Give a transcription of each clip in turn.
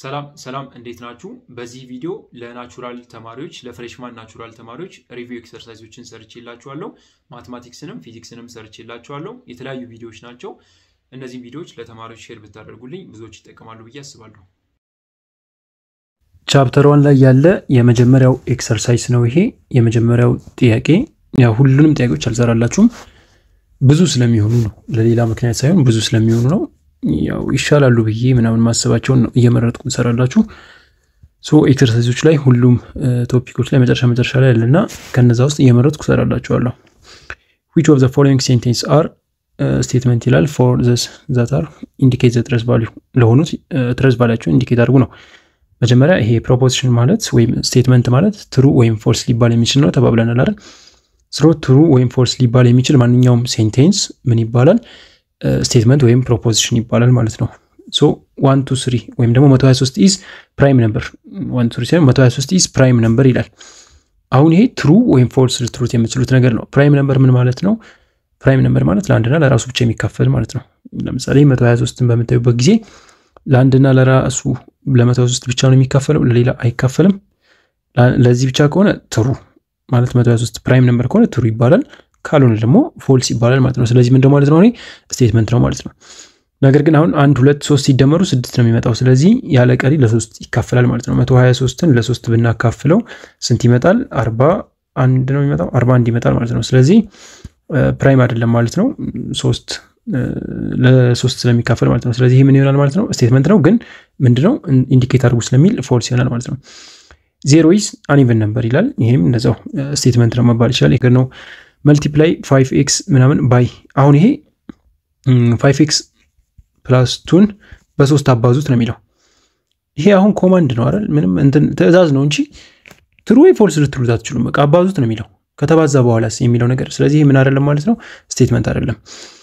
ሰላም ሰላም እንዴት ናችሁ? በዚህ ቪዲዮ ለናቹራል ተማሪዎች ለፍሬሽማን ናቹራል ተማሪዎች ሪቪው ኤክሰርሳይዞችን ሰርቼላችኋለሁ። ማትማቲክስንም ፊዚክስንም ሰርቼላችኋለሁ። የተለያዩ ቪዲዮዎች ናቸው። እነዚህም ቪዲዮዎች ለተማሪዎች ሼር ብታደርጉልኝ ብዙዎች ይጠቀማሉ ብዬ አስባለሁ። ቻፕተር ዋን ላይ ያለ የመጀመሪያው ኤክሰርሳይዝ ነው ይሄ። የመጀመሪያው ጥያቄ ያው ሁሉንም ጥያቄዎች አልሰራላችሁም ብዙ ስለሚሆኑ ነው፣ ለሌላ ምክንያት ሳይሆን ብዙ ስለሚሆኑ ነው። ያው ይሻላሉ ብዬ ምናምን ማሰባቸውን ነው እየመረጥኩ እንሰራላችሁ። ሶ ኤክሰርሳይዞች ላይ ሁሉም ቶፒኮች ላይ መጨረሻ መጨረሻ ላይ ያለና ከነዛ ውስጥ እየመረጥኩ እሰራላችኋለሁ። ዊች ኦፍ ዘ ፎሎዊንግ ሴንቴንስ አር ስቴትመንት ይላል ፎር ዘስ ዛት አር ኢንዲኬት ዘ ትረስ ቫሊዩ ለሆኑት ትረስ ቫሊያቸውን ኢንዲኬት አድርጉ ነው። መጀመሪያ ይሄ ፕሮፖዚሽን ማለት ወይም ስቴትመንት ማለት ትሩ ወይም ፎልስ ሊባል የሚችል ነው ተባብለናል አይደል? ስሮ ትሩ ወይም ፎልስ ሊባል የሚችል ማንኛውም ሴንቴንስ ምን ይባላል? ስቴትመንት ወይም ፕሮፖዚሽን ይባላል ማለት ነው። ሶ ዋን ቱ ስሪ ወይም ደግሞ 123 ኢዝ ፕራይም ነምበር ዋን ቱ ስሪ ሳይሆን 123 ኢዝ ፕራይም ነምበር ይላል። አሁን ይሄ ትሩ ወይም ፎልስ ልትሉት የምትችሉት ነገር ነው። ፕራይም ነምበር ምን ማለት ነው? ፕራይም ነምበር ማለት ለአንድና ለራሱ ብቻ የሚካፈል ማለት ነው። ለምሳሌ 123ን በምታዩበት ጊዜ ለአንድና ለራሱ ለ123 ብቻ ነው የሚካፈለው፣ ለሌላ አይካፈልም። ለዚህ ብቻ ከሆነ ትሩ ማለት 123 ፕራይም ነምበር ከሆነ ትሩ ይባላል። ካልሆነ ደግሞ ፎልስ ይባላል ማለት ነው። ስለዚህ ምንድን ማለት ነው? ስቴትመንት ነው ማለት ነው። ነገር ግን አሁን አንድ ሁለት ሶስት ሲደመሩ ስድስት ነው የሚመጣው። ስለዚህ ያለ ቀሪ ለሶስት ይካፈላል ማለት ነው። መቶ ሀያ ሶስትን ለሶስት ብናካፍለው ስንት ይመጣል? አርባ አንድ ነው የሚመጣው። አርባ አንድ ይመጣል ማለት ነው። ስለዚህ ፕራይም አይደለም ማለት ነው። ሶስት ለሶስት ስለሚካፈል ማለት ነው። ስለዚህ ይህ ምን ይሆናል ማለት ነው? ስቴትመንት ነው። ግን ምንድነው ኢንዲኬት አድርጉ ስለሚል ፎልስ ይሆናል ማለት ነው። ዜሮ ኢዝ አንኢቨን ነምበር ይላል። ይህም እንደዛው ስቴትመንት ነው መባል ይችላል። ይህ ነው መልቲፕላይ ፋይቭ ኤክስ ምናምን ባይ አሁን ይሄ ፋይቭ ኤክስ ፕላስ ቱን በሶስት አባዙት ነው የሚለው። ይሄ አሁን ኮማንድ ነው አይደል? ምንም እንትን ትዕዛዝ ነው እንጂ ትሩ ወይ ፎልስ ልትሉት አትችሉም። በቃ አባዙት ነው የሚለው ከተባዛ በኋላስ የሚለው ነገር። ስለዚህ ምን አይደለም ማለት ነው፣ ስቴትመንት አይደለም።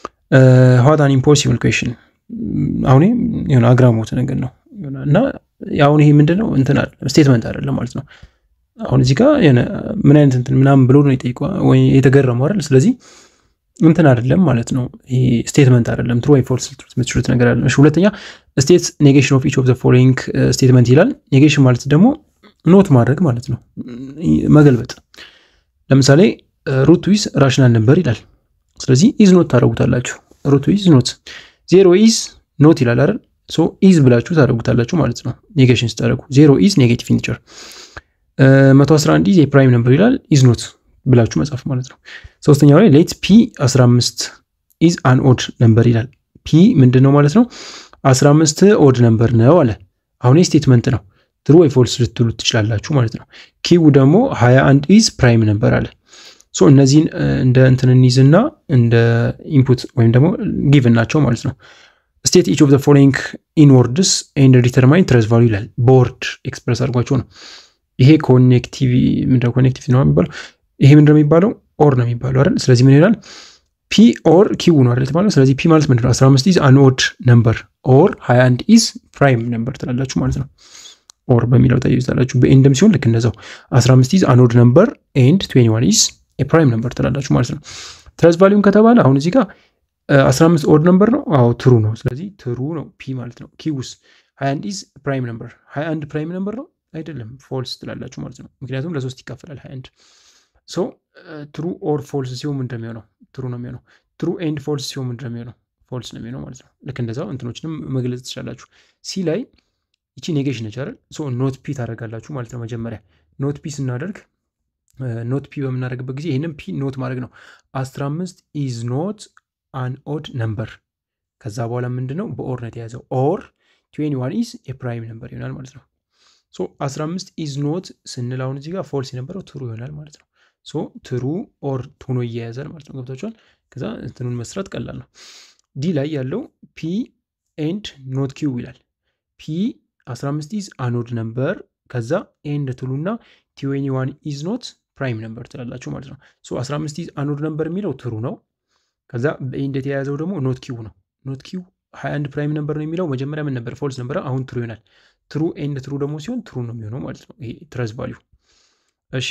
ዋት አን ኢምፖሲብል ኩዌሽን አሁን የሆነ አግራሞት ነገር ነው እና አሁን ይሄ ምንድነው እንትን ስቴትመንት አይደለም ማለት ነው። አሁን እዚህ ጋር ምን አይነት እንትን ምናምን ብሎ ነው የጠይቀ ወይ የተገረመው አይደል? ስለዚህ እንትን አይደለም ማለት ነው። ይሄ ስቴትመንት አይደለም። ትሩ ወይ ፎልስ ልትሉት የምትችሉት ነገር አይደለም። እሺ፣ ሁለተኛ ስቴት ኔጌሽን ኦፍ ኢች ኦፍ ዘ ፎሎዊንግ ስቴትመንት ይላል። ኔጌሽን ማለት ደግሞ ኖት ማድረግ ማለት ነው፣ መገልበጥ። ለምሳሌ ሩት ዊዝ ራሽናል ነበር ይላል። ስለዚህ ኢዝ ኖት ታደረጉታላችሁ። ሩት ዊዝ ኖት። ዜሮ ኢዝ ኖት ይላል አይደል? ሶ ኢዝ ብላችሁ ታደረጉታላችሁ ማለት ነው። ኔጌሽን ስታደረጉ ዜሮ ኢዝ ኔጌቲቭ ኢንቲጀር 111 ኢዝ የፕራይም ነምበር ይላል። ኢዝ ኖት ብላችሁ መጻፍ ማለት ነው። ሶስተኛው ላይ ሌት ፒ 15 ኢዝ አን ኦድ ነምበር ይላል። ፒ ምንድን ነው ማለት ነው? 15 ኦድ ነምበር ነው አለ። አሁን ስቴትመንት ነው። ትሩ ወይ ፎልስ ልትሉት ትችላላችሁ ማለት ነው። ኪው ደግሞ 21 ኢዝ ፕራይም ነምበር አለ። ሶ እነዚህን እንደ እንትን እንይዝና እንደ ኢንፑት ወይም ደግሞ ጊቭን ናቸው ማለት ነው። ስቴት ኢች ኦፍ ዘ ፎሎዊንግ ኢን ወርድስ ኤንድ ዲተርማይን ትረስ ቫሉ ይላል። በወርድ ኤክስፕረስ አድርጓቸው ነው ይሄ ኮኔክቲቭ ምንድነው? ኮኔክቲቭ ነው የሚባለው። ይሄ ምንድነው የሚባለው? ኦር ነው የሚባለው አይደል? ስለዚህ ምን ይላል? ፒ ኦር ኪው ነው አይደል የተባለው። ስለዚህ ፒ ማለት ምንድነው? 15 ኢዝ አን ኦድ ነምበር ኦር 21 ኢዝ ፕራይም ነምበር ትላላችሁ ማለት ነው። ኦር በሚለው ተይዛላችሁ። በኤንድም ሲሆን ልክ እንደዛው 15 ኢዝ አን ኦድ ነምበር ኤንድ 21 ኢዝ ፕራይም ነምበር ትላላችሁ ማለት ነው። ትረስ ቫሊዩን ከተባለ አሁን እዚህ ጋር 15 ኦድ ነምበር ነው። አዎ ትሩ ነው። ስለዚህ ትሩ ነው ፒ ማለት ነው። ኪውስ 21 ኢዝ ፕራይም ነምበር 21 ፕራይም ነምበር ነው አይደለም ፎልስ ትላላችሁ ማለት ነው። ምክንያቱም ለሶስት ይካፈላል 21 ሶ ትሩ ኦር ፎልስ ሲሆን ምንድን ነው የሚሆነው? ትሩ ነው የሚሆነው። ትሩ ኤንድ ፎልስ ሲሆን ምንድን ነው የሚሆነው? ፎልስ ነው የሚሆነው ማለት ነው። ልክ እንደዛው እንትኖችንም መግለጽ ትችላላችሁ። ሲ ላይ ይቺ ኔጌሽን ነች አይደል? ሶ ኖት ፒ ታደርጋላችሁ ማለት ነው። መጀመሪያ ኖት ፒ ስናደርግ ኖት ፒ በምናደርግበት ጊዜ ይህንም ፒ ኖት ማድረግ ነው። 15 ኢዝ ኖት አን ኦድ ነምበር። ከዛ በኋላ ምንድን ነው በኦር ነው የተያዘው። ኦር 21 ኢዝ የፕራይም ነምበር ይሆናል ማለት ነው። ሶ 15 ኢዝ ኖት ስንል አሁን እዚህ ጋር ፎልስ የነበረው ትሩ ይሆናል ማለት ነው። ሶ ትሩ ኦር ሆኖ እያያዛል ማለት ነው። ገብታችኋል? ከዛ እንትኑን መስራት ቀላል ነው። ዲ ላይ ያለው ፒ ኤንድ ኖት ኪው ይላል። ፒ 15 ኢዝ አኖድ ነምበር ከዛ ኤንድ ትሉና ቲዌኒ ኢዝ ኖት ፕራይም ነምበር ትላላችሁ ማለት ነው። ሶ 15 ኢዝ አኖድ ነምበር የሚለው ትሩ ነው። ከዛ በኤንድ የተያያዘው ደግሞ ኖት ኪው ነው። ኖት ኪው 21 ፕራይም ነምበር ነው የሚለው መጀመሪያ ምን ነበር? ፎልስ ነበረ። አሁን ትሩ ይሆናል። ትሩ ኤንድ ትሩ ደግሞ ሲሆን ትሩ ነው የሚሆነው ማለት ነው። ይሄ ትረስ ቫሊዩ። እሺ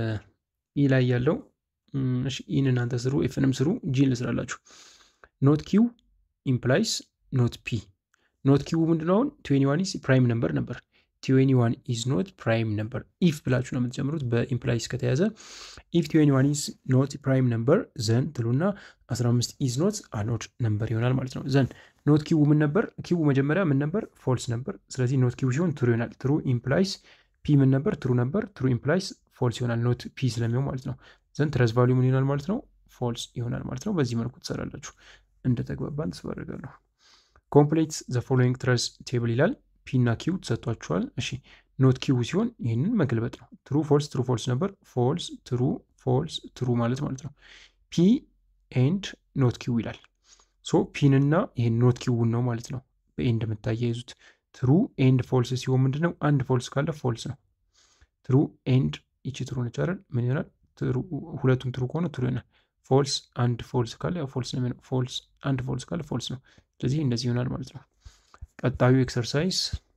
ኢ ላይ ያለው እሺ ኢን እናንተ ስሩ፣ ኤፍንም ስሩ፣ ጂን ልስራላችሁ። ኖት ኪው ኢምፕላይስ ኖት ፒ ኖት ኪው ምንድነው? አሁን ትዌኒ ዋን ኢዝ ፕራይም ነምበር ነበር። ትዌኒ ዋን ኢዝ ኖት ፕራይም ነምበር ኢፍ ብላችሁ ነው የምትጀምሩት በኢምፕላይስ ከተያዘ። ኢፍ ትዌኒ ዋን ኢዝ ኖት ፕራይም ነምበር ዘን ትሉና 15 ኢዝ ኖት አኖድ ነምበር ይሆናል ማለት ነው። ዘን ኖት ኪው ምን ነበር? ኪው መጀመሪያ ምን ነበር? ፎልስ ነበር። ስለዚህ ኖት ኪው ሲሆን ትሩ ይሆናል። ትሩ ኢምፕላይስ ፒ ምን ነበር? ትሩ ነበር። ትሩ ኢምፕላይስ ፎልስ ይሆናል። ኖት ፒ ስለሚሆን ማለት ነው። ዘን ትረስ ቫሊዩ ምን ይሆናል ማለት ነው? ፎልስ ይሆናል ማለት ነው። በዚህ መልኩ ትሰራላችሁ። እንደተግባባን ተስፋ አደርጋለሁ። ኮምፕሌት ዘ ፎሎዊንግ ትረስ ቴብል ይላል። ፒ እና ኪው ተሰጥቷችኋል። እሺ ኖት ኪው ሲሆን ይህንን መገልበጥ ነው። ትሩ ፎልስ፣ ትሩ ፎልስ ነበር። ፎልስ፣ ትሩ፣ ፎልስ፣ ትሩ ማለት ማለት ነው። ፒ ኤንድ ኖት ኪው ይላል። ሶ ፒንና ይህን ኖት ኪውን ነው ማለት ነው በኤንድ የምታያይዙት። ትሩ ኤንድ ፎልስ ሲሆን ምንድን ነው? አንድ ፎልስ ካለ ፎልስ ነው። ትሩ ኤንድ ይቺ ትሩ ነች አይደል? ምን ይሆናል? ሁለቱም ትሩ ከሆነ ትሩ ይሆናል። ፎልስ አንድ ፎልስ ካለ ያው ፎልስ ነው የሚሆነው። ፎልስ አንድ ፎልስ ካለ ፎልስ ነው። ስለዚህ እንደዚህ ይሆናል ማለት ነው። ቀጣዩ ኤክሰርሳይዝ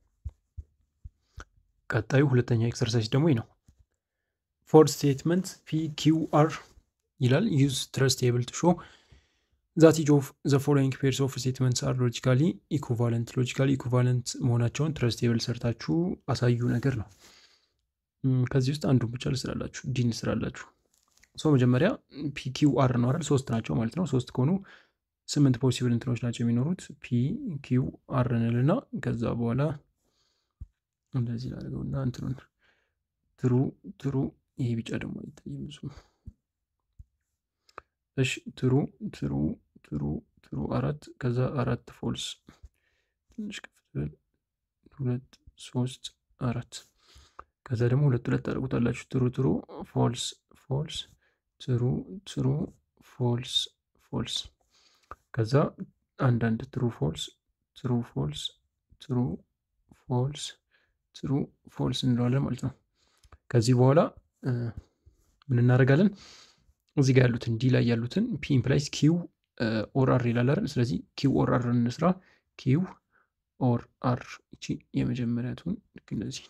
ቀጣዩ ሁለተኛ ኤክሰርሳይዝ ደግሞ ይህ ነው። ፎር ስቴትመንት ፒ ኪው አር ይላል ዩዝ ትረስ ቴብል ቱ ሾ ዛት ኢች ኦፍ ዘ ፎሎዊንግ ፔርስ ኦፍ ስቴትመንትስ አር ሎጂካሊ ኢኩቫለንት ሎጂካሊ ኢኩቫለንት መሆናቸውን ትረስ ቴብል ሰርታችሁ አሳዩ ነገር ነው። ከዚህ ውስጥ አንዱን ብቻ ልስራላችሁ፣ ዲን ልስራላችሁ። ሶ መጀመሪያ ፒ ኪው አር ነው አይደል? ሶስት ናቸው ማለት ነው። ሶስት ከሆኑ ስምንት ፖሲብል እንትኖች ናቸው የሚኖሩት። ፒ ኪው አር እንልና ከዛ በኋላ እንደዚህ ላድርገውና እንትኑን ትሩ ትሩ ይሄ ቢጫ ደግሞ አይታይም ብዙ። እሺ ትሩ ትሩ ትሩ ትሩ አራት ከዛ አራት ፎልስ ትንሽ ከፍትል ሁለት ሶስት አራት ከዛ ደግሞ ሁለት ሁለት ታደርጉታላችሁ። ትሩ ትሩ ፎልስ ፎልስ ትሩ ትሩ ፎልስ ፎልስ ከዛ አንዳንድ ትሩ ፎልስ ትሩ ፎልስ ትሩ ፎልስ ትሩ ፎልስ እንለዋለን ማለት ነው። ከዚህ በኋላ ምን እናደርጋለን? እዚህ ጋር ያሉትን ዲ ላይ ያሉትን ፒ ኢምፕላይስ ኪው ኦር አር ይላል አይደል? ስለዚህ ኪው ኦር አር እንስራ። ኪው ኦር አር እቺ የመጀመሪያቱን ልክ እንደዚህ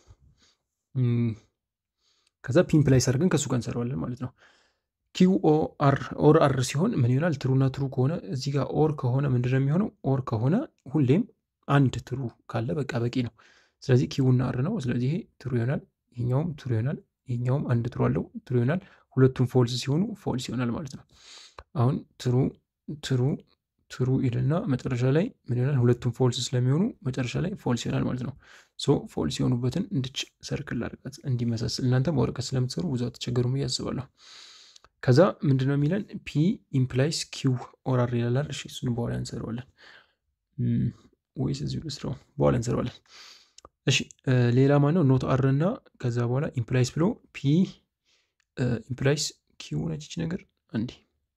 ከዛ ፒ ኢምፕላይስ አድርገን ከእሱ ጋር እንሰራዋለን ማለት ነው። ኪው ኦር ኦር አር ሲሆን ምን ይሆናል? ትሩና ትሩ ከሆነ እዚህ ጋር ኦር ከሆነ ምንድን ነው የሚሆነው? ኦር ከሆነ ሁሌም አንድ ትሩ ካለ በቃ በቂ ነው። ስለዚህ ኪውና አር ነው። ስለዚህ ይሄ ትሩ ይሆናል፣ ይሄኛውም ትሩ ይሆናል፣ ይሄኛውም አንድ ትሩ አለው ትሩ ይሆናል። ሁለቱም ፎልስ ሲሆኑ ፎልስ ይሆናል ማለት ነው። አሁን ትሩ ትሩ ትሩ ይልና መጨረሻ ላይ ምን ይሆናል? ሁለቱም ፎልስ ስለሚሆኑ መጨረሻ ላይ ፎልስ ይሆናል ማለት ነው። ሶ ፎልስ የሆኑበትን እንድች ሰርክል አድርጋት እንዲመሳስል እናንተ በወረቀት ስለምትሰሩ ብዙ አትቸገሩም ብዬ አስባለሁ። ከዛ ምንድን ነው የሚለን ፒ ኢምፕላይስ ኪው ኦር አር ይላል። እሺ እሱን በኋላ እንሰራዋለን ወይስ እዚሁ ልስራው? በኋላ እንሰራዋለን። እሺ ሌላ ማነው ኖት አር እና ከዛ በኋላ ኢምፕላይስ ብሎ ፒ ኢምፕላይስ ኪው ነች ይች ነገር አንዴ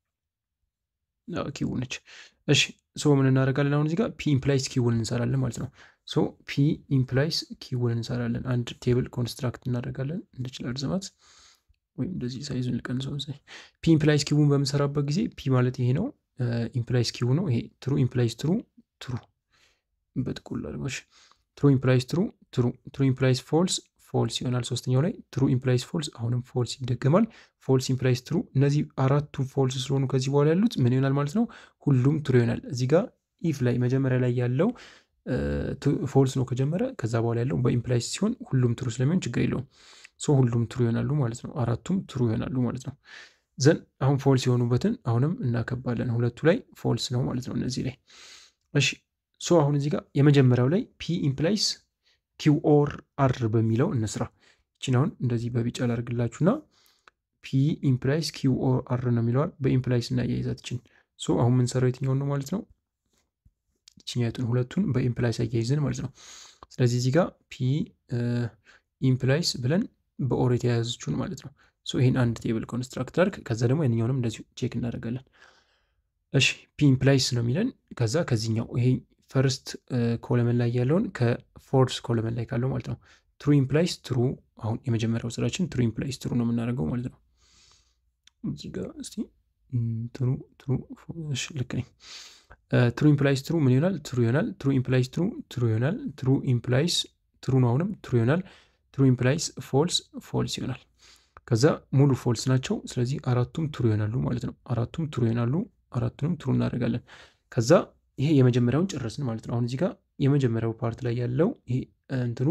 ኪው ነች። እሺ ሶ ምን እናደርጋለን አሁን እዚህ ጋር ፒ ኢምፕላይስ ኪውን እንሰራለን ማለት ነው። ሶ ፒ ኢምፕላይስ ኪውን እንሰራለን። አንድ ቴብል ኮንስትራክት እናደርጋለን እንድችላል ርዝማት ወይም እንደዚህ ሳይዙን ልቀንሰው። ፒ ኢምፕላይስ ኪውን በምሰራበት ጊዜ ፒ ማለት ይሄ ነው። ኢምፕላይስ ኪው ነው ይሄ። ትሩ ኢምፕላይስ ትሩ ትሩ በጥቁር ላድርጎች ትሩ ኢምፕላይስ ትሩ ትሩ ትሩ ኢምፕላይስ ፎልስ ፎልስ ይሆናል። ሶስተኛው ላይ ትሩ ኢምፕላይስ ፎልስ አሁንም ፎልስ ይደገማል። ፎልስ ኢምፕላይስ ትሩ። እነዚህ አራቱ ፎልስ ስለሆኑ ከዚህ በኋላ ያሉት ምን ይሆናል ማለት ነው? ሁሉም ትሩ ይሆናል። እዚህ ጋር ኢፍ ላይ መጀመሪያ ላይ ያለው ፎልስ ነው ከጀመረ፣ ከዛ በኋላ ያለው በኢምፕላይስ ሲሆን ሁሉም ትሩ ስለሚሆን ችግር የለውም። ሶ ሁሉም ትሩ ይሆናሉ ማለት ነው። አራቱም ትሩ ይሆናሉ ማለት ነው። ዘን አሁን ፎልስ የሆኑበትን አሁንም እናከባለን። ሁለቱ ላይ ፎልስ ነው ማለት ነው። እነዚህ ላይ እሺ ሶ አሁን እዚህ ጋር የመጀመሪያው ላይ ፒ ኢምፕላይስ ኪው ኦር አር በሚለው እንስራ። ይችን አሁን እንደዚህ በቢጫ ላርግላችሁና ፒ ኢምፕላይስ ኪው ኦር አር ነው የሚለዋል በኢምፕላይስ እና የያዛችን ሶ አሁን የምንሰራው የትኛውን ነው ማለት ነው? ይችኛቱን ሁለቱን በኢምፕላይስ አያይዘን ማለት ነው። ስለዚህ እዚህ ጋር ፒ ኢምፕላይስ ብለን በኦር የተያያዘችውን ማለት ነው። ሶ ይህን አንድ ቴብል ኮንስትራክት አድርግ። ከዛ ደግሞ የኛውንም እንደዚሁ ቼክ እናደርጋለን። እሺ ፒ ኢምፕላይስ ነው የሚለን ከዛ ከዚህኛው ይሄ ፈርስት ኮለመን ላይ ያለውን ከፎርስ ኮለመን ላይ ካለው ማለት ነው። ትሩ ኢምፕላይስ ትሩ። አሁን የመጀመሪያው ስራችን ትሩ ኢምፕላይስ ትሩ ነው የምናደርገው ማለት ነው። እዚህ ጋር እስቲ ትሩ ትሩ ልክ ነኝ። ትሩ ኢምፕላይስ ትሩ ምን ይሆናል? ትሩ ይሆናል። ትሩ ኢምፕላይስ ትሩ ትሩ ይሆናል። ትሩ ኢምፕላይስ ትሩ ነው አሁንም ትሩ ይሆናል። ትሩ ኢምፕላይስ ፎልስ ፎልስ ይሆናል። ከዛ ሙሉ ፎልስ ናቸው። ስለዚህ አራቱም ትሩ ይሆናሉ ማለት ነው። አራቱም ትሩ ይሆናሉ። አራቱንም ትሩ እናደርጋለን። ከዛ ይሄ የመጀመሪያውን ጨረስን ማለት ነው። አሁን እዚህ ጋር የመጀመሪያው ፓርት ላይ ያለው ይሄ እንትኑ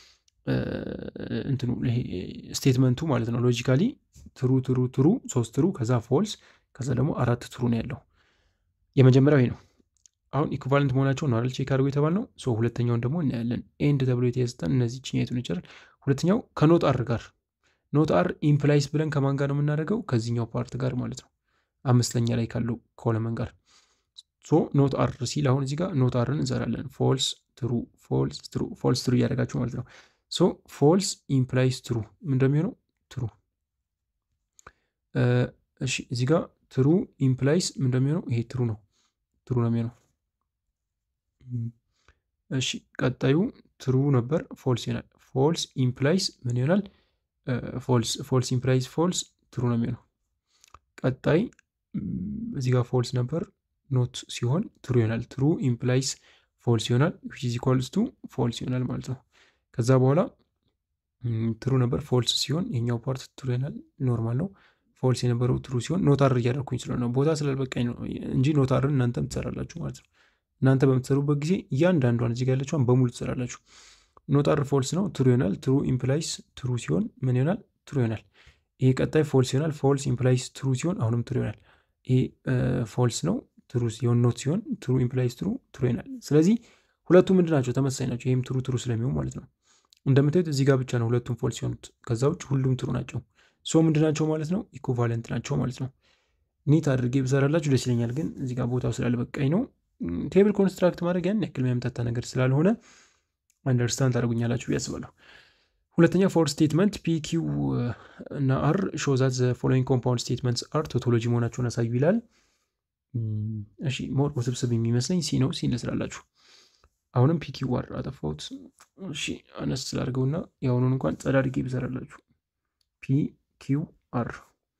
እንትኑ ይሄ ስቴትመንቱ ማለት ነው። ሎጂካሊ ትሩ ትሩ ትሩ ሶስት ትሩ ከዛ ፎልስ ከዛ ደግሞ አራት ትሩ ነው ያለው። የመጀመሪያው ይሄ ነው። አሁን ኢኩቫለንት መሆናቸው ነው አይደል ቼክ አድርጎ የተባልነው። ሶ ሁለተኛውን ደግሞ እናያለን። ኤንድ ተብሎ የተሰጠን እነዚህ ችኛቱን ይችላል። ሁለተኛው ከኖት አር ጋር ኖት አር ኢምፕላይስ ብለን ከማን ጋር ነው የምናደርገው? ከዚህኛው ፓርት ጋር ማለት ነው። አምስተኛ ላይ ካለው ኮለመን ጋር ሶ ኖት አር ሲል አሁን እዚህ ጋር ኖት አርን እንሰራለን። ፎልስ ትሩ ፎልስ ትሩ ፎልስ ትሩ እያደረጋችሁ ማለት ነው። ሶ ፎልስ ኢምፕላይስ ትሩ ምን እንደሚሆነው ትሩ። እሺ እዚህ ጋር ትሩ ኢምፕላይስ ምን እንደሚሆነው ይሄ ትሩ ነው፣ ትሩ ነው የሚሆነው። እሺ ቀጣዩ ትሩ ነበር፣ ፎልስ ይሆናል። ፎልስ ኢምፕላይስ ምን ይሆናል? ፎልስ ፎልስ ኢምፕላይስ ፎልስ ትሩ ነው የሚሆነው። ቀጣይ እዚህ ጋር ፎልስ ነበር ኖት ሲሆን ትሩ ይሆናል። ትሩ ኢምፕላይስ ፎልስ ይሆናል። ዊች ኢዝ ኢኳልስ ቱ ፎልስ ይሆናል ማለት ነው። ከዛ በኋላ ትሩ ነበር ፎልስ ሲሆን የኛው ፓርት ትሩ ይሆናል። ኖርማል ነው። ፎልስ የነበረው ትሩ ሲሆን ኖታር እያደረኩኝ ስለሆነ ቦታ ስላልበቃኝ ነው እንጂ ኖታርን እናንተም ትሰራላችሁ ማለት ነው። እናንተ በምትሰሩበት ጊዜ እያንዳንዷን እዚህ ጋር ያለችዋን በሙሉ ትሰራላችሁ። ኖታር ፎልስ ነው ትሩ ይሆናል። ትሩ ኢምፕላይስ ትሩ ሲሆን ምን ይሆናል? ትሩ ይሆናል። ይሄ ቀጣይ ፎልስ ይሆናል። ፎልስ ኢምፕላይስ ትሩ ሲሆን አሁንም ትሩ ይሆናል። ይሄ ፎልስ ነው ትሩ ሲሆን ኖት ሲሆን ትሩ ኢምፕላይስ ትሩ ትሩ ይሆናል። ስለዚህ ሁለቱ ምንድን ናቸው? ተመሳሳይ ናቸው። ይህም ትሩ ትሩ ስለሚሆን ማለት ነው። እንደምታዩት እዚህ ጋር ብቻ ነው ሁለቱም ፎልስ ሲሆኑት፣ ከዛ ውጭ ሁሉም ትሩ ናቸው። ሶ ምንድን ናቸው ማለት ነው? ኢኩቫለንት ናቸው ማለት ነው። ኒት አድርጌ ብሰራላችሁ ደስ ይለኛል፣ ግን እዚህ ጋር ቦታው ስላልበቃኝ ነው። ቴብል ኮንስትራክት ማድረግ ያን ያክል የሚያምታታ ነገር ስላልሆነ አንደርስታንድ ታደርጉኛላችሁ ብዬ አስባለሁ። ሁለተኛ ፎር ስቴትመንት ፒ ኪው እና አር ሾዛት ዘ ፎሎዊንግ ኮምፓውንድ ስቴትመንትስ አር ቶቶሎጂ መሆናቸውን አሳዩ ይላል። እሺ ሞር ውስብስብ የሚመስለኝ ሲ ነው። ሲ እንስራላችሁ። አሁንም ፒ ኪው አር አጠፋሁት። እሺ አነስ ስላድርገውና የአሁኑን እንኳን ጸዳ አድርጌ ብሰራላችሁ ፒ ኪው አር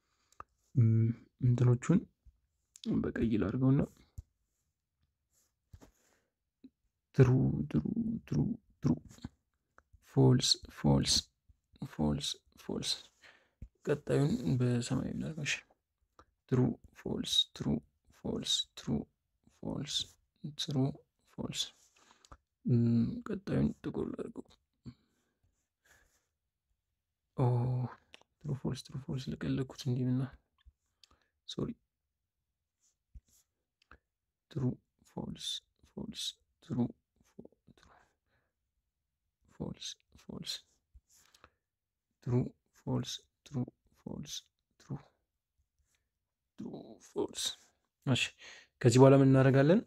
እንትኖቹን በቀይ ላድርገውና ትሩ ትሩ ትሩ ትሩ ፎልስ ፎልስ ፎልስ ፎልስ ቀጣዩን በሰማያዊ ላድርገው። ትሩ ፎልስ ትሩ ፎልስ ትሩ ፎልስ ትሩ ፎልስ ቀጣዩን ጥቁር ላድርገው። ትሩ ፎልስ ትሩ ፎልስ ለቀለኩት እንዲህና ሶሪ ትሩ ፎልስ ፎልስ ትሩ ፎልስ ፎልስ ትሩ ፎልስ ትሩ ፎልስ ትሩ ትሩ ፎልስ። እሺ ከዚህ በኋላ ምን እናደርጋለን?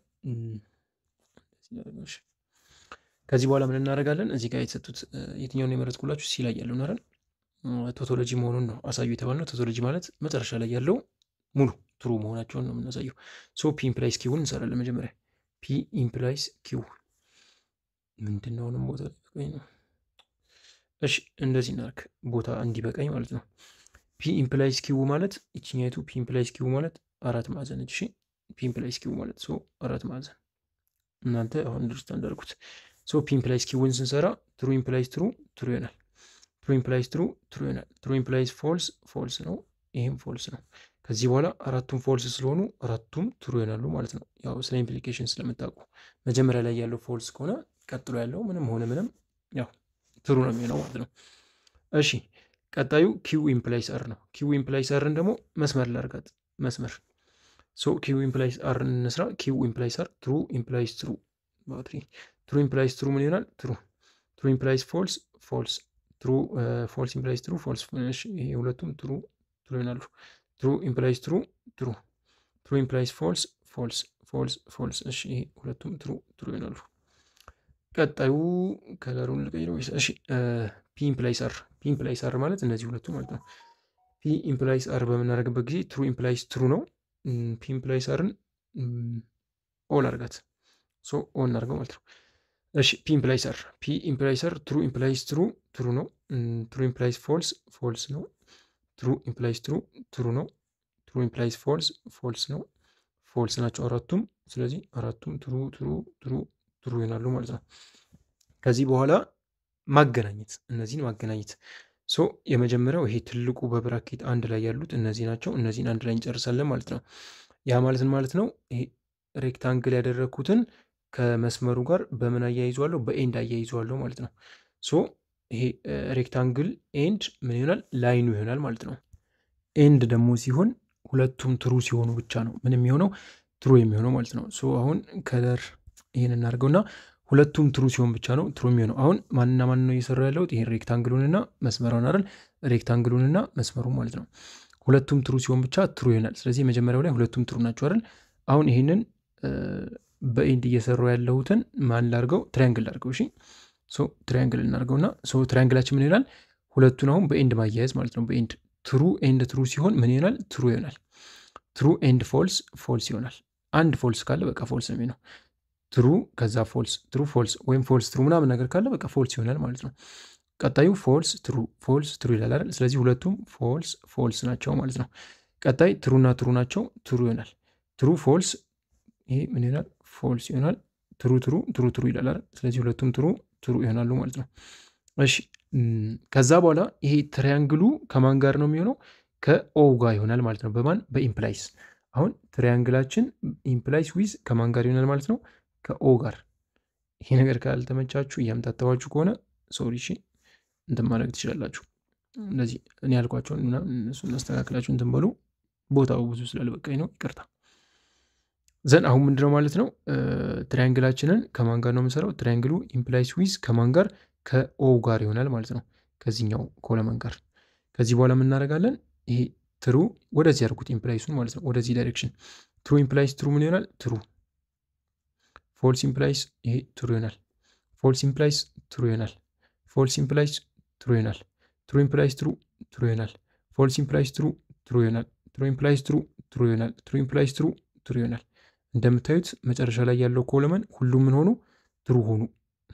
ከዚህ በኋላ ምን እናደርጋለን? እዚህ ጋር የተሰጡት የትኛውን የመረጥኩላችሁ ሲ ላይ ያለው ናረን ቶቶሎጂ መሆኑን ነው አሳዩ የተባልነው። ቶቶሎጂ ማለት መጨረሻ ላይ ያለው ሙሉ ትሩ መሆናቸውን ነው የምናሳየው። ሶ ፒ ኢምፕላይስ ኪውን እንሰራለን። መጀመሪያ ፒ ኢምፕላይስ ኪው ምንድን ነው? አሁንም ቦታ ሊበቃኝ ነው። እሺ እንደዚህ እናርክ ቦታ እንዲበቃኝ ማለት ነው። ፒ ኢምፕላይስ ኪው ማለት ይችኛይቱ ፒ ኢምፕላይስ ኪው ማለት አራት ማዕዘን ነች። እሺ ፒ ኢምፕላይስ ኪው ማለት ሶ አራት ማዕዘን እናንተ አሁን አንደርስታንድ አድርጉት። ሶ ፒ ኢምፕላይስ ኪውን ስንሰራ ትሩ ኢምፕላይስ ትሩ ትሩ ይሆናል። ትሩ ኢምፕላይስ ትሩ ትሩ ይሆናል። ትሩ ኢምፕላይስ ፎልስ ፎልስ ነው። ይህም ፎልስ ነው። ከዚህ በኋላ አራቱም ፎልስ ስለሆኑ አራቱም ትሩ ይሆናሉ ማለት ነው። ያው ስለ ኢምፕሊኬሽን ስለምታውቁ መጀመሪያ ላይ ያለው ፎልስ ከሆነ ቀጥሎ ያለው ምንም ሆነ ምንም ያው ትሩ ነው የሚሆነው ማለት ነው። እሺ ቀጣዩ ኪው ኢምፕላይስ አር ነው። ኪው ኢምፕላይስ አርን ደግሞ መስመር ላርጋት መስመር ሶ ኪው ኢምፕላይስ አር እንስራ። ኪው ኢምፕላይስ አር ትሩ ኢምፕላይስ ትሩ ባትሪ ትሩ ኢምፕላይስ ትሩ ምን ይሆናል? ትሩ ትሩ ኢምፕላይስ ፎልስ ፎልስ ትሩ ፎልስ ኢምፕላይስ ትሩ ፎልስ። ይሄ ሁለቱም ትሩ ትሩ ይሆናሉ። ትሩ ኢምፕላይስ ትሩ ትሩ ትሩ ኢምፕላይስ ፎልስ ፎልስ ፎልስ ፎልስ። እሺ ይሄ ሁለቱም ትሩ ትሩ ይሆናሉ። ቀጣዩ ከለሩን ልቀይረው። እሺ ፒ ኢምፕላይስ አር ፒ ኢምፕላይስ አር ማለት እነዚህ ሁለቱ ማለት ነው። ፒ ኢምፕላይስ አር በምናደርግበት ጊዜ ትሩ ኢምፕላይስ ትሩ ነው። ፒ ኢምፕላይስ አርን ኦል አርጋት ሶ ኦን እናርገው ማለት ነው። እሺ ፒ ኢምፕላይስ አር ፒ ኢምፕላይስ አር ትሩ ኢምፕላይስ ትሩ ትሩ ነው። ትሩ ኢምፕላይስ ፎልስ ፎልስ ነው። ትሩ ኢምፕላይስ ትሩ ትሩ ነው። ትሩ ኢምፕላይስ ፎልስ ፎልስ ነው። ፎልስ ናቸው አራቱም። ስለዚህ አራቱም ትሩ ትሩ ትሩ ትሩ ይሆናሉ ማለት ነው። ከዚህ በኋላ ማገናኘት እነዚህን ማገናኘት ሶ የመጀመሪያው ይሄ ትልቁ በብራኬት አንድ ላይ ያሉት እነዚህ ናቸው። እነዚህን አንድ ላይ እንጨርሳለን ማለት ነው። ያ ማለትን ማለት ነው ይሄ ሬክታንግል ያደረግኩትን ከመስመሩ ጋር በምን አያይዘዋለሁ? በኤንድ አያይዘዋለሁ ማለት ነው። ሶ ይሄ ሬክታንግል ኤንድ ምን ይሆናል? ላይኑ ይሆናል ማለት ነው። ኤንድ ደግሞ ሲሆን ሁለቱም ትሩ ሲሆኑ ብቻ ነው ምን የሚሆነው ትሩ የሚሆነው ማለት ነው። ሶ አሁን ከለር ይህን እናድርገውና ሁለቱም ትሩ ሲሆን ብቻ ነው ትሩ የሚሆነው። አሁን ማንና ማን ነው እየሰራ ያለሁት? ይሄን ሬክታንግሉንና መስመሩን አይደል? ሬክታንግሉንና መስመሩ ማለት ነው። ሁለቱም ትሩ ሲሆን ብቻ ትሩ ይሆናል። ስለዚህ መጀመሪያው ላይ ሁለቱም ትሩ ናቸው አይደል? አሁን ይህንን በኤንድ እየሰራው ያለሁትን ማን ላድርገው? ትሪያንግል ላድርገው። እሺ ሶ ትሪያንግል እናድርገውና ሶ ትሪያንግላችን ምን ይሆናል? ሁለቱን አሁን በኤንድ ማያያዝ ማለት ነው። በኤንድ ትሩ ኤንድ ትሩ ሲሆን ምን ይሆናል? ትሩ ይሆናል። ትሩ ኤንድ ፎልስ ፎልስ ይሆናል። አንድ ፎልስ ካለ በቃ ፎልስ ነው የሚሆነው። ትሩ ከዛ ፎልስ ትሩ ፎልስ ወይም ፎልስ ትሩ ምናምን ነገር ካለ በቃ ፎልስ ይሆናል ማለት ነው። ቀጣዩ ፎልስ ትሩ ፎልስ ትሩ ይላል አይደል? ስለዚህ ሁለቱም ፎልስ ፎልስ ናቸው ማለት ነው። ቀጣይ ትሩና ትሩ ናቸው ትሩ ይሆናል። ትሩ ፎልስ ይሄ ምን ይሆናል? ፎልስ ይሆናል። ትሩ ትሩ ትሩ ትሩ ይላል አይደል? ስለዚህ ሁለቱም ትሩ ትሩ ይሆናሉ ማለት ነው። እሺ ከዛ በኋላ ይሄ ትሪያንግሉ ከማን ጋር ነው የሚሆነው? ከኦ ጋር ይሆናል ማለት ነው። በማን በኢምፕላይስ አሁን ትሪያንግላችን ኢምፕላይስ ዊዝ ከማን ጋር ይሆናል ማለት ነው? ከኦ ጋር። ይሄ ነገር ካልተመቻችሁ እያምታተባችሁ ከሆነ ሶሪ እሺ እንትን ማድረግ ትችላላችሁ። እንደዚህ እኔ ያልኳቸውን እነሱን እናስተካክላችሁ እንትን በሉ። ቦታው ብዙ ስላልበቃኝ ነው ይቅርታ። ዘን አሁን ምንድነው ማለት ነው ትሪያንግላችንን ከማን ጋር ነው የምንሰራው? ትሪያንግሉ ኢምፕላይስ ዊዝ ከማን ጋር ከኦ ጋር ይሆናል ማለት ነው። ከዚህኛው ኮለመን ጋር ከዚህ በኋላ የምናደርጋለን ይሄ ትሩ ወደዚህ ያድርጉት ኢምፕላይሱን ማለት ነው። ወደዚህ ዳይሬክሽን ትሩ ኢምፕላይስ ትሩ ምን ይሆናል? ትሩ ፎልስ ኢምፕላይስ ይሄ ትሩ ይሆናል። ፎልስ ኢምፕላይስ ትሩ ይሆናል። ፎልስ ኢምፕላይስ ትሩ ይሆናል። ትሩ ኢምፕላይስ ትሩ ትሩ ይሆናል። ፎልስ ኢምፕላይስ ትሩ ትሩ ይሆናል። ትሩ ኢምፕላይስ ትሩ ትሩ ይሆናል። ትሩ ኢምፕላይስ ትሩ ትሩ ይሆናል። እንደምታዩት መጨረሻ ላይ ያለው ኮለመን ሁሉም ምን ሆኑ? ትሩ ሆኑ።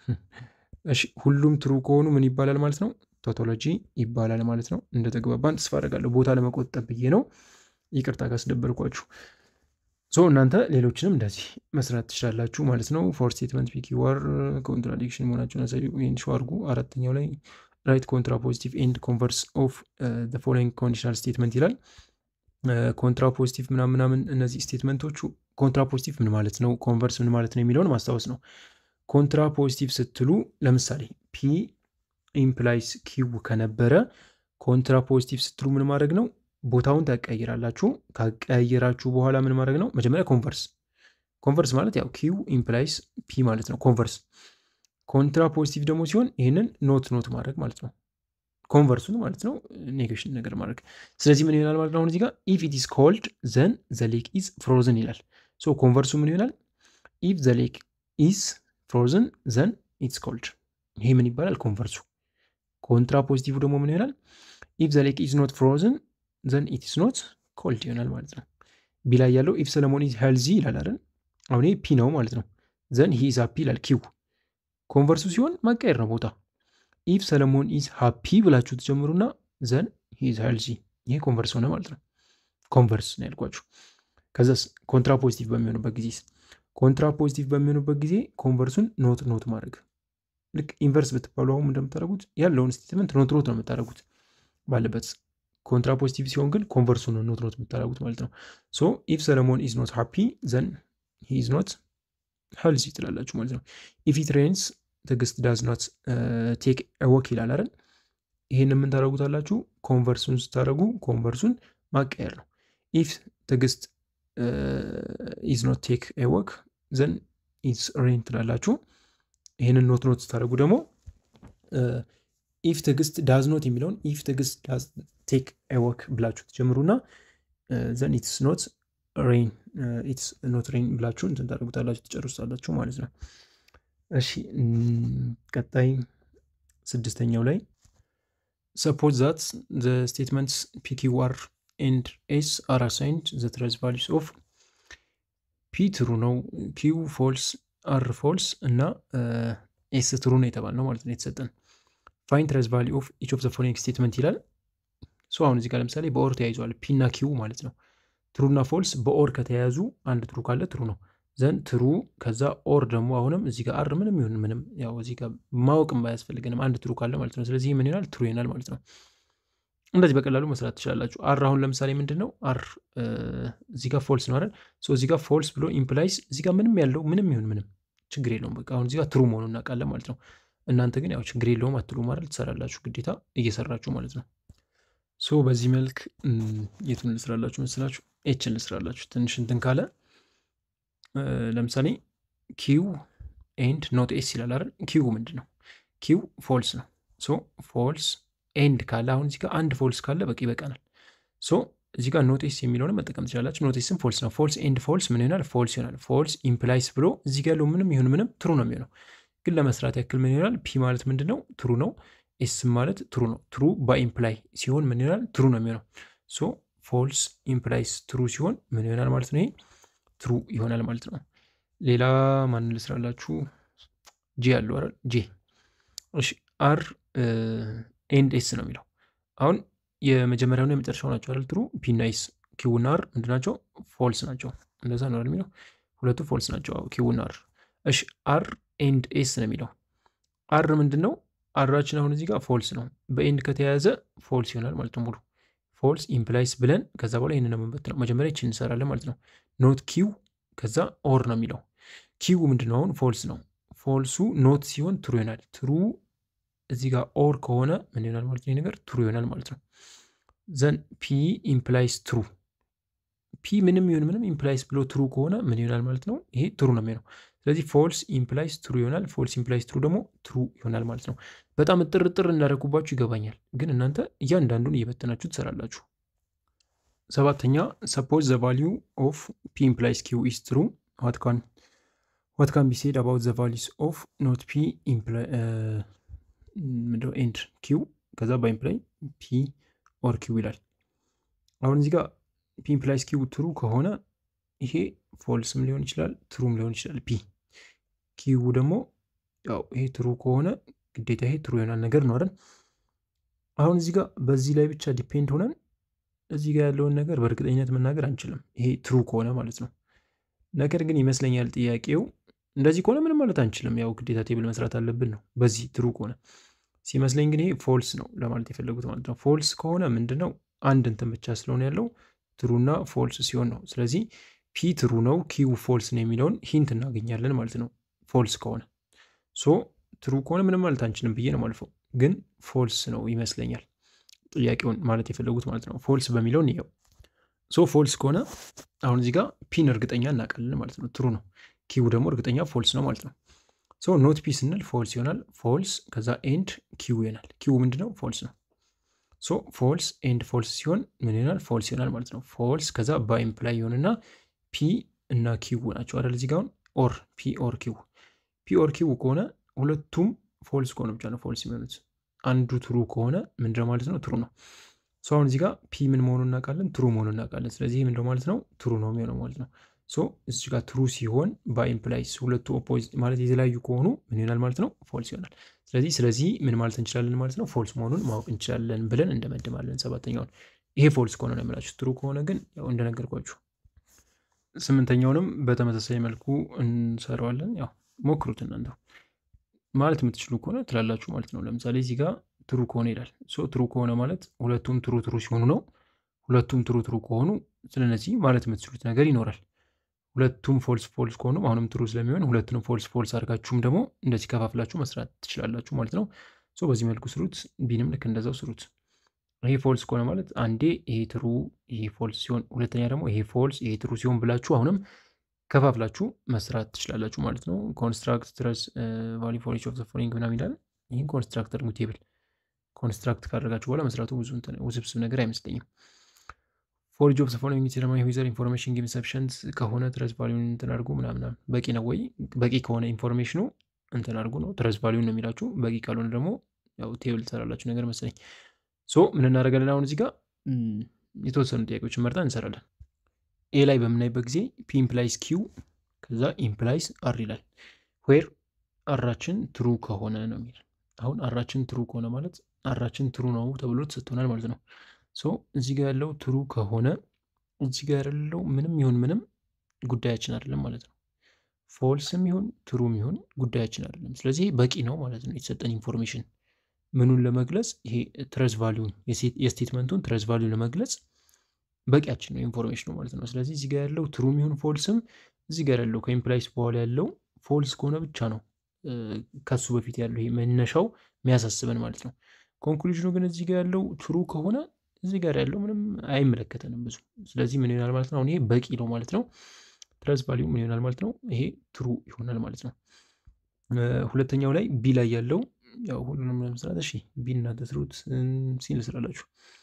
እሺ ሁሉም ትሩ ከሆኑ ምን ይባላል ማለት ነው? ቶቶሎጂ ይባላል ማለት ነው። እንደተግባባን ተስፋ አደርጋለሁ። ቦታ ለመቆጠብ ብዬ ነው። ይቅርታ ካስደበርኳችሁ። ሶ እናንተ ሌሎችንም እንደዚህ መስራት ትችላላችሁ ማለት ነው። ፎር ስቴትመንት ፒኪ ዋር ኮንትራዲክሽን መሆናቸውን ያሳዩ ይህን ሸው አድርጉ። አራተኛው ላይ ራይት ኮንትራ ፖዚቲቭ ኤንድ ኮንቨርስ ኦፍ ፎሎዊንግ ኮንዲሽናል ስቴትመንት ይላል። ኮንትራ ፖዚቲቭ ምናምን ምናምን እነዚህ ስቴትመንቶቹ ኮንትራ ፖዚቲቭ ምን ማለት ነው፣ ኮንቨርስ ምን ማለት ነው የሚለውን ማስታወስ ነው። ኮንትራ ፖዚቲቭ ስትሉ ለምሳሌ ፒ ኢምፕላይስ ኪው ከነበረ ኮንትራ ፖዚቲቭ ስትሉ ምን ማድረግ ነው? ቦታውን ታቀያይራላችሁ። ካቀያየራችሁ በኋላ ምን ማድረግ ነው? መጀመሪያ ኮንቨርስ። ኮንቨርስ ማለት ያው ኪው ኢምፕላይስ ፒ ማለት ነው። ኮንቨርስ። ኮንትራ ፖዚቲቭ ደግሞ ሲሆን ይህንን ኖት ኖት ማድረግ ማለት ነው። ኮንቨርሱን ማለት ነው ኔጌሽን ነገር ማድረግ። ስለዚህ ምን ይሆናል ማለት ነው? አሁን እዚህ ጋር ኢፍ ኢት ኢዝ ኮልድ ዘን ዘ ሌክ ኢዝ ፍሮዝን ይላል። ሶ ኮንቨርሱ ምን ይሆናል? ኢፍ ዘ ሌክ ኢዝ ፍሮዝን ዘን ኢትስ ኮልድ። ይሄ ምን ይባላል? ኮንቨርሱ። ኮንትራ ፖዚቲቭ ደግሞ ምን ይሆናል? ኢፍ ዘ ሌክ ኢዝ ኖት ፍሮዝን ዘን ኢት ኢዝ ኖት ኮልድ ይሆናል ማለት ነው። ቢ ላይ ያለው ኢፍ ሰለሞን ኢዝ ሄልዚ ይላል አይደል? አሁን ይሄ ፒ ነው ማለት ነው። ዘን ሂ ኢዝ ሃፒ ይላል ኪው። ኮንቨርሱ ሲሆን ማቀየር ነው ቦታ ኢፍ ሰለሞን ኢዝ ሃፒ ብላችሁ ትጀምሩና ዘን ሂ ኢዝ ሄልዚ ይሄ ኮንቨርስ ሆነ ማለት ነው። ኮንቨርስ ነው ያልኳችሁ። ከዛስ ኮንትራ ፖዚቲቭ በሚሆንበት ጊዜ ኮንትራ ፖዚቲቭ በሚሆንበት ጊዜ ኮንቨርሱን ኖት ኖት ማድረግ ልክ ኢንቨርስ ብትባሉ አሁን እንደምታደርጉት ያለውን ስቴትመንት ኖት ኖት ነው የምታደርጉት ባለበት። ኮንትራ ፖዚቲቭ ሲሆን ግን ኮንቨርሱን ነው ኖት ኖት የምታደርጉት ማለት ነው። ሶ ኢፍ ሰለሞን ኢዝ ኖት ሃፒ ዘን ሂ ኢዝ ኖት ሄልዚ ትላላችሁ ማለት ነው። ኢፍ ኢት ሬንስ ትዕግስት ዳዝ ኖት ቴክ ወክ ይላል አይደል? ይህን ምን ታደርጉታላችሁ? ኮንቨርሱን ስታደርጉ ኮንቨርሱን ማቀየር ነው። ኢፍ ትዕግስት ኢዝ ኖት ቴክ ወክ ዘን ኢትስ ሬን ትላላችሁ። ይህንን ኖት ኖት ስታደርጉ ደግሞ ኢፍ ትዕግስት ዳዝ ኖት የሚለውን ኢፍ ትዕግስት ዳዝ ቴክ ወክ ብላችሁ ትጀምሩና ዘን ኢትስ ኖት ሬን ኢትስ ኖት ሬን ብላችሁ እንትን ታደርጉታላችሁ ትጨርሳላችሁ ማለት ነው። እሺ ቀጣይ ስድስተኛው ላይ ሰፖዝ ዛት ዘ ስቴትመንትስ ፒ ኪው አር ኤንድ ኤስ አር አሳይንድ ዘ ትረዝ ቫሊስ ኦፍ ፒ ትሩ ነው፣ ኪው ፎልስ፣ አር ፎልስ እና ኤስ ትሩ ነው የተባልነው ማለት ነው የተሰጠን። ፋይን ትረዝ ቫሊ ኦፍ ኢች ኦፍ ዘ ፎሎዊንግ ስቴትመንት ይላል። ሶ አሁን እዚህ ጋር ለምሳሌ በኦር ተያይዘዋል ፒ እና ኪው ማለት ነው። ትሩና ፎልስ በኦር ከተያያዙ አንድ ትሩ ካለ ትሩ ነው ዘን ትሩ ከዛ ኦር ደግሞ አሁንም እዚህ ጋር አር ምንም ይሁን ምንም ያው እዚህ ጋር ማወቅም ባያስፈልገንም አንድ ትሩ ካለ ማለት ነው። ስለዚህ ምን ይሆናል? ትሩ ይሆናል ማለት ነው። እንደዚህ በቀላሉ መስራት ትችላላችሁ። አር አሁን ለምሳሌ ምንድን ነው አር እዚህ ጋር ፎልስ ነው አይደል? እዚህ ጋር ፎልስ ብሎ ኢምፕላይስ እዚህ ጋር ምንም ያለው ምንም ይሁን ምንም ችግር የለውም። በቃ አሁን እዚህ ጋር ትሩ መሆኑን እናውቃለን ማለት ነው። እናንተ ግን ያው ችግር የለውም አትሉ ማለት ትሰራላችሁ፣ ግዴታ እየሰራችሁ ማለት ነው። ሶ በዚህ መልክ የቱን ልስራላችሁ መስላችሁ? ኤችን ልስራላችሁ። ትንሽ እንትን ካለ ለምሳሌ ኪው ኤንድ ኖት ኤስ ይላል አይደል? ኪው ምንድን ነው? ኪው ፎልስ ነው። ሶ ፎልስ ኤንድ ካለ አሁን እዚህ ጋር አንድ ፎልስ ካለ በቂ ይበቃናል። ሶ እዚህ ጋር ኖቴስ የሚለውን መጠቀም ትችላላችሁ። ኖቴስም ፎልስ ነው። ፎልስ ኤንድ ፎልስ ምን ይሆናል? ፎልስ ይሆናል። ፎልስ ኢምፕላይስ ብሎ እዚህ ጋር ያለው ምንም ይሁን ምንም ትሩ ነው የሚሆነው። ግን ለመስራት ያክል ምን ይሆናል? ፒ ማለት ምንድን ነው? ትሩ ነው። ኤስ ማለት ትሩ ነው። ትሩ በኢምፕላይ ሲሆን ምን ይሆናል? ትሩ ነው የሚሆነው። ሶ ፎልስ ኢምፕላይስ ትሩ ሲሆን ምን ይሆናል ማለት ነው? ይሄ ትሩ ይሆናል ማለት ነው። ሌላ ማንን ልስራላችሁ? ጄ ያለው አይደል? ጄ እሺ። አር ኤንድ ኤስ ነው የሚለው አሁን የመጀመሪያውና የመጨረሻው ናቸው አይደል? ትሩ ፒ እና ኤስ ኪው እና አር ምንድን ናቸው? ፎልስ ናቸው። እንደዛ ነው የሚለው ሁለቱ ፎልስ ናቸው። ኪው እና አር። እሺ አር ኤንድ ኤስ ነው የሚለው አር ምንድን ነው? አራችን አሁን እዚህ ጋር ፎልስ ነው። በኤንድ ከተያያዘ ፎልስ ይሆናል ማለት ነው። ሙሉ ፎልስ ኢምፕላይስ ብለን ከዛ በኋላ ይህንን ነው የምንበት ነው። መጀመሪያ ይችን እንሰራለን ማለት ነው። ኖት ኪው ከዛ ኦር ነው የሚለው ኪው ምንድን ነው? አሁን ፎልስ ነው። ፎልሱ ኖት ሲሆን ትሩ ይሆናል። ትሩ እዚህ ጋር ኦር ከሆነ ምን ይሆናል ማለት ነው? ነገር ትሩ ይሆናል ማለት ነው። ዘን ፒ ኢምፕላይስ ትሩ ፒ ምንም ይሁን ምንም ኢምፕላይስ ብሎ ትሩ ከሆነ ምን ይሆናል ማለት ነው? ይሄ ትሩ ነው የሚሆነው። ስለዚህ ፎልስ ኢምፕላይስ ትሩ ይሆናል። ፎልስ ኢምፕላይስ ትሩ ደግሞ ትሩ ይሆናል ማለት ነው። በጣም እጥር እጥር እንዳደረጉባችሁ ይገባኛል፣ ግን እናንተ እያንዳንዱን እየበተናችሁ ትሰራላችሁ። ሰባተኛ ሰፖዝ ዘ ቫሊዩ ኦፍ ፒ ኢምፕላይስ ኪው ኢስ ትሩ ዋት ካን ዋት ካን ቢ ሴድ አባውት ዘ ቫሊዩስ ኦፍ ኖት ፒ ምንድነው ኤንድ ኪው ከዛ በኢምፕላይ ፒ ኦር ኪው ይላል። አሁን እዚህ ጋር ፒ ኢምፕላይስ ኪው ትሩ ከሆነ ይሄ ፎልስም ሊሆን ይችላል ትሩም ሊሆን ይችላል። ፒ ኪው ደግሞ ያው ይሄ ትሩ ከሆነ ግዴታ ይሄ ትሩ ይሆናል ነገር ነው አይደል? አሁን እዚህ ጋር በዚህ ላይ ብቻ ዲፔንድ ሆነን እዚህ ጋር ያለውን ነገር በእርግጠኝነት መናገር አንችልም፣ ይሄ ትሩ ከሆነ ማለት ነው። ነገር ግን ይመስለኛል ጥያቄው እንደዚህ ከሆነ ምንም ማለት አንችልም፣ ያው ግዴታ ቴብል መስራት አለብን ነው። በዚህ ትሩ ከሆነ ሲመስለኝ ግን ይሄ ፎልስ ነው ለማለት የፈለጉት ማለት ነው። ፎልስ ከሆነ ምንድን ነው አንድ እንትን ብቻ ስለሆነ ያለው ትሩና ፎልስ ሲሆን ነው። ስለዚህ ፒ ትሩ ነው ኪው ፎልስ ነው የሚለውን ሂንት እናገኛለን ማለት ነው። ፎልስ ከሆነ ሶ ትሩ ከሆነ ምንም ማለት አንችልም ብዬ ነው ማልፈው፣ ግን ፎልስ ነው ይመስለኛል ጥያቄውን ማለት የፈለጉት ማለት ነው። ፎልስ በሚለው እንየው። ሶ ፎልስ ከሆነ አሁን እዚህ ጋር ፒን እርግጠኛ እናውቃለን ማለት ነው። ትሩ ነው። ኪው ደግሞ እርግጠኛ ፎልስ ነው ማለት ነው። ሶ ኖት ፒ ስንል ፎልስ ይሆናል። ፎልስ ከዛ ኤንድ ኪው ይሆናል። ኪው ምንድነው? ፎልስ ነው። ሶ ፎልስ ኤንድ ፎልስ ሲሆን ምን ይሆናል? ፎልስ ይሆናል ማለት ነው። ፎልስ ከዛ በኢምፕላይ ይሆንና ፒ እና ኪው ናቸው አይደል? እዚህ ጋር አሁን ኦር ፒ ኦር ኪው ፒ ኦር ኪው ከሆነ ሁለቱም ፎልስ ከሆነ ብቻ ነው ፎልስ የሚሆኑት። አንዱ ትሩ ከሆነ ምንድነው ማለት ነው? ትሩ ነው። ሶ አሁን እዚህ ጋር ፒ ምን መሆኑን እናውቃለን፣ ትሩ መሆኑን እናውቃለን። ስለዚህ ምንድነው ማለት ነው? ትሩ ነው የሚሆነው ማለት ነው። ሶ እዚህ ጋር ትሩ ሲሆን በኢምፕላይስ ሁለቱ ኦፖዚት ማለት የተለያዩ ከሆኑ ምን ይሆናል ማለት ነው? ፎልስ ይሆናል። ስለዚህ ስለዚህ ምን ማለት እንችላለን ማለት ነው? ፎልስ መሆኑን ማወቅ እንችላለን ብለን እንደመድማለን። ሰባተኛውን ይሄ ፎልስ ከሆነ ነው የምላችሁ። ትሩ ከሆነ ግን ያው እንደነገርኳችሁ ስምንተኛውንም በተመሳሳይ መልኩ እንሰራዋለን። ያው ሞክሩት እናንተ ማለት የምትችሉ ከሆነ ትላላችሁ ማለት ነው። ለምሳሌ እዚህ ጋር ትሩ ከሆነ ይላል። ሶ ትሩ ከሆነ ማለት ሁለቱም ትሩ ትሩ ሲሆኑ ነው። ሁለቱም ትሩ ትሩ ከሆኑ ስለነዚህ ማለት የምትችሉት ነገር ይኖራል። ሁለቱም ፎልስ ፎልስ ከሆኑ አሁንም ትሩ ስለሚሆን ሁለቱንም ፎልስ ፎልስ አድርጋችሁም ደግሞ እንደዚህ ከፋፍላችሁ መስራት ትችላላችሁ ማለት ነው። ሶ በዚህ መልኩ ስሩት። ቢንም ልክ እንደዛው ስሩት። ይሄ ፎልስ ከሆነ ማለት አንዴ ይሄ ትሩ ይሄ ፎልስ ሲሆን፣ ሁለተኛ ደግሞ ይሄ ፎልስ ይሄ ትሩ ሲሆን ብላችሁ አሁንም ከፋፍላችሁ መስራት ትችላላችሁ ማለት ነው። ኮንስትራክት ትረስ ቫሊ ፎር ኢች ኦፍ ዘ ፎሎዊንግ ምናምን ይላል። ይህን ኮንስትራክት አድርጉ ቴብል ኮንስትራክት ካደረጋችሁ በኋላ መስራቱ ብዙ ውስብስብ ነገር አይመስለኝም። ፎር ኢች ኦፍ ዘ ፎሎዊንግ ሴረማኒ ዩዘር ኢንፎርሜሽን ጊቭ ሰፊሸንት ከሆነ ትረስ ቫሊዩን እንትን አድርጉ ምናምን በቂ ነው ወይ? በቂ ከሆነ ኢንፎርሜሽኑ እንትን አድርጉ ነው። ትረስ ቫሊዩን ነው የሚላችሁ። በቂ ካልሆነ ደግሞ ያው ቴብል ትሰራላችሁ ነገር መሰለኝ። ሶ ምን እናደርጋለን አሁን እዚህ ጋር የተወሰኑ ጥያቄዎችን መርጠን እንሰራለን። ኤ ላይ በምናይበት ጊዜ ፒ ኢምፕላይስ ኪው ከዛ ኢምፕላይስ አር ይላል። ዌር አራችን ትሩ ከሆነ ነው የሚል። አሁን አራችን ትሩ ከሆነ ማለት አራችን ትሩ ነው ተብሎ ተሰጥቶናል ማለት ነው። ሶ እዚህ ጋር ያለው ትሩ ከሆነ እዚህ ጋር ያለው ምንም ይሁን ምንም ጉዳያችን አይደለም ማለት ነው። ፎልስም ይሁን ትሩም ይሁን ጉዳያችን አይደለም። ስለዚህ በቂ ነው ማለት ነው የተሰጠን ኢንፎርሜሽን ምኑን ለመግለጽ ይሄ ትረስ ቫሊዩን የስቴትመንቱን ትረስ ቫሊዩ ለመግለጽ በቂያችን ነው ኢንፎርሜሽኑ ማለት ነው። ስለዚህ እዚህ ጋር ያለው ትሩም ይሁን ፎልስም እዚህ ጋር ያለው ከኢምፕላይስ በኋላ ያለው ፎልስ ከሆነ ብቻ ነው ከሱ በፊት ያለው ይሄ መነሻው የሚያሳስበን ማለት ነው። ኮንክሉዥኑ ግን እዚህ ጋር ያለው ትሩ ከሆነ እዚህ ጋር ያለው ምንም አይመለከተንም ብዙ። ስለዚህ ምን ይሆናል ማለት ነው? አሁን ይሄ በቂ ነው ማለት ነው። ትረስ ቫሊዩ ምን ይሆናል ማለት ነው? ይሄ ትሩ ይሆናል ማለት ነው። ሁለተኛው ላይ ቢ ላይ ያለው ያው ሁሉንም ለመስራት እሺ፣ ቢ እናንተ ስሩት ሲል ስላላችሁ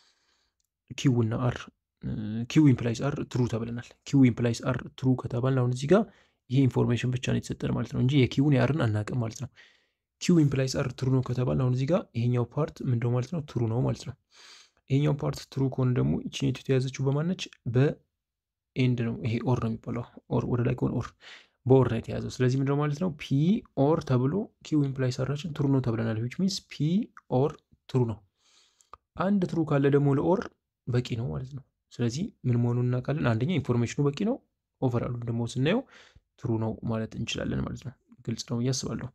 ኪው እና አር ኪው ኢምፕላይስ አር ትሩ ተብለናል። ኪው ኢምፕላይስ አር ትሩ ከተባልን አሁን እዚህ ጋር ይሄ ኢንፎርሜሽን ብቻ ነው የተሰጠን ማለት ነው እንጂ የኪውን የአርን አናውቅም ማለት ነው። ኪው ኢምፕላይስ አር ትሩ ነው ከተባልን አሁን እዚህ ጋር ይሄኛው ፓርት ምንድነው ማለት ነው? ትሩ ነው ማለት ነው። ይሄኛው ፓርት ትሩ ከሆነ ደግሞ ይችኔቱ የተያዘችው በማነች? በኤንድ ነው። ይሄ ኦር ነው የሚባለው። ኦር ወደ ላይ ከሆነ ኦር በኦር ነው የተያዘው። ስለዚህ ምንድነው ማለት ነው? ፒ ኦር ተብሎ ኪው ኢምፕላይስ አራችን ትሩ ነው ተብለናል። ዊች ሚንስ ፒ ኦር ትሩ ነው። አንድ ትሩ ካለ ደግሞ ለኦር በቂ ነው ማለት ነው። ስለዚህ ምን መሆኑን እናውቃለን። አንደኛ ኢንፎርሜሽኑ በቂ ነው። ኦቨራሉ ደግሞ ስናየው ትሩ ነው ማለት እንችላለን ማለት ነው። ግልጽ ነው ብዬ አስባለሁ።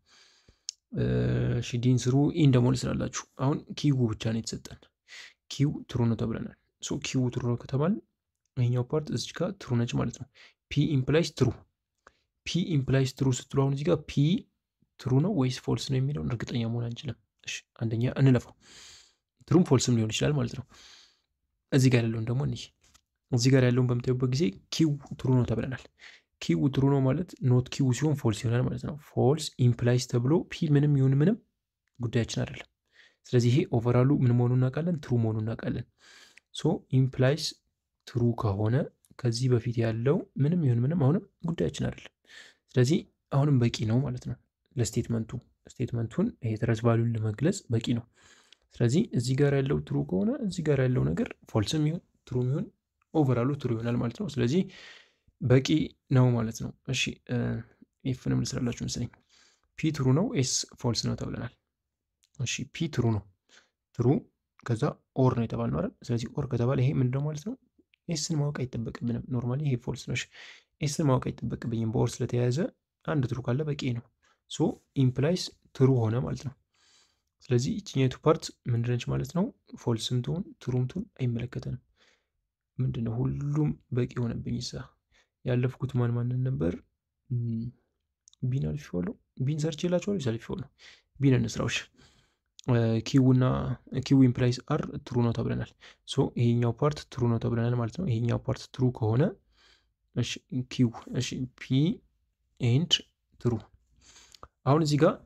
እሺ ዲን ስሩ ኢን ደግሞ ስላላችሁ አሁን ኪው ብቻ ነው የተሰጠን። ኪው ትሩ ነው ተብለናል። ሶ ኪው ትሩ ነው ከተባል ይሄኛው ፓርት እዚህ ጋር ትሩ ነች ማለት ነው። ፒ ኢምፕላይስ ትሩ ፒ ኢምፕላይስ ትሩ ስትሉ አሁን እዚህ ጋር ፒ ትሩ ነው ወይስ ፎልስ ነው የሚለውን እርግጠኛ መሆን አንችልም። እሺ አንደኛ እንለፋው። ትሩም ፎልስም ሊሆን ይችላል ማለት ነው። እዚህ ጋር ያለውን ደግሞ እንይ። እዚህ ጋር ያለውን በምታዩበት ጊዜ ኪው ትሩ ነው ተብለናል። ኪው ትሩ ነው ማለት ኖት ኪው ሲሆን ፎልስ ይሆናል ማለት ነው። ፎልስ ኢምፕላይስ ተብሎ ፒ ምንም ይሁን ምንም ጉዳያችን አይደለም። ስለዚህ ይሄ ኦቨራሉ ምን መሆኑ እናውቃለን፣ ትሩ መሆኑ እናውቃለን። ሶ ኢምፕላይስ ትሩ ከሆነ ከዚህ በፊት ያለው ምንም ይሁን ምንም አሁንም ጉዳያችን አይደለም። ስለዚህ አሁንም በቂ ነው ማለት ነው ለስቴትመንቱ ስቴትመንቱን ይሄ ትረስ ቫሉን ለመግለጽ በቂ ነው። ስለዚህ እዚህ ጋር ያለው ትሩ ከሆነ እዚህ ጋር ያለው ነገር ፎልስም ይሁን ትሩ ይሁን ኦቨራሉ ትሩ ይሆናል ማለት ነው። ስለዚህ በቂ ነው ማለት ነው። እሺ ኤፍንም ልስራላችሁ መሰለኝ። ፒ ትሩ ነው ኤስ ፎልስ ነው ተብለናል። እሺ ፒ ትሩ ነው ትሩ ከዛ ኦር ነው የተባልነው አይደል? ስለዚህ ኦር ከተባለ ይሄ ምንድነው ማለት ነው? ኤስን ማወቅ አይጠበቅብንም። ኖርማሊ ይሄ ፎልስ ነው። ኤስን ማወቅ አይጠበቅብኝም። በኦር ስለተያያዘ አንድ ትሩ ካለ በቂ ነው። ሶ ኢምፕላይስ ትሩ ሆነ ማለት ነው። ስለዚህ ይችኛቱ ፓርት ምንድነች ማለት ነው? ፎልስም ትሁን ትሩም ትሁን አይመለከተንም። ምንድነው ሁሉም በቂ ሆነብኝ። ይሳ ያለፍኩት ማን ማንን ነበር? ቢን አልፌዋለሁ። ቢን ሰርች የላቸዋለሁ ሳልፌዋለሁ። ቢን እንስራዎች ኪውና ኪው ኢምፕላይስ አር ትሩ ነው ተብለናል። ሶ ይሄኛው ፓርት ትሩ ነው ተብለናል ማለት ነው። ይሄኛው ፓርት ትሩ ከሆነ ኪው ፒ ኤንድ ትሩ አሁን እዚህ ጋር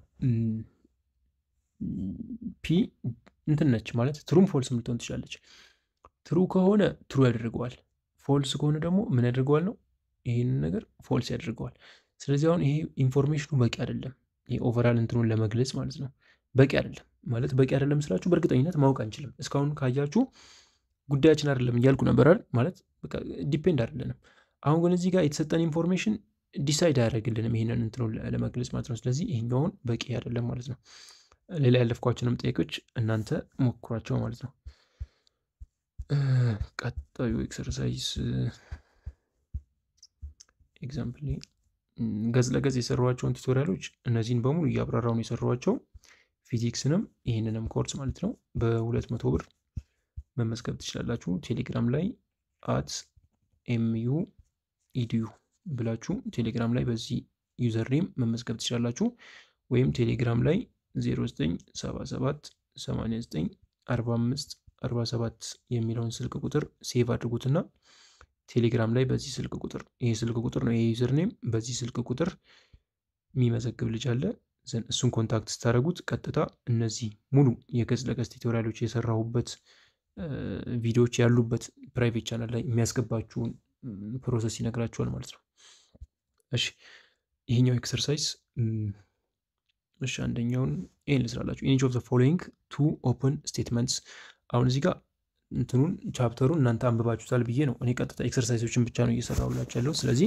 ፒ እንትን ነች ማለት ትሩም ፎልስም ልትሆን ትችላለች። ትሩ ከሆነ ትሩ ያደርገዋል። ፎልስ ከሆነ ደግሞ ምን ያደርገዋል ነው ይህንን ነገር ፎልስ ያደርገዋል። ስለዚህ አሁን ይሄ ኢንፎርሜሽኑ በቂ አይደለም። ይሄ ኦቨራል እንትኑን ለመግለጽ ማለት ነው በቂ አይደለም ማለት በቂ አይደለም ስላችሁ በእርግጠኝነት ማወቅ አንችልም። እስካሁን ካያችሁ ጉዳያችን አይደለም እያልኩ ነበር አይደል? ማለት ዲፔንድ አይደለንም። አሁን ግን እዚህ ጋር የተሰጠን ኢንፎርሜሽን ዲሳይድ አያደርግልንም ይህንን እንትኑን ለመግለጽ ማለት ነው። ስለዚህ ይሄኛውን በቂ አይደለም ማለት ነው። ሌላ ያለፍኳቸውንም ጥያቄዎች እናንተ ሞክሯቸው ማለት ነው። ቀጣዩ ኤክሰርሳይዝ ኤግዛምፕል ገጽ ለገጽ የሰሯቸውን ቱቶሪያሎች እነዚህን በሙሉ እያብራራውን የሰሯቸው ፊዚክስንም ይህንንም ኮርስ ማለት ነው በሁለት መቶ ብር መመዝገብ ትችላላችሁ። ቴሌግራም ላይ አት ኤምዩ ኢዲዩ ብላችሁ ቴሌግራም ላይ በዚህ ዩዘር ኔም መመዝገብ ትችላላችሁ። ወይም ቴሌግራም ላይ 0977 89 45 47 የሚለውን ስልክ ቁጥር ሴቭ አድርጉትና ቴሌግራም ላይ በዚህ ስልክ ቁጥር ይሄ ስልክ ቁጥር ነው ይሄ ዩዘር ኔም በዚህ ስልክ ቁጥር የሚመዘግብ ልጅ አለ። እሱን ኮንታክት ስታደረጉት ቀጥታ እነዚህ ሙሉ የገጽ ለገጽ ቱቶሪያሎች የሰራሁበት ቪዲዮዎች ያሉበት ፕራይቬት ቻናል ላይ የሚያስገባችሁን ፕሮሰስ ይነግራችኋል ማለት ነው። እሺ ይሄኛው ኤክሰርሳይዝ እሺ አንደኛውን ይህን ልስራላችሁ። ኢች ኦፍ ዘ ፎሎዊንግ ቱ ኦፕን ስቴትመንትስ። አሁን እዚህ ጋር እንትኑን ቻፕተሩን እናንተ አንብባችሁታል ብዬ ነው እኔ ቀጥታ ኤክሰርሳይዞችን ብቻ ነው እየሰራሁላችሁ ያለው። ስለዚህ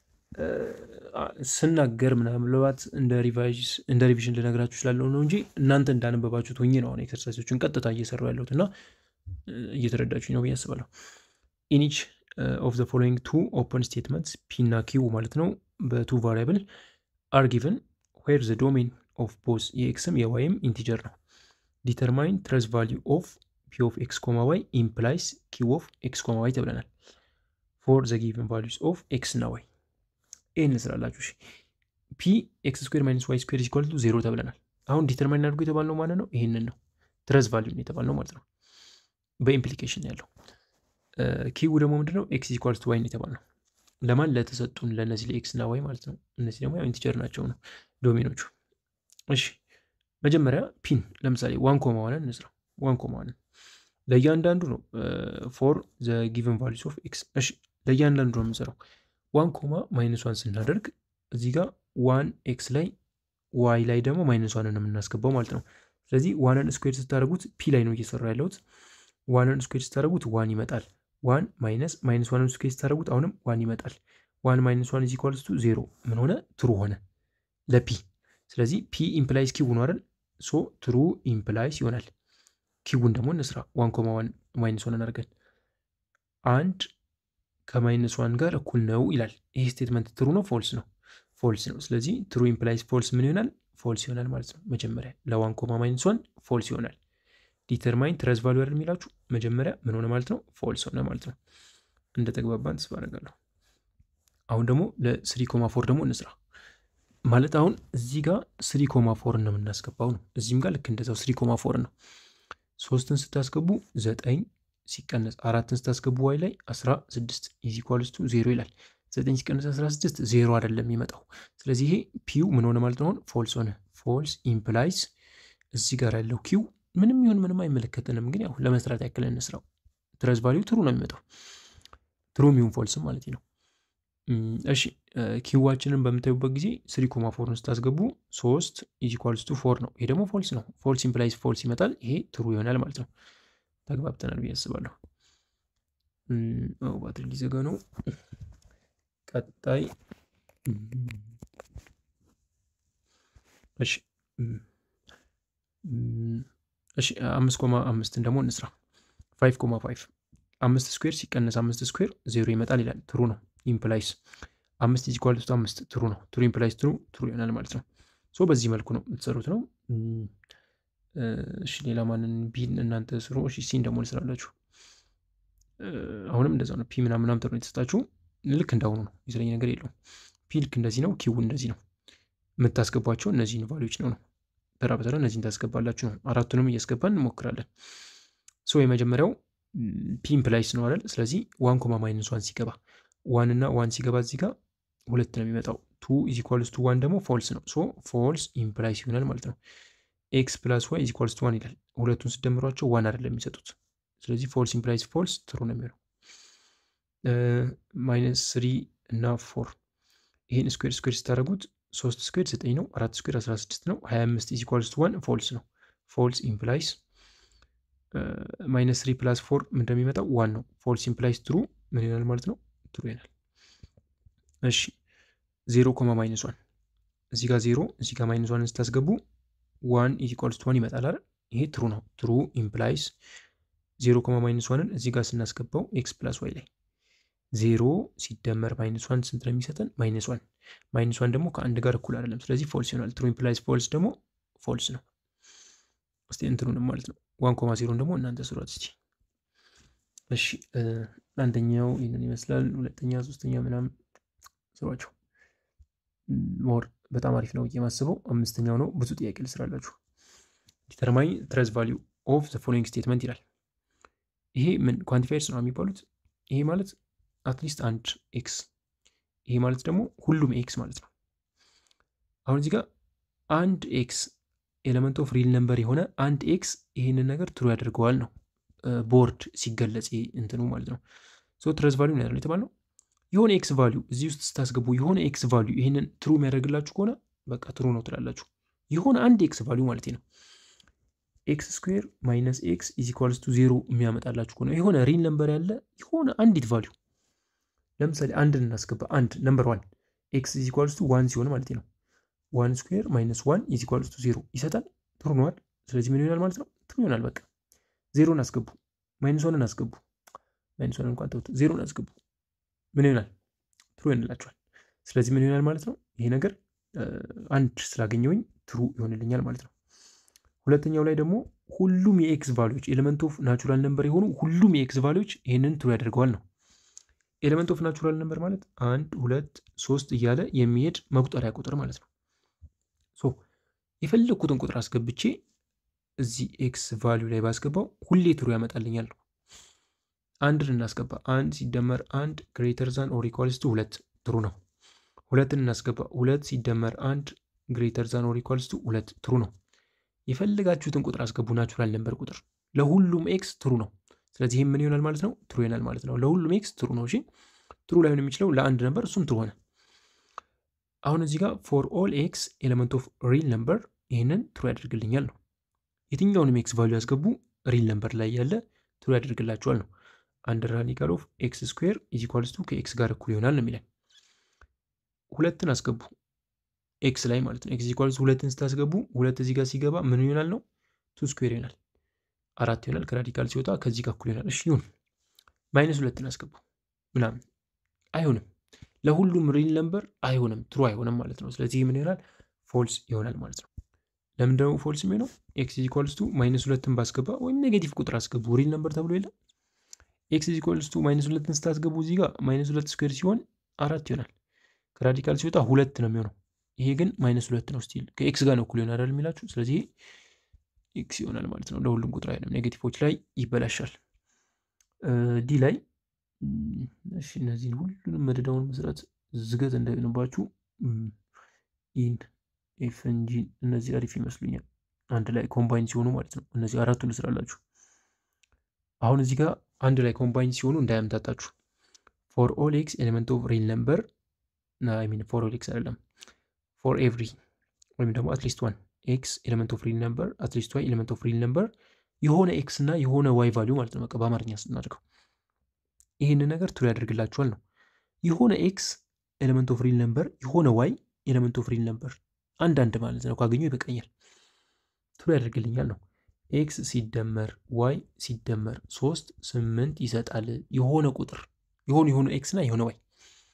ስናገር ምናልባት እንደ ሪቪዥን ልነግራችሁ ስላለው ነው እንጂ እናንተ እንዳነበባችሁት ሆኜ ነው አሁን ኤክሰርሳይዞችን ቀጥታ እየሰራሁ ያለሁት እና እየተረዳችሁኝ ነው ብዬ አስባለሁ። ኢኒች ኦፍ ዘ ፎሎዊንግ ቱ ኦፕን ስቴትመንትስ ፒ እና ኪው ማለት ነው በቱ ቫሪያብል አር ጊቨን ዌር ዘ ዶሜን ኦፍ ቦዝ የኤክስም የዋይም ኢንቲጀር ነው። ዲተርማይን ትረስ ቫሊዩ ኦፍ ፒ ኦፍ ኤክስ ኮማ ዋይ ኢምፕላይስ ኪው ኦፍ ኤክስ ኮማ ዋይ ተብለናል። ፎር ዘ ጊቨን ቫሊዩስ ኦፍ ኤክስ እና ዋይ ይህን ስላላችሁ ፒ ኤክስ ስኩዌር ማይነስ ዋይ ስኩዌር ኢኳል ቱ ዜሮ ተብለናል። አሁን ዲተርማይን አድርጎ የተባልነው ማለት ነው ይህንን ነው ትረዝ ቫሊዩን የተባልነው ማለት ነው። በኢምፕሊኬሽን ያለው ኪው ደግሞ ምንድነው ኤክስ ኢኳል ቱ ዋይን የተባልነው ለማን ለተሰጡን ለእነዚህ ለኤክስ እና ዋይ ማለት ነው። እነዚህ ደግሞ ያው ኢንቲጀር ናቸው ነው ዶሜኖቹ። እሺ መጀመሪያ ፒን ለምሳሌ ዋን ኮማ ዋንን እንስራ። ዋን ኮማ ዋንን ለእያንዳንዱ ነው ፎር ዘ ጊቨን ቫሉስ ኦፍ ኤክስ። እሺ ለእያንዳንዱ ነው የምንሰራው። ዋን ኮማ ማይነስ ዋን ስናደርግ እዚህ ጋር ዋን ኤክስ ላይ ዋይ ላይ ደግሞ ማይነስ ዋንን የምናስገባው ማለት ነው። ስለዚህ ዋንን ስኩዌር ስታደርጉት ፒ ላይ ነው እየሰራ ያለሁት። ዋንን ስኩዌር ስታደርጉት ዋን ይመጣል። ዋን ማይነስ ማይነስ ዋንን ስኩዌር ስታደርጉት አሁንም ዋን ይመጣል። ዋን ማይነስ ዋን ኢዝ ኢኳልስ ቱ ዜሮ ምን ሆነ? ትሩ ሆነ ለፒ። ስለዚህ ፒ ኢምፕላይስ ኪው ነው አይደል? ሶ ትሩ ኢምፕላይስ ይሆናል። ኪውን ደግሞ እንስራ። ዋን ኮማ ዋን ማይነስ ዋንን አድርገን አንድ ከማይነስ ዋን ጋር እኩል ነው ይላል። ይህ ስቴትመንት ትሩ ነው ፎልስ ነው? ፎልስ ነው። ስለዚህ ትሩ ኢምፕላይስ ፎልስ ምን ይሆናል? ፎልስ ይሆናል ማለት ነው። መጀመሪያ ለዋን ኮማ ማይነስ ዋን ፎልስ ይሆናል። ዲተርማይን ትረዝ ቫሉ አይደል የሚላችሁ መጀመሪያ ምን ሆነ ማለት ነው? ፎልስ ሆነ ማለት ነው። እንደ ተግባባን ተስፋ አደርጋለሁ። አሁን ደግሞ ለስሪ ኮማ ፎር ደግሞ እንስራ። ማለት አሁን እዚህ ጋር ስሪ ኮማ ፎር ነው የምናስገባው ነው። እዚህም ጋር ልክ እንደዛው ስሪ ኮማ ፎር ነው። ሶስትን ስታስገቡ ዘጠኝ ሲቀነስ አራትን ስታስገቡ ዋይ ላይ አስራ ስድስት ኢዝ ኢኳልስ ቱ ዜሮ ይላል። ዘጠኝ ሲቀነስ አስራ ስድስት ዜሮ አይደለም የሚመጣው። ስለዚህ ይሄ ፒው ምን ሆነ ማለት ነው? አሁን ፎልስ ሆነ። ፎልስ ኢምፕላይስ እዚህ ጋር ያለው ኪው ምንም ይሁን ምንም አይመለከትንም፣ ግን ያው ለመስራት ያክል እንስራው። ትረዝ ቫሊዩ ትሩ ነው የሚመጣው ትሩ ሚሁን ፎልስም ማለት ነው። እሺ ኪዋችንን በምታዩበት ጊዜ ስሪ ኮማ ፎርን ስታስገቡ ሶስት ኢዝ ኢኳልስ ቱ ፎር ነው። ይሄ ደግሞ ፎልስ ነው። ፎልስ ኢምፕላይስ ፎልስ ይመጣል። ይሄ ትሩ ይሆናል ማለት ነው። ተግባብተናል ብዬ አስባለሁ። ባትሪ ሊዘጋ ነው። ቀጣይ እሺ እሺ አምስት ኮማ አምስትን ደግሞ እንስራ። ፋይቭ ኮማ ፋይቭ አምስት ስኩዌር ሲቀነስ አምስት ስኩዌር ዜሮ ይመጣል ይላል። ትሩ ነው። ኢምፕላይስ አምስት ኢዝ ኢኳል ቱ አምስት ትሩ ነው። ትሩ ኢምፕላይስ ትሩ ትሩ ይሆናል ማለት ነው። ሶ በዚህ መልኩ ነው የምትሰሩት ነው። እሺ ሌላ ማንን ቢን እናንተ ስሩ። እሺ ሲን ደግሞ ልስራላችሁ። አሁንም እንደዛ ነው። ፒ ምናምን ምናምን ተብሎ የተሰጣችሁ ልክ እንዳሁኑ ነው። የተለየ ነገር የለውም። ፒ ልክ እንደዚህ ነው። ኪው እንደዚህ ነው። የምታስገቧቸው እነዚህን ቫሊዎች ነው ነው ተራ በተራ እነዚህን ታስገባላችሁ ነው። አራቱንም እያስገባን እንሞክራለን። ሶ የመጀመሪያው ፒ ኢምፕላይስ ነው አይደል? ስለዚህ ዋን ኮማ ማይነስ ዋን ሲገባ ዋን እና ዋን ሲገባ እዚህ ጋር ሁለት ነው የሚመጣው። ቱ ኢዝ ኢኳልስ ቱ ዋን ደግሞ ፎልስ ነው። ሶ ፎልስ ኢምፕላይስ ይሆናል ማለት ነው። ኤክስ ፕላስ ዋይ ኢዝ ኢኳልስ ቱ ዋን ይላል። ሁለቱን ስደምሯቸው ዋን አይደለም የሚሰጡት። ስለዚህ ፎልስ ኢምፕላይስ ፎልስ ትሩ ነው የሚሆነው። ማይነስ ስሪ እና ፎር ይህን ስኩዌር ስኩዌር ስታደርጉት ሶስት ስኩዌር ዘጠኝ ነው። አራት ስኩዌር አስራ ስድስት ነው። ሀያ አምስት ኢዝ ኢኳልስ ቱ ዋን ፎልስ ነው። ፎልስ ኢምፕላይስ ማይነስ ስሪ ፕላስ ፎር እንደሚመጣው ዋን ነው። ፎልስ ኢምፕላይስ ትሩ ምን ይሆናል ማለት ነው? ትሩ ይሆናል። እሺ ዜሮ ኮማ ማይነስ ዋን እዚህ ጋር ዜሮ እዚህ ጋር ማይነስ ዋንን ስታስገቡ ዋን ኢዝ ኢኳልስ ቱ ዋን ይመጣል አይደል? ይሄ ትሩ ነው። ትሩ ኢምፕላይስ ዜሮ ኮማ ማይነስ ዋንን እዚህ ጋር ስናስገባው ኤክስ ፕላስ ዋይ ላይ ዜሮ ሲደመር ማይነስ ዋን ስንት ነው የሚሰጠን? ማይነስ ዋን ማይነስ ዋን ደግሞ ከአንድ ጋር እኩል አይደለም። ስለዚህ ፎልስ ይሆናል። ትሩ ኢምፕላይስ ፎልስ ደግሞ ፎልስ ነው። እስቲ እንትኑንም ማለት ነው ዋን ኮማ ዜሮን ደግሞ እናንተ ስሯት እስቲ። እሺ አንደኛው ይህንን ይመስላል። ሁለተኛ፣ ሶስተኛ ምናምን ስሯቸው። ሞር በጣም አሪፍ ነው የማስበው። አምስተኛው ነው። ብዙ ጥያቄ ልስራላችሁ። ዲተርማይን ትረዝ ቫሊዩ ኦፍ ዘ ፎሎዊንግ ስቴትመንት ይላል። ይሄ ምን ኳንቲፋየርስ ነው የሚባሉት። ይሄ ማለት አትሊስት አንድ ኤክስ ይሄ ማለት ደግሞ ሁሉም ኤክስ ማለት ነው። አሁን እዚህ ጋር አንድ ኤክስ ኤሌመንት ኦፍ ሪል ነምበር የሆነ አንድ ኤክስ ይህንን ነገር ትሩ ያደርገዋል ነው ቦርድ ሲገለጽ እንትኑ ማለት ነው። ሶ ትረዝ ቫሊዩ ነው የተባለው። የሆነ ኤክስ ቫሊዩ እዚህ ውስጥ ስታስገቡ የሆነ ኤክስ ቫሊዩ ይህንን ትሩ የሚያደርግላችሁ ከሆነ በቃ ትሩ ነው ትላላችሁ። የሆነ አንድ ኤክስ ቫሊዩ ማለት ነው። ኤክስ ስኩዌር ማይነስ ኤክስ ኢዝ ኢኳልስ ቱ ዜሮ የሚያመጣላችሁ ከሆነ የሆነ ሪል ነምበር ያለ የሆነ አንዲት ቫሊዩ ለምሳሌ አንድን እናስገባ። አንድ ነምበር ዋን ኤክስ ኢዝ ኢኳልስ ቱ ዋን ሲሆን ማለት ነው ዋን ስኩዌር ማይነስ ዋን ኢዝ ኢኳልስ ቱ ዜሮ ይሰጣል። ትሩ ነዋል። ስለዚህ ምን ይሆናል ማለት ነው? ትሩ ይሆናል። በቃ ዜሮን አስገቡ፣ ማይነስ ዋንን አስገቡ፣ ማይነስ ዋንን እንኳን ተውት፣ ዜሮን አስገቡ። ምን ይሆናል? ትሩ ይሆንላችኋል። ስለዚህ ምን ይሆናል ማለት ነው? ይሄ ነገር አንድ ስላገኘውኝ ትሩ ይሆንልኛል ማለት ነው። ሁለተኛው ላይ ደግሞ ሁሉም የኤክስ ቫሊዎች ኤሌመንት ኦፍ ናቹራል ነምበር የሆኑ ሁሉም የኤክስ ቫሊዎች ይህንን ትሩ ያደርገዋል ነው። ኤሌመንት ኦፍ ናቹራል ነምበር ማለት አንድ ሁለት ሶስት እያለ የሚሄድ መቁጠሪያ ቁጥር ማለት ነው። ሶ የፈለግኩትን ቁጥር አስገብቼ እዚህ ኤክስ ቫሊዩ ላይ ባስገባው ሁሌ ትሩ ያመጣልኛል። አንድን እናስገባ። አንድ ሲደመር አንድ ግሬተር ዛን ኦር ኢኳልስ ቱ ሁለት ትሩ ነው። ሁለትን እናስገባ። ሁለት ሲደመር አንድ ግሬተር ዛን ኦር ኢኳልስ ቱ ሁለት ትሩ ነው። የፈለጋችሁትን ቁጥር አስገቡ። ናቹራል ነምበር ቁጥር ለሁሉም ኤክስ ትሩ ነው። ስለዚህ ይህ ምን ይሆናል ማለት ነው? ትሩ ይሆናል ማለት ነው። ለሁሉም ኤክስ ትሩ ነው። እሺ ትሩ ላይሆን የሚችለው ለአንድ ነበር፣ እሱም ትሩ ሆነ። አሁን እዚህ ጋር ፎር ኦል ኤክስ ኤሌመንት ኦፍ ሪል ነምበር ይህንን ትሩ ያደርግልኛል ነው። የትኛውንም ኤክስ ቫሉ ያስገቡ ሪል ነምበር ላይ ያለ ትሩ ያደርግላቸዋል ነው። አንድ ራዲካል ኦፍ ኤክስ ስኩዌር ኢዝ ኢኳልስ ቱ ከኤክስ ጋር እኩል ይሆናል ነው የሚለን። ሁለትን አስገቡ ኤክስ ላይ ማለት ነው። ኤክስ ኢኳልስ ሁለትን ስታስገቡ ሁለት እዚህ ጋር ሲገባ ምን ይሆናል ነው? ቱ ስኩዌር ይሆናል አራት ይሆናል። ከራዲካል ሲወጣ ከዚህ ጋር እኩል ይሆናል። እሺ ይሁን። ማይነስ ሁለትን አስገቡ ምናምን አይሆንም። ለሁሉም ሪል ነምበር አይሆንም፣ ትሩ አይሆንም ማለት ነው። ስለዚህ ምን ይሆናል? ፎልስ ይሆናል ማለት ነው። ለምን ደግሞ ፎልስ የሚሆነው? ኤክስ ኢኳልስ ቱ ማይነስ ሁለትን ባስገባ ወይም ኔጌቲቭ ቁጥር አስገቡ ሪል ነምበር ተብሎ የለም። ኤክስ ኢኳልስ ቱ ማይነስ ሁለትን ስታስገቡ እዚህ ጋር ማይነስ ሁለት ስኩዌር ሲሆን አራት ይሆናል። ከራዲካል ሲወጣ ሁለት ነው የሚሆነው። ይሄ ግን ማይነስ ሁለት ነው። ስቲል ከኤክስ ጋር ነው እኩል ይሆናል አይደል የሚላችሁ። ስለዚህ ኤክስ ይሆናል ማለት ነው። ለሁሉም ቁጥር አይደለም፣ ኔጌቲቮች ላይ ይበላሻል። ዲ ላይ እሺ፣ እነዚህን ሁሉንም መደዳውን መሰረት ዝገት እንዳይሆንባችሁ ኢን ኤፍን ጂን እነዚህ አሪፍ ይመስሉኛል። አንድ ላይ ኮምባይን ሲሆኑ ማለት ነው። እነዚህ አራቱን ልስራላችሁ። አሁን እዚህ ጋር አንድ ላይ ኮምባይን ሲሆኑ እንዳያምታታችሁ። ፎር ኦል ኤክስ ኤሌመንት ኦፍ ሪል ነምበር ሚን ፎር ኦል ኤክስ አይደለም ፎር ኤቭሪ ወይም ደግሞ አትሊስት ዋን ኤክስ ኤሌመንት ኦፍ ሪል ነምበር አትሊስት ዋይ ኤሌመንት ኦፍ ሪል ነምበር የሆነ ኤክስ እና የሆነ ዋይ ቫሊዩ ማለት ነው። በቃ በአማርኛ ስናደርገው ይህንን ነገር ትሩ ያደርግላችኋል ነው። የሆነ ኤክስ ኤሌመንት ኦፍ ሪል ነምበር የሆነ ዋይ ኤሌመንት ኦፍ ሪል ነምበር አንዳንድ ማለት ነው ካገኘው ይበቃኛል፣ ትሩ ያደርግልኛል ነው። ኤክስ ሲደመር ዋይ ሲደመር ሶስት ስምንት ይሰጣል። የሆነ ቁጥር የሆኑ የሆኑ ኤክስ እና የሆነ ዋይ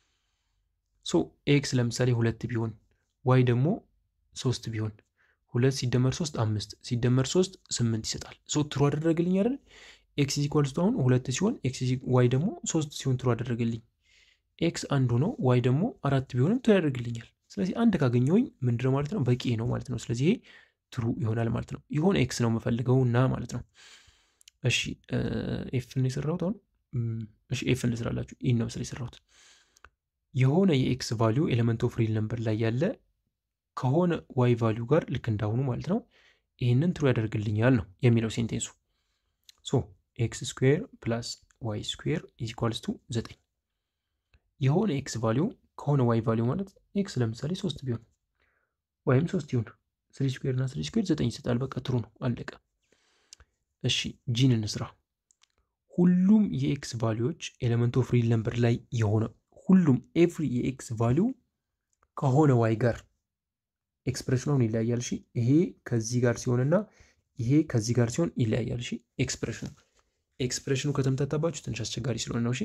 ሶ ኤክስ ለምሳሌ ሁለት ቢሆን ዋይ ደግሞ ሶስት ቢሆን ሁለት ሲደመር ሶስት አምስት ሲደመር ሶስት ስምንት ይሰጣል። ሶ ትሩ አደረገልኝ አይደል? ኤክስ ኢኳልስ አሁን ሁለት ሲሆን ኤክስ ዋይ ደግሞ ሶስት ሲሆን ትሩ አደረገልኝ። ኤክስ አንድ ሆኖ ዋይ ደግሞ አራት ቢሆንም ትሩ ያደርግልኛል። ስለዚህ አንድ ካገኘሁኝ ምንድነው ማለት ነው በቂ ነው ማለት ነው። ስለዚህ ይሄ ትሩ ይሆናል ማለት ነው። የሆነ ኤክስ ነው የምፈልገው እና ማለት ነው። እሺ ኤፍን የሰራሁት አሁን እሺ ኤፍን ልስራላችሁ። ይህን ነው ምስል የሰራሁት የሆነ የኤክስ ቫሊዩ ኤሌመንት ኦፍ ሪል ነምበር ላይ ያለ ከሆነ ዋይ ቫሊዩ ጋር ልክ እንዳሁኑ ማለት ነው ይህንን ትሩ ያደርግልኛል ነው የሚለው ሴንቴንሱ። ሶ ኤክስ ስኩዌር ፕላስ ዋይ ስኩዌር ኢዝ ኢኳልስ ቱ ዘጠኝ የሆነ ኤክስ ቫሊዩ ከሆነ ዋይ ቫሊዩ ማለት ኤክስ ለምሳሌ ሶስት ቢሆን ወይም ሶስት ይሁን ስሪ ስኩዌር እና ስሪ ስኩዌር ዘጠኝ ይሰጣል። በቃ ትሩ ነው አለቀ። እሺ ጂን እንስራ። ሁሉም የኤክስ ቫሊዎች ኤሌመንት ኦፍ ሪል ነምበር ላይ የሆነ ሁሉም ኤቭሪ የኤክስ ቫሊዩ ከሆነ ዋይ ጋር ኤክስፕሬሽኑን ይለያያል። እሺ ይሄ ከዚህ ጋር ሲሆንና ይሄ ከዚህ ጋር ሲሆን ይለያያል። እሺ ኤክስፕሬሽኑ ኤክስፕሬሽኑ ከተምታታባችሁ ትንሽ አስቸጋሪ ስለሆነ ነው። እሺ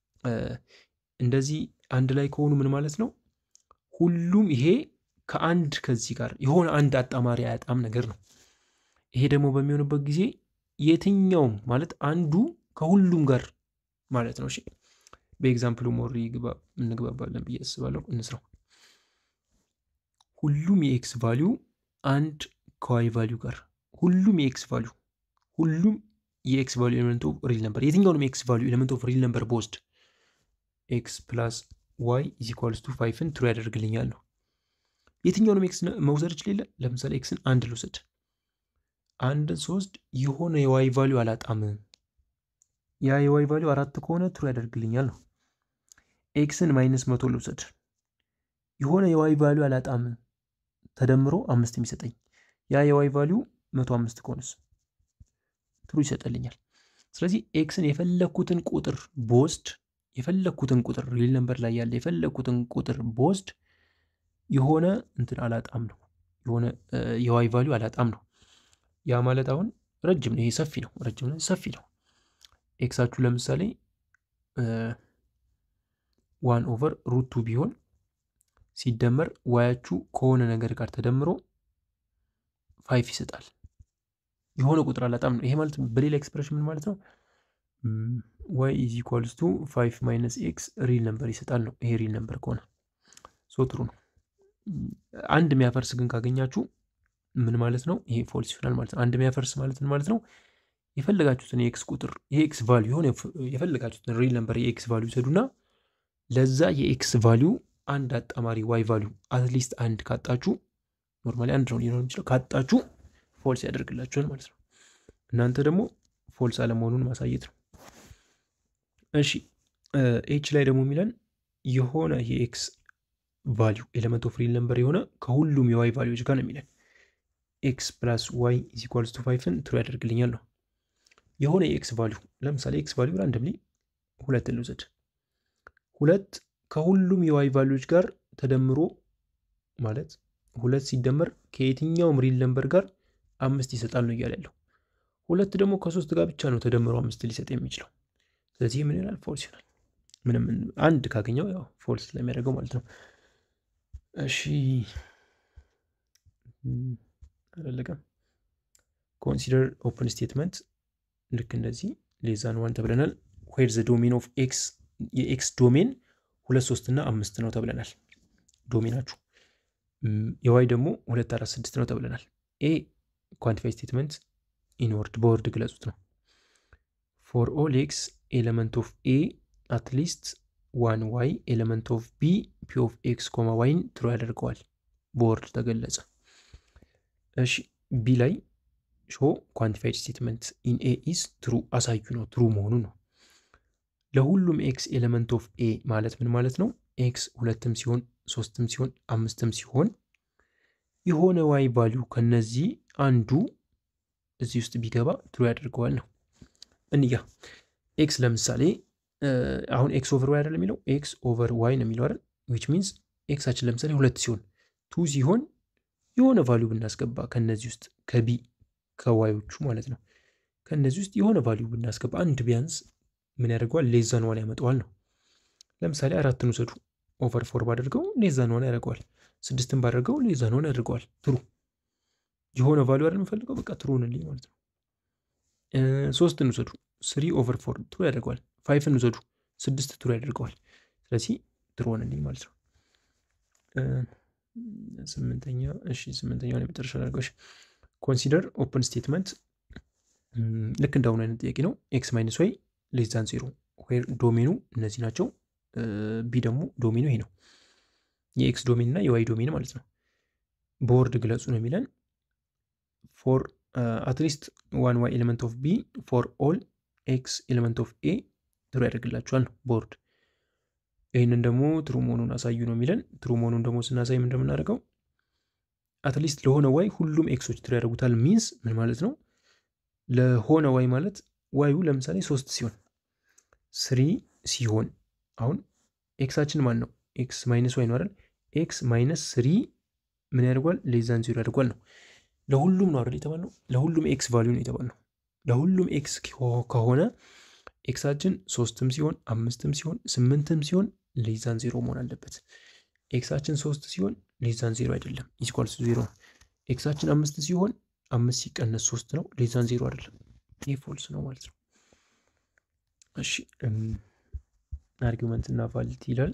እንደዚህ አንድ ላይ ከሆኑ ምን ማለት ነው? ሁሉም ይሄ ከአንድ ከዚህ ጋር የሆነ አንድ አጣማሪ አያጣም ነገር ነው። ይሄ ደግሞ በሚሆንበት ጊዜ የትኛውም ማለት አንዱ ከሁሉም ጋር ማለት ነው። እሺ በኤግዛምፕሉ ሞሪ እንግባባለን ብዬ አስባለሁ። እንስራው። ሁሉም የኤክስ ቫሊዩ አንድ ከዋይ ቫሊዩ ጋር ሁሉም የኤክስ ቫሊዩ ሁሉም የኤክስ ቫሊዩ ኤሌመንት ኦፍ ሪል ነምበር የትኛውንም የኤክስ ቫሊዩ ኤሌመንት ኦፍ ሪል ነምበር በወስድ ኤክስ ፕላስ ዋይ ኢዝ ኢኳልስ ቱ ፋይፍን ትሩ ያደርግልኛል ነው። የትኛውንም ኤክስ መውሰድ ይችላል። ለምሳሌ ኤክስን አንድ ልውሰድ። አንድ ሶስት የሆነ የዋይ ቫሊዩ አላጣም። ያ የዋይ ቫሊዩ አራት ከሆነ ትሩ ያደርግልኛል ነው። ኤክስን ማይነስ መቶ ልውሰድ። የሆነ የዋይ ቫሊዩ አላጣም ተደምሮ አምስት የሚሰጠኝ ያ የዋይ ቫሊዩ መቶ አምስት ከሆነስ ትሩ ይሰጠልኛል። ስለዚህ ኤክስን የፈለግኩትን ቁጥር በወስድ የፈለግኩትን ቁጥር ሪል ነምበር ላይ ያለ የፈለግኩትን ቁጥር በወስድ የሆነ እንትን አላጣም ነው። የሆነ የዋይ ቫሊዩ አላጣም ነው። ያ ማለት አሁን ረጅም ነው። ይሄ ሰፊ ነው። ረጅም ነው፣ ሰፊ ነው። ኤክሳችሁ ለምሳሌ ዋን ኦቨር ሩቱ ቢሆን ሲደመር ዋያችሁ ከሆነ ነገር ጋር ተደምሮ ፋይፍ ይሰጣል። የሆነ ቁጥር አላጣም ነው። ይሄ ማለት በሌላ ኤክስፕሬሽን ምን ማለት ነው? ዋይ ኢዝ ኢኳልስ ቱ ፋይቭ ማይነስ ኤክስ ሪል ነምበር ይሰጣል ነው። ይሄ ሪል ነምበር ከሆነ ሶ ጥሩ ነው። አንድ የሚያፈርስ ግን ካገኛችሁ ምን ማለት ነው? ይሄ ፎልስ ይሆናል ማለት ነው። አንድ የሚያፈርስ ማለት ምን ማለት ነው? የፈለጋችሁትን የኤክስ ቁጥር የኤክስ ቫሊዩ የሆነ የፈለጋችሁትን ሪል ነምበር የኤክስ ቫሊዩ ይሰዱና ለዛ የኤክስ ቫሊዩ አንድ አጣማሪ ዋይ ቫሊዩ አትሊስት አንድ ካጣችሁ ኖርማሊ አንድ ነው ሊሆን የሚችለው ካጣችሁ ፎልስ ያደርግላችኋል ማለት ነው። እናንተ ደግሞ ፎልስ አለመሆኑን ማሳየት ነው። እሺ ኤች ላይ ደግሞ የሚለን የሆነ የኤክስ ቫሊዩ ኤሌመንት ኦፍ ሪል ነምበር የሆነ ከሁሉም የዋይ ቫሊዎች ጋር ነው የሚለን ኤክስ ፕላስ ዋይ ኢዝ ኢኳልስ ቱ ፋይቭን ትሩ ያደርግልኛል ነው። የሆነ የኤክስ ቫሊዩ ለምሳሌ ኤክስ ቫሊዩ ራንደምሊ ሁለት ልውሰድ። ሁለት ከሁሉም የዋይ ቫሊዎች ጋር ተደምሮ ማለት ሁለት ሲደመር ከየትኛውም ሪል ነምበር ጋር አምስት ይሰጣል ነው እያለ ያለው። ሁለት ደግሞ ከሶስት ጋር ብቻ ነው ተደምሮ አምስት ሊሰጥ የሚችለው። ስለዚህ ምን ይላል? ፎልስ ይሆናል። ምንም አንድ ካገኘው ያው ፎልስ ስለሚያደርገው ማለት ነው። እሺ አላለቀም። ኮንሲደር ኦፕን ስቴትመንት ልክ እንደዚህ ሌዛን ዋን ተብለናል። ዌር ዘ ዶሜን ኦፍ ኤክስ የኤክስ ዶሜን ሁለት ሶስት እና አምስት ነው ተብለናል። ዶሜናችሁ የዋይ ደግሞ ሁለት አራት ስድስት ነው ተብለናል። ኤ ኳንቲፋይ ስቴትመንት ኢንወርድ በወርድ ግለጹት ነው። ፎር ኦል ኤክስ ኤሌመንት ኦፍ ኤ አትሊስት ዋን ዋይ ኤሌመንት ኦፍ ቢ ፒ ኦፍ ኤክስ ኮማ ዋይን ትሩ ያደርገዋል። በወርድ ተገለጸ። እሺ ቢ ላይ ሾ ኳንቲፋይድ ስቴትመንት ኢን ኤ ኢስ ትሩ አሳዩ ነው። ትሩ መሆኑ ነው። ለሁሉም ኤክስ ኤሌመንት ኦፍ ኤ ማለት ምን ማለት ነው? ኤክስ ሁለትም ሲሆን ሶስትም ሲሆን አምስትም ሲሆን የሆነ ዋይ ቫሊዩ ከነዚህ አንዱ እዚህ ውስጥ ቢገባ ትሩ ያደርገዋል ነው። እንያ ኤክስ ለምሳሌ አሁን ኤክስ ኦቨር ዋይ አይደል የሚለው ኤክስ ኦቨር ዋይ ነው የሚለው አይደል ዊች ሚንስ ኤክሳችን ለምሳሌ ሁለት ሲሆን ቱ ሲሆን የሆነ ቫሊዩ ብናስገባ ከነዚህ ውስጥ ከቢ ከዋዮቹ ማለት ነው ከነዚህ ውስጥ የሆነ ቫሊዩ ብናስገባ አንድ ቢያንስ ምን ያደርገዋል ሌዛን ዋን ያመጣዋል ነው ለምሳሌ አራትን ውሰዱ ኦቨር ፎር ባደርገው ሌዛን ዋን ያደርገዋል ስድስትን ባደርገው ሌዛን ዋን ያደርገዋል ትሩ የሆነ ቫሊዩ አይደል የምፈልገው በቃ ትሩ ሆንልኝ ማለት ነው ሶስትን ውሰዱ ስሪ ኦቨር ፎር ትሩ ያደርገዋል ፋይፍን ውሰዱ ስድስት ትሩ ያደርገዋል ስለዚህ ትሩ ሆንልኝ ማለት ነው ስምንተኛ እሺ ስምንተኛውን የመጨረሻ አድርገው ኮንሲደር ኦፕን ስቴትመንት ልክ እንዳሁኑ አይነት ጥያቄ ነው ኤክስ ማይነስ ዋይ ሌዛን ዜሮ ዌር ዶሜኑ እነዚህ ናቸው ቢ ደግሞ ዶሜኑ ይሄ ነው የኤክስ ዶሜን እና የዋይ ዶሜን ማለት ነው በወርድ ግለጹ ነው የሚለን ፎር አትሊስት ዋን ዋይ ኤሌመንት ኦፍ ቢ ፎር ኦል ኤክስ ኤሌመንት ኦፍ ኤ ትሩ ያደርግላቸዋል ነው ቦርድ ይህንን ደግሞ ትሩ መሆኑን አሳዩ ነው የሚለን ትሩ መሆኑን ደግሞ ስናሳይ ምን እንደምናደርገው አትሊስት ለሆነ ዋይ ሁሉም ኤክሶች ትሩ ያደርጉታል ሚንስ ምን ማለት ነው ለሆነ ዋይ ማለት ዋዩ ለምሳሌ ሶስት ሲሆን ስሪ ሲሆን አሁን ኤክሳችን ማን ነው ኤክስ ማይነስ ዋይ ነው አይደል ኤክስ ማይነስ ስሪ ምን ያደርጓል ሌዛን ዜሮ ያደርጓል ነው ለሁሉም ነው አይደል የተባልነው ለሁሉም ኤክስ ቫሊዩ ነው የተባልነው ለሁሉም ኤክስ ከሆነ ኤክሳችን ሶስትም ሲሆን አምስትም ሲሆን ስምንትም ሲሆን ሌዛን ዜሮ መሆን አለበት ኤክሳችን ሶስት ሲሆን ሌዛን ዜሮ አይደለም ኢስኳልስ ዜሮ ነው ኤክሳችን አምስት ሲሆን አምስት ሲቀነስ ሶስት ነው ሌዛን ዜሮ አይደለም ይህ ፎልስ ነው ማለት ነው እሺ አርጊመንት እና ቫሊቲ ይላል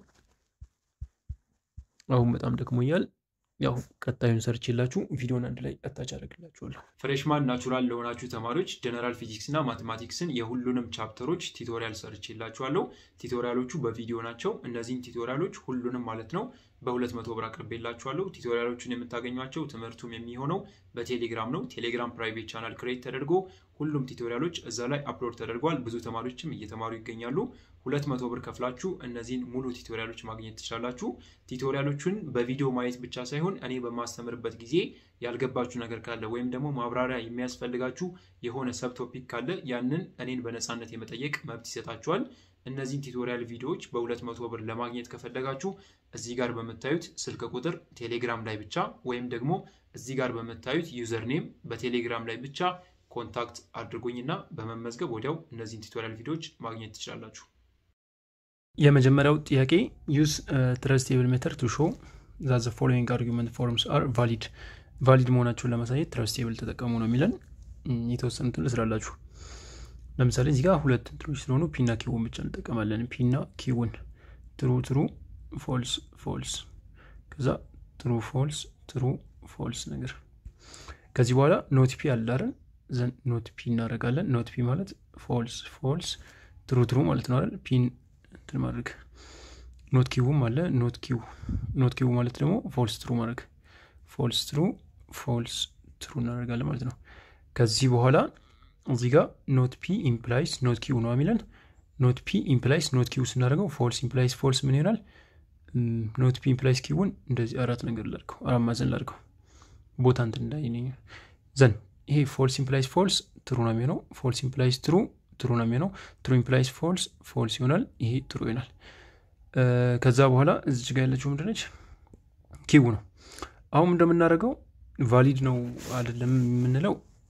አሁን በጣም ደክሞኛል ያው ቀጣዩን ሰርች የላችሁ ቪዲዮን አንድ ላይ አታች አደርግላችኋለሁ ፍሬሽማን ናቹራል ለሆናችሁ ተማሪዎች ጀነራል ፊዚክስ እና ማቴማቲክስን የሁሉንም ቻፕተሮች ቲቶሪያል ሰርች የላችኋለሁ ቲቶሪያሎቹ በቪዲዮ ናቸው እነዚህን ቲቶሪያሎች ሁሉንም ማለት ነው በሁለት መቶ ብር አቅርቤላችኋለሁ ቲቶሪያሎቹን የምታገኟቸው ትምህርቱም የሚሆነው በቴሌግራም ነው ቴሌግራም ፕራይቬት ቻናል ክሬት ተደርጎ ሁሉም ቲቶሪያሎች እዛ ላይ አፕሎድ ተደርጓል ብዙ ተማሪዎችም እየተማሩ ይገኛሉ ሁለት መቶ ብር ከፍላችሁ እነዚህን ሙሉ ቲቶሪያሎች ማግኘት ትችላላችሁ ቲቶሪያሎቹን በቪዲዮ ማየት ብቻ ሳይሆን እኔ በማስተምርበት ጊዜ ያልገባችሁ ነገር ካለ ወይም ደግሞ ማብራሪያ የሚያስፈልጋችሁ የሆነ ሰብ ቶፒክ ካለ ያንን እኔን በነፃነት የመጠየቅ መብት ይሰጣችኋል እነዚህን ቲቶሪያል ቪዲዮዎች በሁለት መቶ ብር ለማግኘት ከፈለጋችሁ እዚህ ጋር በምታዩት ስልክ ቁጥር ቴሌግራም ላይ ብቻ ወይም ደግሞ እዚህ ጋር በምታዩት ዩዘር ኔም በቴሌግራም ላይ ብቻ ኮንታክት አድርጎኝና በመመዝገብ ወዲያው እነዚህን ቱቶሪያል ቪዲዮዎች ማግኘት ትችላላችሁ የመጀመሪያው ጥያቄ ዩዝ ትረስቴብል ሜተር ቱ ሾው ዛዘ ፎሎዊንግ አርጊመንት ፎርምስ አር ቫሊድ ቫሊድ መሆናቸውን ለማሳየት ትረስቴብል ተጠቀሙ ነው የሚለን የተወሰኑትን ልስራላችሁ ለምሳሌ እዚህ ጋር ሁለት እንትኖች ስለሆኑ ፒና ኪውን ብቻ እንጠቀማለን። ፒና ኪውን ትሩ ትሩ ፎልስ ፎልስ ከዛ ትሩ ፎልስ ትሩ ፎልስ ነገር ከዚህ በኋላ ኖት ፒ አላርን ዘን ኖት ፒ እናደርጋለን። ኖት ፒ ማለት ፎልስ ፎልስ ትሩ ትሩ ማለት ነው አይደል? ፒን እንትን ማድረግ ኖት ኪውም አለ ኖት ኪው ኖት ኪው ማለት ደግሞ ፎልስ ትሩ ማድረግ ፎልስ ትሩ ፎልስ ትሩ እናደርጋለን ማለት ነው። ከዚህ በኋላ እዚህ ጋር ኖት ፒ ኢምፕላይስ ኖት ኪው ነው የሚለን። ኖት ፒ ኢምፕላይስ ኖት ኪው ስናደርገው ፎልስ ኢምፕላይስ ፎልስ ምን ይሆናል? ኖት ፒ ኢምፕላይስ ኪውን እንደዚህ አራት ነገር ላድርገው፣ አራት ማዕዘን ላድርገው ቦታ እንትን እንዳይ ዘን ይሄ ፎልስ ኢምፕላይስ ፎልስ ትሩ ነው የሚሆነው። ፎልስ ኢምፕላይስ ትሩ ትሩ ነው የሚሆነው። ትሩ ኢምፕላይስ ፎልስ ፎልስ ይሆናል። ይሄ ትሩ ይሆናል። ከዛ በኋላ እዚች ጋር ያለችው ምንድነች? ኪው ነው። አሁን እንደምናደርገው ቫሊድ ነው አይደለም የምንለው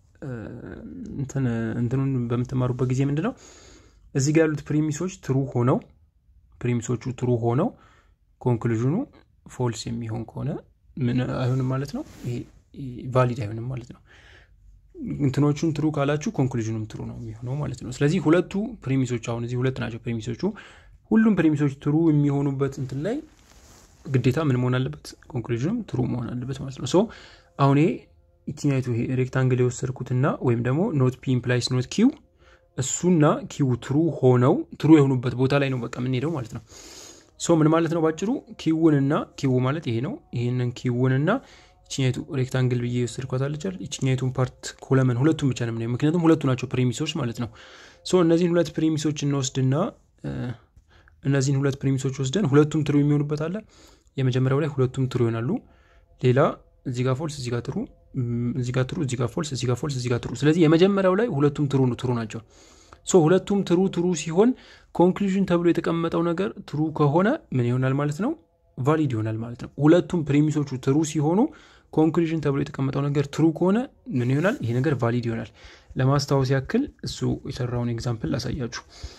እንትኑን በምትማሩበት ጊዜ ምንድነው እዚህ ጋር ያሉት ፕሪሚሶች ትሩ ሆነው ፕሪሚሶቹ ትሩ ሆነው ኮንክሉዥኑ ፎልስ የሚሆን ከሆነ ምን አይሆንም ማለት ነው። ይሄ ቫሊድ አይሆንም ማለት ነው። እንትኖቹን ትሩ ካላችሁ ኮንክሉዥኑም ትሩ ነው የሚሆነው ማለት ነው። ስለዚህ ሁለቱ ፕሪሚሶች አሁን እዚህ ሁለት ናቸው ፕሪሚሶቹ። ሁሉም ፕሪሚሶች ትሩ የሚሆኑበት እንትን ላይ ግዴታ ምን መሆን አለበት? ኮንክሉዥኑም ትሩ መሆን አለበት ማለት ነው። ሶ አሁን ይሄ ኢትኛይቱ ይሄ ሬክታንግል የወሰድኩትና ወይም ደግሞ ኖት ፒ ኢምፕላይስ ኖት ኪው እሱና ኪው ትሩ ሆነው ትሩ የሆኑበት ቦታ ላይ ነው በቃ የምንሄደው ማለት ነው። ሶ ምን ማለት ነው ባጭሩ ኪውንና ኪው ማለት ይሄ ነው። ይህንን ኪውንና ይችኛቱ ሬክታንግል ብዬ የወሰድኳት አለቻል ይችኛቱን ፓርት ኮለመን ሁለቱም ብቻ ነው የምናየው፣ ምክንያቱም ሁለቱ ናቸው ፕሪሚሶች ማለት ነው። ሶ እነዚህን ሁለት ፕሪሚሶች እንወስድና እነዚህን ሁለት ፕሪሚሶች ወስደን ሁለቱም ትሩ የሚሆኑበት አለ። የመጀመሪያው ላይ ሁለቱም ትሩ ይሆናሉ። ሌላ እዚህ ጋር ፎልስ፣ እዚህ ጋር ትሩ፣ እዚህ ጋር ትሩ፣ እዚህ ጋር ፎልስ፣ እዚህ ጋር ፎልስ፣ እዚህ ጋር ትሩ። ስለዚህ የመጀመሪያው ላይ ሁለቱም ትሩ ትሩ ናቸው። ሶ ሁለቱም ትሩ ትሩ ሲሆን ኮንክሉዥን ተብሎ የተቀመጠው ነገር ትሩ ከሆነ ምን ይሆናል ማለት ነው? ቫሊድ ይሆናል ማለት ነው። ሁለቱም ፕሪሚሶቹ ትሩ ሲሆኑ ኮንክሉዥን ተብሎ የተቀመጠው ነገር ትሩ ከሆነ ምን ይሆናል? ይሄ ነገር ቫሊድ ይሆናል። ለማስታወስ ያክል እሱ የሰራውን ኤግዛምፕል ላሳያችሁ።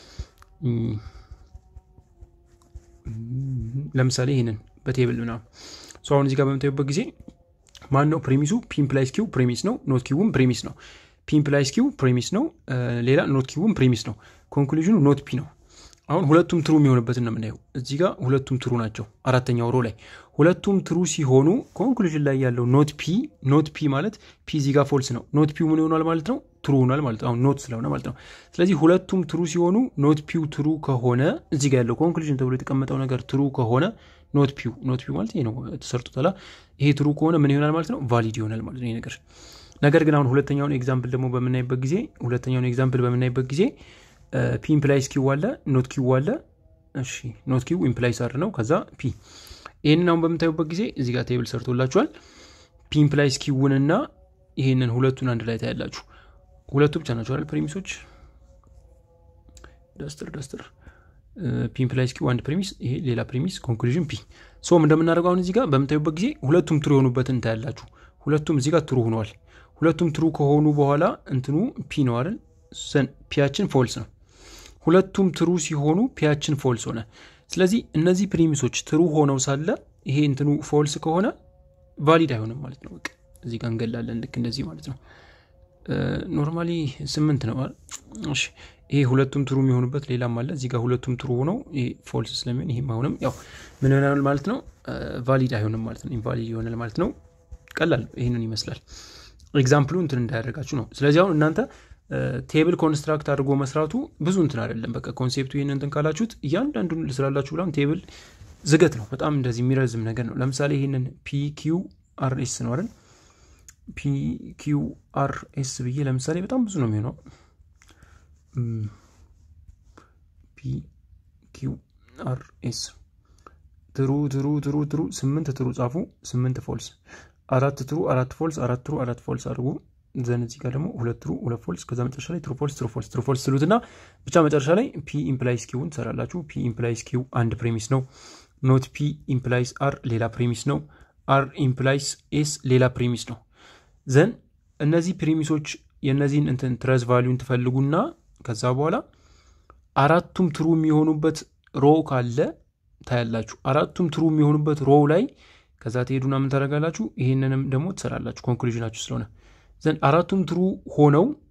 ለምሳሌ ይህንን በቴብል ምናምን አሁን እዚህ ጋር በምታዩበት ጊዜ ማን ነው ፕሬሚሱ? ፒምፕላይስ ኪው ፕሬሚስ ነው። ኖት ኪውም ፕሬሚስ ነው። ፒምፕላይስ ኪው ፕሬሚስ ነው። ሌላ ኖት ኪውም ፕሬሚስ ነው። ኮንክሉዥኑ ኖት ፒ ነው። አሁን ሁለቱም ትሩ የሚሆንበትን ነው የምናየው። እዚህ ጋር ሁለቱም ትሩ ናቸው። አራተኛው ሮ ላይ ሁለቱም ትሩ ሲሆኑ ኮንክሉዥን ላይ ያለው ኖት ፒ ኖት ፒ ማለት ፒ እዚህ ጋር ፎልስ ነው። ኖት ፒው ምን ይሆናል ማለት ነው? ትሩ ሆኗል ማለት ነው። አሁን ኖት ስለሆነ ማለት ነው። ስለዚህ ሁለቱም ትሩ ሲሆኑ ኖት ፒው ትሩ ከሆነ እዚህ ጋር ያለው ኮንክሉዥን ተብሎ የተቀመጠው ነገር ትሩ ከሆነ ኖት ፒው ኖት ፒው ማለት ይሄ ነው ተሰርቶታል። ይሄ ትሩ ከሆነ ምን ይሆናል ማለት ነው? ቫሊድ ይሆናል ማለት ነው ይሄ ነገር። ነገር ግን አሁን ሁለተኛውን ኤግዛምፕል ደግሞ በምናይበት ጊዜ ሁለተኛውን ኤግዛምፕል በምናይበት ጊዜ ፒ ኢምፕላይስ ኪው አለ ኖት ኪው አለ። እሺ ኖት ኪው ኢምፕላይስ አር ነው። ከዛ ፒ ይህንን አሁን በምታዩበት ጊዜ እዚህ ጋር ቴብል ሰርቶላችኋል። ፒ ኢምፕላይስ ኪውንና ይሄንን ሁለቱን አንድ ላይ ታያላችሁ። ሁለቱ ብቻ ናቸው አይደል ፕሬሚሶች። ደስትር ደስትር ፒ ኢምፕላይስ ኪው አንድ ፕሬሚስ፣ ይሄ ሌላ ፕሬሚስ፣ ኮንክሉዥን ፒ። ሶም እንደምናደርገው አሁን እዚህ ጋር በምታዩበት ጊዜ ሁለቱም ትሩ የሆኑበትን ታያላችሁ። ሁለቱም እዚህ ጋር ትሩ ሆነዋል። ሁለቱም ትሩ ከሆኑ በኋላ እንትኑ ፒ ነው አይደል ፒያችን ፎልስ ነው። ሁለቱም ትሩ ሲሆኑ ፒያችን ፎልስ ሆነ። ስለዚህ እነዚህ ፕሪሚሶች ትሩ ሆነው ሳለ ይሄ እንትኑ ፎልስ ከሆነ ቫሊድ አይሆንም ማለት ነው። በቃ እዚህ ጋር እንገላለን። ልክ እንደዚህ ማለት ነው። ኖርማሊ ስምንት ነው። እሺ ይሄ ሁለቱም ትሩ የሚሆኑበት ሌላም አለ። እዚህ ጋር ሁለቱም ትሩ ሆነው ይሄ ፎልስ ስለሚሆን ይሄም አሁንም ያው ምን ይሆናል ማለት ነው? ቫሊድ አይሆንም ማለት ነው። ኢንቫሊድ ይሆናል ማለት ነው። ቀላል ይህንን ይመስላል። ኤግዛምፕሉ እንትን እንዳያደርጋችሁ ነው። ስለዚህ አሁን እናንተ ቴብል ኮንስትራክት አድርጎ መስራቱ ብዙ እንትን አይደለም። በቃ ኮንሴፕቱ ይህን እንትን ካላችሁት እያንዳንዱን ልስራላችሁ ብላም ቴብል ዝገት ነው። በጣም እንደዚህ የሚረዝም ነገር ነው። ለምሳሌ ይህንን ፒ ኪው አር ኤስ ነው አይደል? ፒ ኪው አር ኤስ ብዬ ለምሳሌ በጣም ብዙ ነው የሚሆነው። ፒ ኪው አር ኤስ ትሩ ትሩ ትሩ ትሩ ስምንት ትሩ ጻፉ፣ ስምንት ፎልስ፣ አራት ትሩ አራት ፎልስ፣ አራት ትሩ አራት ፎልስ አድርጉ ዘን እዚህ ጋር ደግሞ ሁለት ትሩ ሁለት ፎልስ ከዛ መጨረሻ ላይ ትሩ ፎልስ ትሩ ፎልስ ትሩ ፎልስ ትሉትና ብቻ መጨረሻ ላይ ፒ ኢምፕላይስ ኪውን ትሰራላችሁ። ፒ ኢምፕላይስ ኪው አንድ ፕሬሚስ ነው። ኖት ፒ ኢምፕላይስ አር ሌላ ፕሬሚስ ነው። አር ኢምፕላይስ ኤስ ሌላ ፕሬሚስ ነው። ዘን እነዚህ ፕሬሚሶች የእነዚህን እንትን ትረስ ቫሊዩን ትፈልጉና ከዛ በኋላ አራቱም ትሩ የሚሆኑበት ሮ ካለ ታያላችሁ። አራቱም ትሩ የሚሆኑበት ሮው ላይ ከዛ ትሄዱና ምን ታደርጋላችሁ? ይሄንንም ደግሞ ትሰራላችሁ ኮንክሉዥናችሁ ስለሆነ ዘንድ አራቱም ትሩ ሆነው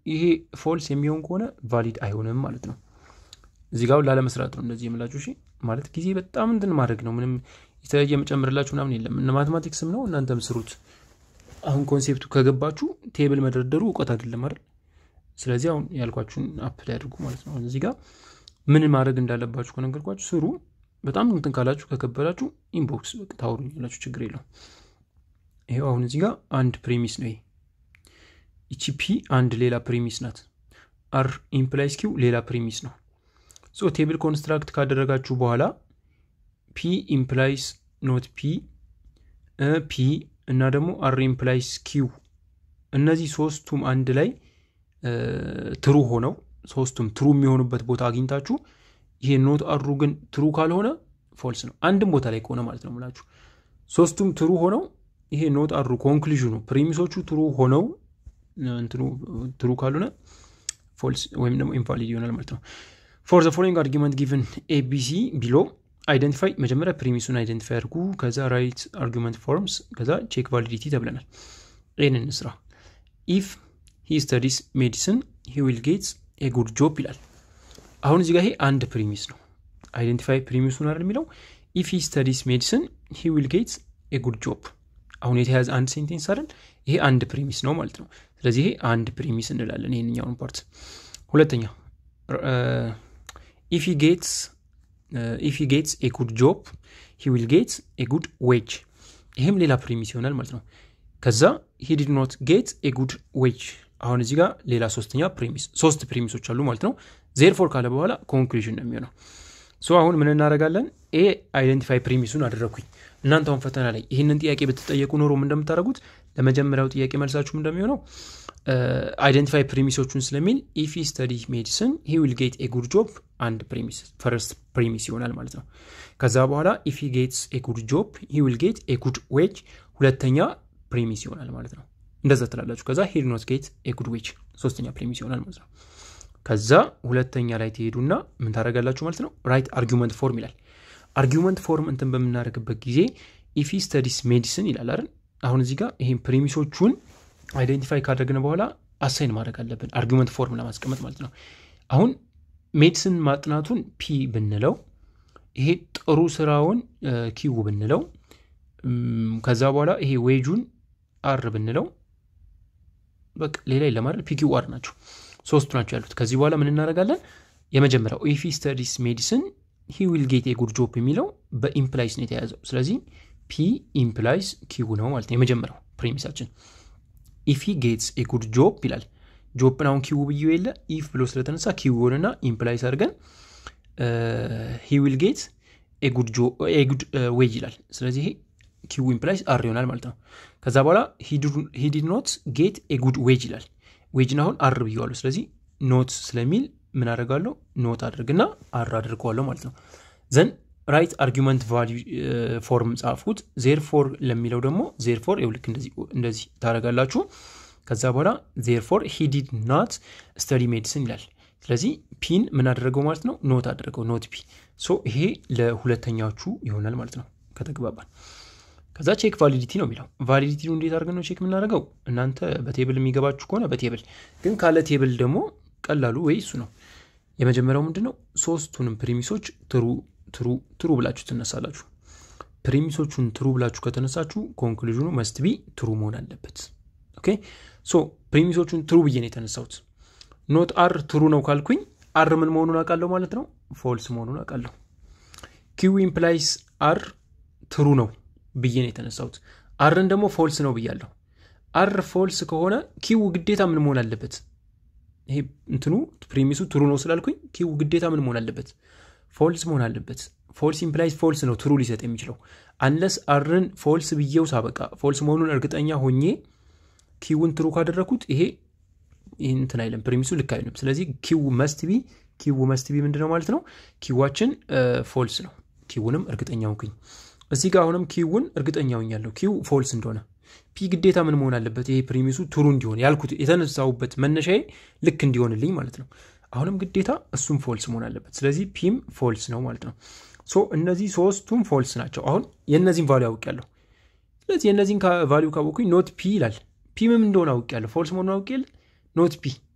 ይሄ ፎልስ የሚሆን ከሆነ ቫሊድ አይሆንም ማለት ነው። እዚህ ጋር ላለመስራት ነው እንደዚህ የምላችሁ። እሺ ማለት ጊዜ በጣም እንትን ማድረግ ነው። ምንም የተለየ የመጨምርላችሁ ምናምን የለም። እነ ማትማቲክስም ነው እናንተም ስሩት። አሁን ኮንሴፕቱ ከገባችሁ ቴብል መደርደሩ እውቀት አይደለም አይደል? ስለዚህ አሁን ያልኳችሁን አፕላይ አድርጉ ማለት ነው። እዚህ ጋር ምን ማድረግ እንዳለባችሁ ከነገርኳችሁ ስሩ። በጣም እንትን ካላችሁ ከከበዳችሁ ኢንቦክስ ታወሩኝ ያላችሁ ችግር የለውም። ይሄው አሁን እዚህ ጋር አንድ ፕሪሚስ ነው ይሄ ይቺ ፒ አንድ ሌላ ፕሪሚስ ናት። አር ኢምፕላይስ ኪው ሌላ ፕሪሚስ ነው። ሶ ቴብል ኮንስትራክት ካደረጋችሁ በኋላ ፒ ኢምፕላይስ ኖት ፒ ፒ እና ደግሞ አር ኢምፕላይስ ኪው እነዚህ ሶስቱም አንድ ላይ ትሩ ሆነው ሶስቱም ትሩ የሚሆኑበት ቦታ አግኝታችሁ ይሄ ኖት አሩ ግን ትሩ ካልሆነ ፎልስ ነው። አንድም ቦታ ላይ ከሆነ ማለት ነው ምላችሁ ሶስቱም ትሩ ሆነው ይሄ ኖት አሩ ኮንክሉዥኑ ፕሪሚሶቹ ትሩ ሆነው ትሩ ካልሆነ ፎልስ ወይም ደግሞ ኢንቫሊድ ይሆናል ማለት ነው። ፎር ዘ ፎሎዊንግ አርጊመንት ጊቨን ኤቢሲ ቢሎ አይደንቲፋይ መጀመሪያ ፕሪሚሱን አይደንቲፋይ አድርጉ። ከዛ ራይት አርጊመንት ፎርምስ፣ ከዛ ቼክ ቫሊዲቲ ተብለናል። ይህን እንስራ። ኢፍ ሂ ስተዲስ ሜዲሲን ሂ ዊል ጌትስ ኤ ጉድ ጆብ ይላል። አሁን እዚህ ጋር ይሄ አንድ ፕሪሚስ ነው። አይደንቲፋይ ፕሪሚሱን አይደል የሚለው ኢፍ ሂ ስተዲስ ሜዲሲን ሂ ዊል ጌትስ ኤ ጉድ ጆብ። አሁን የተያዘ አንድ ሴንቴንስ አይደል? ይሄ አንድ ፕሪሚስ ነው ማለት ነው። ስለዚህ ይሄ አንድ ፕሪሚስ እንላለን ይህንኛውን ፓርት። ሁለተኛ ኢፍ ሂ ጌትስ ኢፍ ሂ ጌትስ ኤ ጉድ ጆብ ሂ ዊል ጌትስ ኤ ጉድ ዌጅ። ይሄም ሌላ ፕሪሚስ ይሆናል ማለት ነው። ከዛ ሂ ዲድ ኖት ጌት ኤ ጉድ ዌጅ። አሁን እዚህ ጋር ሌላ ሶስተኛ ፕሪሚስ ሶስት ፕሪሚሶች አሉ ማለት ነው። ዜርፎር ካለ በኋላ ኮንክሉዥን ነው የሚሆነው። ሶ አሁን ምን እናደርጋለን? ኤ አይደንቲፋይ ፕሪሚሱን አደረግኩኝ። እናንተ አሁን ፈተና ላይ ይህንን ጥያቄ ብትጠየቁ ኖሮም እንደምታደርጉት ለመጀመሪያው ጥያቄ መልሳችሁም እንደሚሆነው አይደንቲፋይ ፕሪሚሶቹን ስለሚል ኢፍ ስተዲ ሜዲሲን ሂ ዊል ጌት ኤ ጉድ ጆብ አንድ ፕሪሚስ ፈርስት ፕሪሚስ ይሆናል ማለት ነው። ከዛ በኋላ ኢፍ ጌትስ ኤ ጉድ ጆብ ሂ ዊል ጌት ኤ ጉድ ዌጅ ሁለተኛ ፕሪሚስ ይሆናል ማለት ነው። እንደዛ ትላላችሁ። ከዛ ሂድ ኖት ጌት ኤ ጉድ ዌጅ ሶስተኛ ፕሪሚስ ይሆናል ማለት ነው። ከዛ ሁለተኛ ላይ ትሄዱና ምን ታደርጋላችሁ ማለት ነው። ራይት አርጊመንት ፎርም ይላል። አርጊመንት ፎርም እንትን በምናደርግበት ጊዜ ኢፊ ስተዲስ ሜዲሲን ይላል አይደል። አሁን እዚህ ጋር ይህም ፕሪሚሶቹን አይደንቲፋይ ካደረግን በኋላ አሳይን ማድረግ አለብን፣ አርጊመንት ፎርም ለማስቀመጥ ማለት ነው። አሁን ሜዲሲን ማጥናቱን ፒ ብንለው፣ ይሄ ጥሩ ስራውን ኪው ብንለው፣ ከዛ በኋላ ይሄ ዌጁን አር ብንለው፣ በቃ ሌላ የለም አይደል። ፒ ኪው አር ናቸው ሶስቱ ናቸው ያሉት። ከዚህ በኋላ ምን እናደርጋለን? የመጀመሪያው ኢፊ ስተዲስ ሜዲሲን ሂ ዊል ጌት የጉድ ጆብ የሚለው በኢምፕላይስ ነው የተያዘው። ስለዚህ ፒ ኢምፕላይስ ኪው ነው ማለት ነው የመጀመሪያው ፕሪሚሳችን። ኢፍ ሂ ጌትስ የጉድ ጆብ ይላል። ጆብን አሁን ኪው ብዬ የለ ኢፍ ብሎ ስለተነሳ ኪውንና ኢምፕላይስ አድርገን ሂ ዊል ጌት የጉድ ዌጅ ይላል። ስለዚህ ይሄ ኪው ኢምፕላይስ አር ይሆናል ማለት ነው። ከዛ በኋላ ሂ ዲድ ኖት ጌት የጉድ ዌጅ ይላል። ዌጅን አሁን አር ብየዋለሁ። ስለዚህ ኖት ስለሚል ምን አደርጋለሁ? ኖት አድርግና አር አድርገዋለሁ ማለት ነው። ዘን ራይት አርጊመንት ቫሊዩ ፎርም ጻፍኩት። ዜር ፎር ለሚለው ደግሞ ዜር ፎር ልክ እንደዚህ ታደርጋላችሁ። ከዛ በኋላ ዜር ፎር ሂ ዲድ ናት ስተዲ ሜዲሲን ይላል። ስለዚህ ፒን ምን አደረገው ማለት ነው? ኖት አደረገው። ኖት ፒ። ሶ ይሄ ለሁለተኛዎቹ ይሆናል ማለት ነው ከተግባባን። ከዛ ቼክ ቫሊዲቲ ነው የሚለው። ቫሊዲቲ እንዴት አድርገን ነው ቼክ የምናደርገው? እናንተ በቴብል የሚገባችሁ ከሆነ በቴብል ግን ካለ ቴብል ደግሞ ቀላሉ ወይ እሱ ነው። የመጀመሪያው ምንድን ነው? ሶስቱንም ፕሪሚሶች ትሩ ትሩ ትሩ ብላችሁ ትነሳላችሁ። ፕሪሚሶቹን ትሩ ብላችሁ ከተነሳችሁ ኮንክሉዥኑ መስት ቢ ትሩ መሆን አለበት። ኦኬ ሶ ፕሪሚሶቹን ትሩ ብዬ ነው የተነሳሁት። ኖት አር ትሩ ነው ካልኩኝ አር ምን መሆኑን አውቃለሁ ማለት ነው፣ ፎልስ መሆኑን አውቃለሁ። ኪው ኢምፕላይስ አር ትሩ ነው ብዬ ነው የተነሳሁት። አርን ደግሞ ፎልስ ነው ብያለሁ። አር ፎልስ ከሆነ ኪው ግዴታ ምን መሆን አለበት? ይሄ እንትኑ ፕሪሚሱ ትሩ ነው ስላልኩኝ ኪው ግዴታ ምን መሆን አለበት? ፎልስ መሆን አለበት። ፎልስ ኢምፕላይዝ ፎልስ ነው ትሩ ሊሰጥ የሚችለው አንለስ አርን ፎልስ ብዬው ሳበቃ ፎልስ መሆኑን እርግጠኛ ሆኜ ኪውን ትሩ ካደረግኩት ይሄ እንትን አይለም፣ ፕሪሚሱ ልክ አይልም። ስለዚህ ኪው መስት ቢ ኪው መስት ቢ ምንድነው ማለት ነው? ኪዋችን ፎልስ ነው። ኪውንም እርግጠኛ ሆንኩኝ። እዚህ ጋር አሁንም ኪውን እርግጠኛ ሆኛለሁ ኪው ፎልስ እንደሆነ ፒ ግዴታ ምን መሆን አለበት? ይሄ ፕሪሚሱ ትሩ እንዲሆን ያልኩት የተነሳውበት መነሻዬ ልክ እንዲሆንልኝ ማለት ነው። አሁንም ግዴታ እሱም ፎልስ መሆን አለበት። ስለዚህ ፒም ፎልስ ነው ማለት ነው። ሶ እነዚህ ሶስቱም ፎልስ ናቸው። አሁን የእነዚህን ቫሊዩ አውቄያለሁ። ስለዚህ የእነዚህን ቫሊዩ ካወቅኩኝ ኖት ፒ ይላል። ፒምም እንደሆነ አውቄያለሁ። ፎልስ መሆኑን አውቄ ኖት ፒ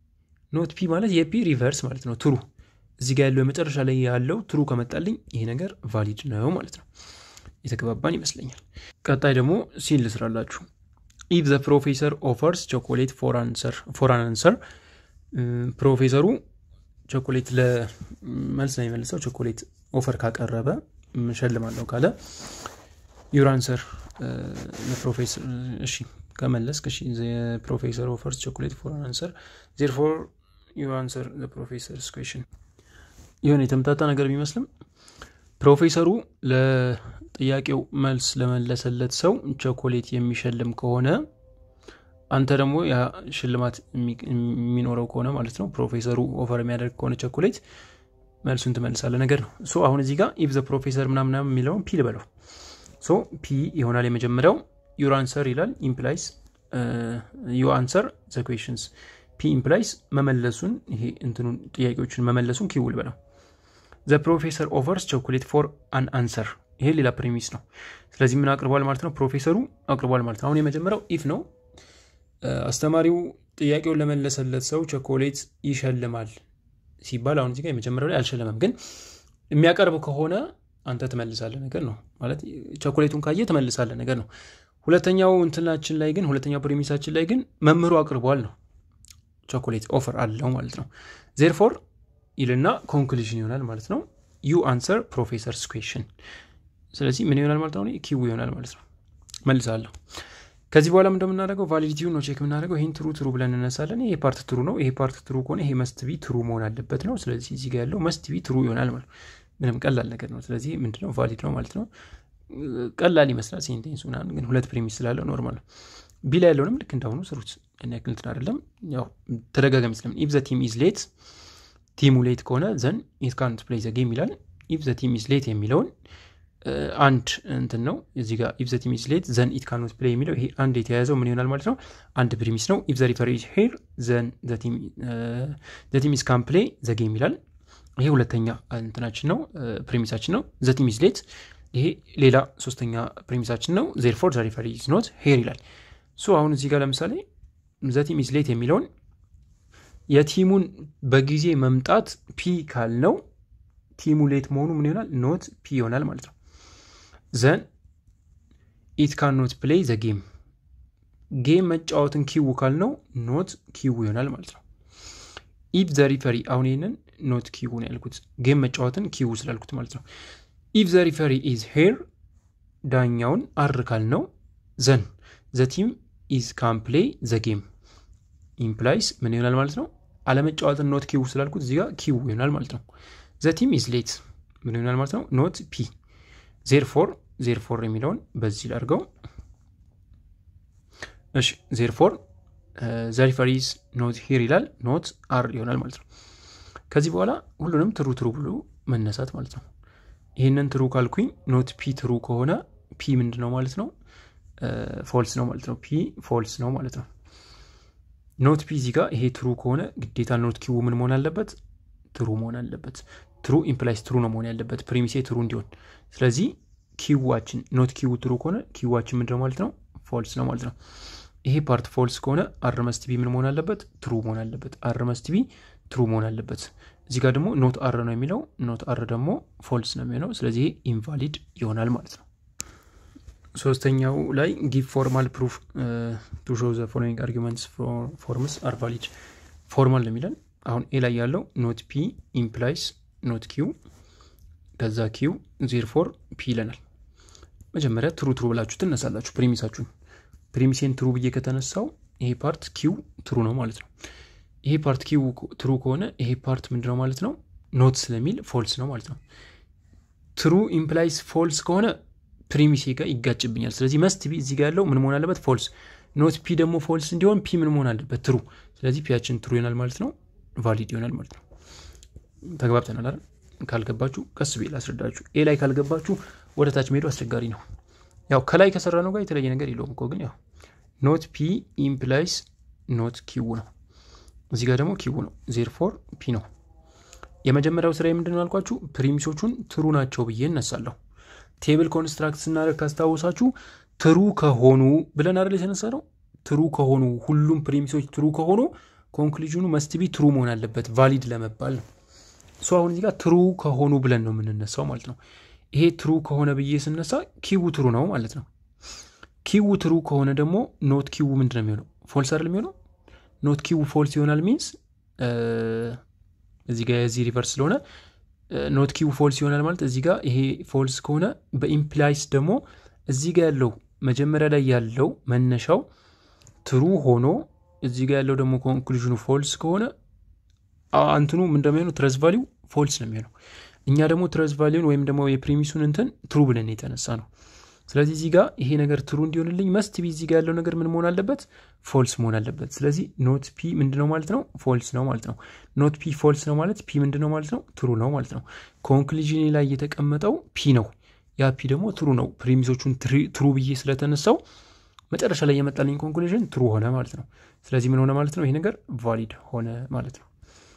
ኖት ፒ ማለት የፒ ሪቨርስ ማለት ነው ትሩ እዚህ ጋር ያለው የመጨረሻ ላይ ያለው ትሩ ከመጣልኝ ይሄ ነገር ቫሊድ ነው ማለት ነው የተግባባን ይመስለኛል ቀጣይ ደግሞ ሲን ልስራላችሁ ኢፍ ዘ ፕሮፌሰር ኦፈርስ ቾኮሌት ፎር አን አንሰር ፕሮፌሰሩ ቾኮሌት ለመልስ ነው የመልሰው ቾኮሌት ኦፈር ካቀረበ ሸልማለሁ ካለ ዩር አንሰር ፕሮፌሰር እሺ ከመለስክ እሺ ፕሮፌሰር ኦፈርስ ቾኮሌት ፎር አን አንሰር ዜርፎር ዩ አንሰር ፕሮፌሰርስ ኩዌሽን የሆነ የተምታታ ነገር ቢመስልም ፕሮፌሰሩ ለጥያቄው መልስ ለመለሰለት ሰው ቾኮሌት የሚሸልም ከሆነ አንተ ደግሞ ያ ሽልማት የሚኖረው ከሆነ ማለት ነው ፕሮፌሰሩ ኦፈር የሚያደርግ ከሆነ ቸኮሌት መልሱን ትመልሳለ ነገር ነው ሶ አሁን እዚህ ጋር ኢፍ ዘ ፕሮፌሰር ምናምና የሚለውን ፒ ልበለው ሶ ፒ ይሆናል የመጀመሪያው ዩር አንሰር ይላል ኢምፕላይስ ዩ አንሰር ዘ ኩዌሽንስ ፒ ኢምፕላይስ መመለሱን ይሄ እንትኑን ጥያቄዎችን መመለሱን ኪውል በለው ዘ ፕሮፌሰር ኦፈርስ ቾኮሌት ፎር አን አንሰር ይሄ ሌላ ፕሪሚስ ነው ስለዚህ ምን አቅርቧል ማለት ነው ፕሮፌሰሩ አቅርቧል ማለት ነው አሁን የመጀመሪያው ኢፍ ነው አስተማሪው ጥያቄውን ለመለሰለት ሰው ቸኮሌት ይሸልማል ሲባል አሁን እዚጋ የመጀመሪያው ላይ አልሸለመም ግን የሚያቀርብ ከሆነ አንተ ትመልሳለ ነገር ነው ማለት ቸኮሌቱን ካየ ትመልሳለ ነገር ነው ሁለተኛው እንትናችን ላይ ግን ሁለተኛው ፕሪሚሳችን ላይ ግን መምህሩ አቅርቧል ነው ቸኮሌት ኦፈር አለው ማለት ነው ዜርፎር ይልና ኮንክሉዥን ይሆናል ማለት ነው ዩ አንሰር ፕሮፌሰርስ ኩዌሽን ስለዚህ ምን ይሆናል ማለት ነው ኪው ይሆናል ማለት ነው መልሳለሁ ከዚህ በኋላ እንደምናደርገው ቫሊዲቲውን ነው ቼክ የምናደርገው ይህን ትሩ ትሩ ብለን እነሳለን ይሄ ፓርት ትሩ ነው ይሄ ፓርት ትሩ ከሆነ ይሄ መስት ቢ ትሩ መሆን አለበት ነው ስለዚህ እዚህ ጋር ያለው መስት ቢ ትሩ ይሆናል ማለት ምንም ቀላል ነገር ነው ስለዚህ ምንድነው ቫሊድ ነው ማለት ነው ቀላል ይመስላል ሴንቴንስ ምናምን ግን ሁለት ፕሪሚስ ስላለው ኖርማል ነው ቢ ላይ ያለውንም ልክ እንዳሁኑ ስሩት ያን ያክል እንትን አይደለም ያው ተደጋጋሚ ስለም ኢፍ ዘ ቲም ኢዝ ሌት ቲሙ ሌት ከሆነ ዘን ኢት ካንት ፕሌይ ዘ ጌም ይላል ኢፍ ዘ ቲም ኢዝ ሌት የሚለውን አንድ እንትን ነው እዚ ጋር ኢፍ ዘ ቲም ኢዝ ሌት ዘን ኢት ካኖት ፕሌይ የሚለው ይሄ አንድ የተያያዘው ምን ይሆናል ማለት ነው አንድ ፕሪሚስ ነው ኢፍ ዘ ሪፈር ኢዝ ሄር ዘን ዘ ቲም ኢዝ ካን ፕሌይ ዘ ጌም ይላል ይሄ ሁለተኛ እንትናችን ነው ፕሪሚሳችን ነው ዘ ቲም ኢዝ ሌት ይሄ ሌላ ሶስተኛ ፕሪሚሳችን ነው ዜርፎር ዘ ሪፈር ኢዝ ኖት ሄር ይላል ሶ አሁን እዚህ ጋር ለምሳሌ ዘ ቲም ኢዝ ሌት የሚለውን የቲሙን በጊዜ መምጣት ፒ ካልነው ቲሙ ሌት መሆኑ ምን ይሆናል ኖት ፒ ይሆናል ማለት ነው ዘን ኢት ካን ኖት ፕሌይ ዘ ጌም ጌም መጫወትን ኪው ካልነው ኖት ኪው ይሆናል ማለት ነው ኢፍ ዘ ሪፈሪ አሁን ይህንን ኖት ኪው ነው ያልኩት ጌም መጫወትን ኪው ስላልኩት ማለት ነው ኢፍ ዘ ሪፈሪ ኢዝ ሄር ዳኛውን አር ካልነው ዘን ዘ ቲም ኢዝ ካን ፕሌይ ዘ ጌም ኢምፕላይስ ምን ይሆናል ማለት ነው አለመጫወትን ኖት ኪው ስላልኩት እዚጋ ኪው ይሆናል ማለት ነው ዘ ቲም ኢዝ ሌት ምን ይሆናል ማለት ነው ኖት ፒ ዜርፎር ዜርፎር የሚለውን በዚህ ላድርገው እሺ ዜርፎር ዘሪፈሪዝ ኖት ሂር ይላል ኖት አር ይሆናል ማለት ነው ከዚህ በኋላ ሁሉንም ትሩ ትሩ ብሎ መነሳት ማለት ነው ይህንን ትሩ ካልኩኝ ኖት ፒ ትሩ ከሆነ ፒ ምንድ ነው ማለት ነው ፎልስ ነው ማለት ነው ፒ ፎልስ ነው ማለት ነው ኖት ፒ እዚህ ጋር ይሄ ትሩ ከሆነ ግዴታ ኖት ኪው ምን መሆን አለበት ትሩ መሆን አለበት ትሩ ኢምፕላይስ ትሩ ነው መሆን ያለበት ፕሪሚሴ ትሩ እንዲሆን ስለዚህ ኪዋችን ኖት ኪው ትሩ ከሆነ ኪዋችን ምንድነው ማለት ነው ፎልስ ነው ማለት ነው ይሄ ፓርት ፎልስ ከሆነ አርመስት ቢ ምን መሆን አለበት ትሩ መሆን አለበት አርመስት ቢ ትሩ መሆን አለበት እዚህ ጋር ደግሞ ኖት አር ነው የሚለው ኖት አር ደግሞ ፎልስ ነው የሚሆነው ስለዚህ ይሄ ኢንቫሊድ ይሆናል ማለት ነው ሶስተኛው ላይ ጊቭ ፎርማል ፕሩፍ ቱ ሾው ዘ ፎሎዊንግ አርጊመንትስ ፎርምስ አር ቫሊድ ፎርማል ነው የሚለን አሁን ኤ ላይ ያለው ኖት ፒ ኢምፕላይስ ኖት ኪው ከዛ ኪው ዜር ፎር ፒ ይለናል መጀመሪያ ትሩ ትሩ ብላችሁ ትነሳላችሁ ፕሪሚሳችሁን ፕሪሚሴን ትሩ ብዬ ከተነሳው ይሄ ፓርት ኪው ትሩ ነው ማለት ነው ይሄ ፓርት ኪው ትሩ ከሆነ ይሄ ፓርት ምንድነው ማለት ነው ኖት ስለሚል ፎልስ ነው ማለት ነው ትሩ ኢምፕላይስ ፎልስ ከሆነ ፕሪሚሴ ጋር ይጋጭብኛል ስለዚህ መስት ቢ እዚህ ጋር ያለው ምን መሆን አለበት ፎልስ ኖት ፒ ደግሞ ፎልስ እንዲሆን ፒ ምን መሆን አለበት ትሩ ስለዚህ ፒያችን ትሩ ይሆናል ማለት ነው ቫሊድ ይሆናል ማለት ነው ተግባብተናል አይደል ካልገባችሁ ቀስ ብዬ ላስረዳችሁ ኤ ላይ ካልገባችሁ ወደ ታች መሄዱ አስቸጋሪ ነው ያው ከላይ ከሰራ ነው ጋር የተለየ ነገር የለውም እኮ ግን ያው ኖት ፒ ኢምፕላይስ ኖት ኪው ነው እዚህ ጋር ደግሞ ኪው ነው ዜር ፎር ፒ ነው የመጀመሪያው ስራ የምንድን ነው ያልኳችሁ ፕሪሚሶቹን ትሩ ናቸው ብዬ እነሳለሁ ቴብል ኮንስትራክት ስናደርግ ካስታወሳችሁ ትሩ ከሆኑ ብለን አይደል የተነሳ ነው ትሩ ከሆኑ ሁሉም ፕሪሚሶች ትሩ ከሆኑ ኮንክሉዥኑ መስትቢ ትሩ መሆን አለበት ቫሊድ ለመባል ነው። ሶ አሁን እዚህ ጋር ትሩ ከሆኑ ብለን ነው የምንነሳው ማለት ነው። ይሄ ትሩ ከሆነ ብዬ ስነሳ ኪው ትሩ ነው ማለት ነው። ኪው ትሩ ከሆነ ደግሞ ኖት ኪው ምንድን ነው የሚሆነው? ፎልስ አይደል የሚሆነው? ኖት ኪው ፎልስ ይሆናል ሚንስ እዚህ ጋር የዚህ ሪቨርስ ስለሆነ ኖት ኪው ፎልስ ይሆናል ማለት እዚህ ጋር ይሄ ፎልስ ከሆነ በኢምፕላይስ ደግሞ እዚህ ጋር ያለው መጀመሪያ ላይ ያለው መነሻው ትሩ ሆኖ እዚህ ጋር ያለው ደግሞ ኮንክሉዥኑ ፎልስ ከሆነ አንትኑ ምን እንደሚሆነው ትረስ ቫሊው ፎልስ ነው የሚሆነው። እኛ ደግሞ ትረስ ቫሊውን ወይም ደግሞ የፕሪሚሱን እንትን ትሩ ብለን የተነሳ ነው። ስለዚህ እዚህ ጋር ይሄ ነገር ትሩ እንዲሆንልኝ መስት ቢ እዚህ ጋር ያለው ነገር ምን መሆን አለበት? ፎልስ መሆን አለበት። ስለዚህ ኖት ፒ ምንድነው ማለት ነው? ፎልስ ነው ማለት ነው። ኖት ፒ ፎልስ ነው ማለት ፒ ምንድነው ማለት ነው? ትሩ ነው ማለት ነው። ኮንክሉዥን ላይ የተቀመጠው ፒ ነው። ያ ፒ ደግሞ ትሩ ነው። ፕሪሚሶቹን ትሩ ብዬ ስለተነሳው መጨረሻ ላይ የመጣልኝ ኮንክሉዥን ትሩ ሆነ ማለት ነው። ስለዚህ ምን ሆነ ማለት ነው? ይሄ ነገር ቫሊድ ሆነ ማለት ነው።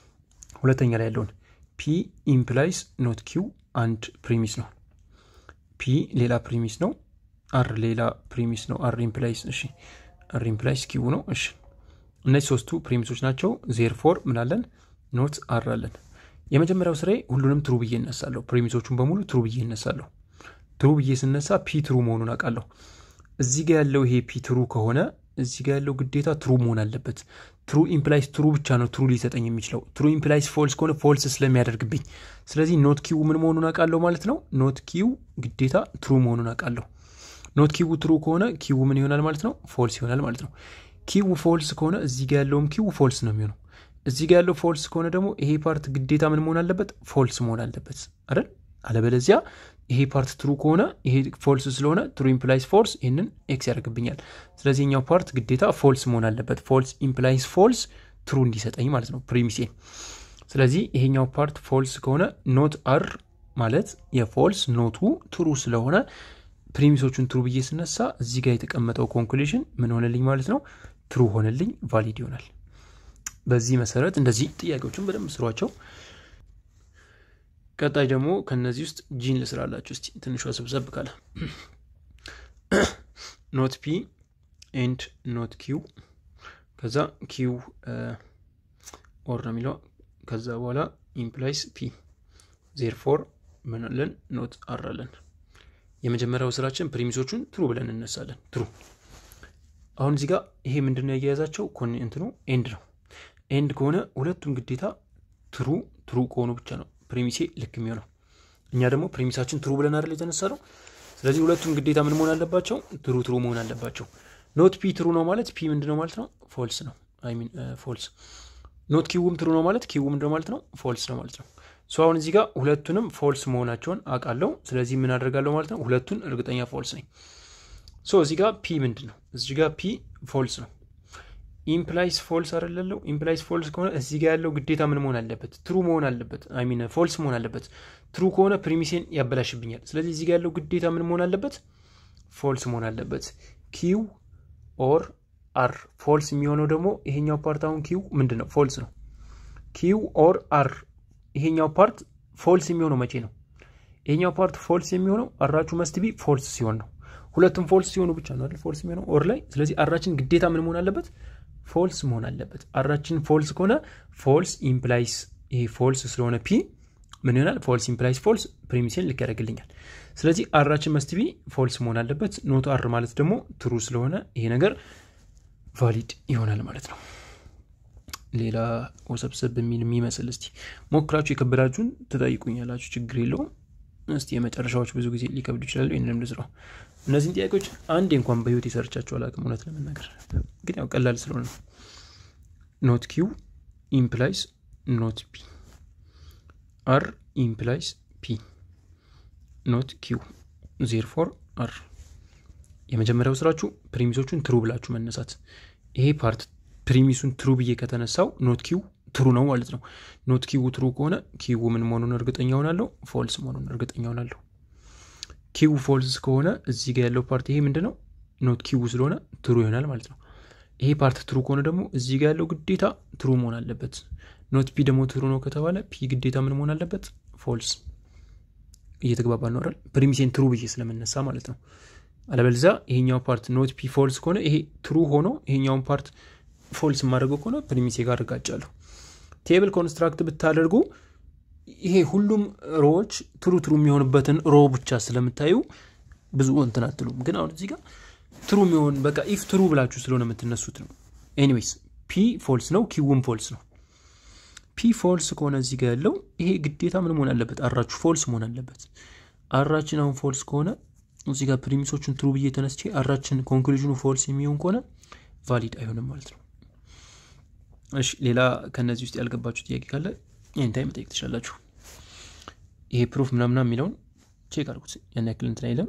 ሁለተኛ ላይ ያለውን ፒ ኢምፕላይስ ኖት ኪው አንድ ፕሪሚስ ነው። ፒ ሌላ ፕሪሚስ ነው። አር ሌላ ፕሪሚስ ነው። አር ኢምፕላይስ እሺ፣ አር ኢምፕላይስ ኪው ነው። እሺ፣ እነዚህ ሶስቱ ፕሪሚሶች ናቸው። ዜር ፎር ምናለን ኖት አር አለን። የመጀመሪያው ስራዬ ሁሉንም ትሩ ብዬ እነሳለሁ። ፕሪሚሶቹን በሙሉ ትሩ ብዬ እነሳለሁ። ትሩ ብዬ ስነሳ ፒ ትሩ መሆኑን አውቃለሁ። እዚህ ጋ ያለው ይሄ ፒ ትሩ ከሆነ እዚህ ጋ ያለው ግዴታ ትሩ መሆን አለበት። ትሩ ኢምፕላይስ ትሩ ብቻ ነው ትሩ ሊሰጠኝ የሚችለው። ትሩ ኢምፕላይስ ፎልስ ከሆነ ፎልስ ስለሚያደርግብኝ፣ ስለዚህ ኖት ኪው ምን መሆኑን አውቃለሁ ማለት ነው። ኖት ኪው ግዴታ ትሩ መሆኑን አውቃለሁ። ኖት ኪው ትሩ ከሆነ ኪው ምን ይሆናል ማለት ነው? ፎልስ ይሆናል ማለት ነው። ኪው ፎልስ ከሆነ እዚህ ጋ ያለውም ኪው ፎልስ ነው የሚሆነው። እዚህ ጋ ያለው ፎልስ ከሆነ ደግሞ ይሄ ፓርት ግዴታ ምን መሆን አለበት? ፎልስ መሆን አለበት አይደል? አለበለዚያ ይሄ ፓርት ትሩ ከሆነ ይሄ ፎልስ ስለሆነ ትሩ ኢምፕላይስ ፎልስ ይህንን ኤክስ ያደርግብኛል። ስለዚህ ኛው ፓርት ግዴታ ፎልስ መሆን አለበት። ፎልስ ኢምፕላይስ ፎልስ ትሩ እንዲሰጠኝ ማለት ነው ፕሪሚሴ። ስለዚህ ይሄኛው ፓርት ፎልስ ከሆነ ኖት አር ማለት የፎልስ ኖቱ ትሩ ስለሆነ ፕሪሚሶቹን ትሩ ብዬ ስነሳ እዚህ ጋር የተቀመጠው ኮንክሉዥን ምን ሆነልኝ ማለት ነው? ትሩ ሆነልኝ፣ ቫሊድ ይሆናል። በዚህ መሰረት እንደዚህ ጥያቄዎችን በደንብ ስሯቸው። ቀጣይ ደግሞ ከነዚህ ውስጥ ጂን ልስራላችሁ እስቲ ትንሿ ሰብሰብ ካለ ኖት ፒ ኤንድ ኖት ኪው ከዛ ኪው ኦር ነው የሚለው ከዛ በኋላ ኢምፕላይስ ፒ ዜር ፎር ምንለን ኖት አራለን የመጀመሪያው ስራችን ፕሪሚሶቹን ትሩ ብለን እነሳለን ትሩ አሁን እዚህ ጋር ይሄ ምንድነው ያያያዛቸው እንትኑ ኤንድ ነው ኤንድ ከሆነ ሁለቱም ግዴታ ትሩ ትሩ ከሆኑ ብቻ ነው ፕሪሚሴ ልክ የሚሆነው እኛ ደግሞ ፕሪሚሳችን ትሩ ብለን አይደል የተነሳ ነው። ስለዚህ ሁለቱም ግዴታ ምን መሆን አለባቸው? ትሩ ትሩ መሆን አለባቸው። ኖት ፒ ትሩ ነው ማለት ፒ ምንድን ነው ማለት ነው? ፎልስ ነው። አይ ሚን ፎልስ። ኖት ኪውም ትሩ ነው ማለት ኪው ምንድን ነው ማለት ነው? ፎልስ ነው ማለት ነው። ሶ አሁን እዚህ ጋር ሁለቱንም ፎልስ መሆናቸውን አውቃለሁ። ስለዚህ ምን አደርጋለሁ ማለት ነው? ሁለቱን እርግጠኛ ፎልስ ነኝ። ሶ እዚህ ጋር ፒ ምንድን ነው? እዚህ ጋር ፒ ፎልስ ነው። ኢምፕላይስ ፎልስ አይደለለው። ኢምፕላይስ ፎልስ ከሆነ እዚህ ጋር ያለው ግዴታ ምን መሆን አለበት? ትሩ መሆን አለበት። አይ ሚን ፎልስ መሆን አለበት። ትሩ ከሆነ ፕሪሚሴን ያበላሽብኛል። ስለዚህ እዚህ ጋር ያለው ግዴታ ምን መሆን አለበት? ፎልስ መሆን አለበት። ኪው ኦር አር ፎልስ የሚሆነው ደግሞ ይሄኛው ፓርት አሁን ኪው ምንድን ነው? ፎልስ ነው። ኪው ኦር አር ይሄኛው ፓርት ፎልስ የሚሆነው መቼ ነው? ይሄኛው ፓርት ፎልስ የሚሆነው አራችሁ መስትቢ ፎልስ ሲሆን ነው። ሁለቱም ፎልስ ሲሆኑ ብቻ ነው አይደል ፎልስ የሚሆነው ኦር ላይ። ስለዚህ አራችን ግዴታ ምን መሆን አለበት? ፎልስ መሆን አለበት። አራችን ፎልስ ከሆነ ፎልስ ኢምፕላይስ ይሄ ፎልስ ስለሆነ ፒ ምን ይሆናል? ፎልስ ኢምፕላይስ ፎልስ ፕሪሚሴን ልክ ያደርግልኛል። ስለዚህ አራችን መስት ቢ ፎልስ መሆን አለበት። ኖት አር ማለት ደግሞ ትሩ ስለሆነ ይሄ ነገር ቫሊድ ይሆናል ማለት ነው። ሌላ ወሰብሰብ የሚል የሚመስል እስቲ ሞክራችሁ የከበዳችሁን ትጠይቁኛላችሁ፣ ችግር የለውም። እስቲ የመጨረሻዎች ብዙ ጊዜ ሊከብዱ ይችላሉ። ይህንንም ልስራው። እነዚህን ጥያቄዎች አንዴ እንኳን በህይወት የሰርቻቸው አላውቅም፣ እውነት ለመናገር ግን ያው ቀላል ስለሆነ ነው። ኖት ኪው ኢምፕላይስ ኖት ፒ አር ኢምፕላይስ ፒ ኖት ኪው ዜር ፎር አር። የመጀመሪያው ስራችሁ ፕሪሚሶቹን ትሩ ብላችሁ መነሳት። ይሄ ፓርት ፕሪሚሱን ትሩ ብዬ ከተነሳው ኖት ኪው ትሩ ነው ማለት ነው። ኖት ኪው ትሩ ከሆነ ኪው ምን መሆኑን እርግጠኛ ሆናለሁ? ፎልስ መሆኑን እርግጠኛ ሆናለሁ። ኪው ፎልስ ከሆነ እዚህ ጋር ያለው ፓርት ይሄ ምንድን ነው? ኖት ኪው ስለሆነ ትሩ ይሆናል ማለት ነው። ይሄ ፓርት ትሩ ከሆነ ደግሞ እዚህ ጋር ያለው ግዴታ ትሩ መሆን አለበት። ኖት ፒ ደግሞ ትሩ ነው ከተባለ ፒ ግዴታ ምን መሆን አለበት? ፎልስ። እየተግባባ ነው አይደል? ፕሪሚሴን ትሩ ብዬ ስለምነሳ ማለት ነው። አለበለዚያ ይሄኛው ፓርት ኖት ፒ ፎልስ ከሆነ ይሄ ትሩ ሆኖ ይሄኛውን ፓርት ፎልስ የማደርገው ከሆነ ፕሪሚሴ ጋር እጋጫለሁ። ቴብል ኮንስትራክት ብታደርጉ ይሄ ሁሉም ሮዎች ትሩ ትሩ የሚሆንበትን ሮ ብቻ ስለምታዩ ብዙ እንትን አትሉም። ግን አሁን እዚህ ጋር ትሩ የሚሆን በቃ ኢፍ ትሩ ብላችሁ ስለሆነ የምትነሱት ነው። ኤኒዌይስ ፒ ፎልስ ነው፣ ኪውም ፎልስ ነው። ፒ ፎልስ ከሆነ እዚህ ጋር ያለው ይሄ ግዴታ ምን መሆን አለበት? አራችሁ ፎልስ መሆን አለበት። አራችን አሁን ፎልስ ከሆነ እዚህ ጋር ፕሪሚሶቹን ትሩ ብዬ ተነስቼ አራችን ኮንክሉዥኑ ፎልስ የሚሆን ከሆነ ቫሊድ አይሆንም ማለት ነው። እሺ ሌላ ከነዚህ ውስጥ ያልገባችሁ ጥያቄ ካለ ይህን ታይም መጠየቅ ትችላላችሁ። ይሄ ፕሩፍ ምናምና የሚለውን ቼክ አድርጉት። ያን ያክል እንትን አይለም።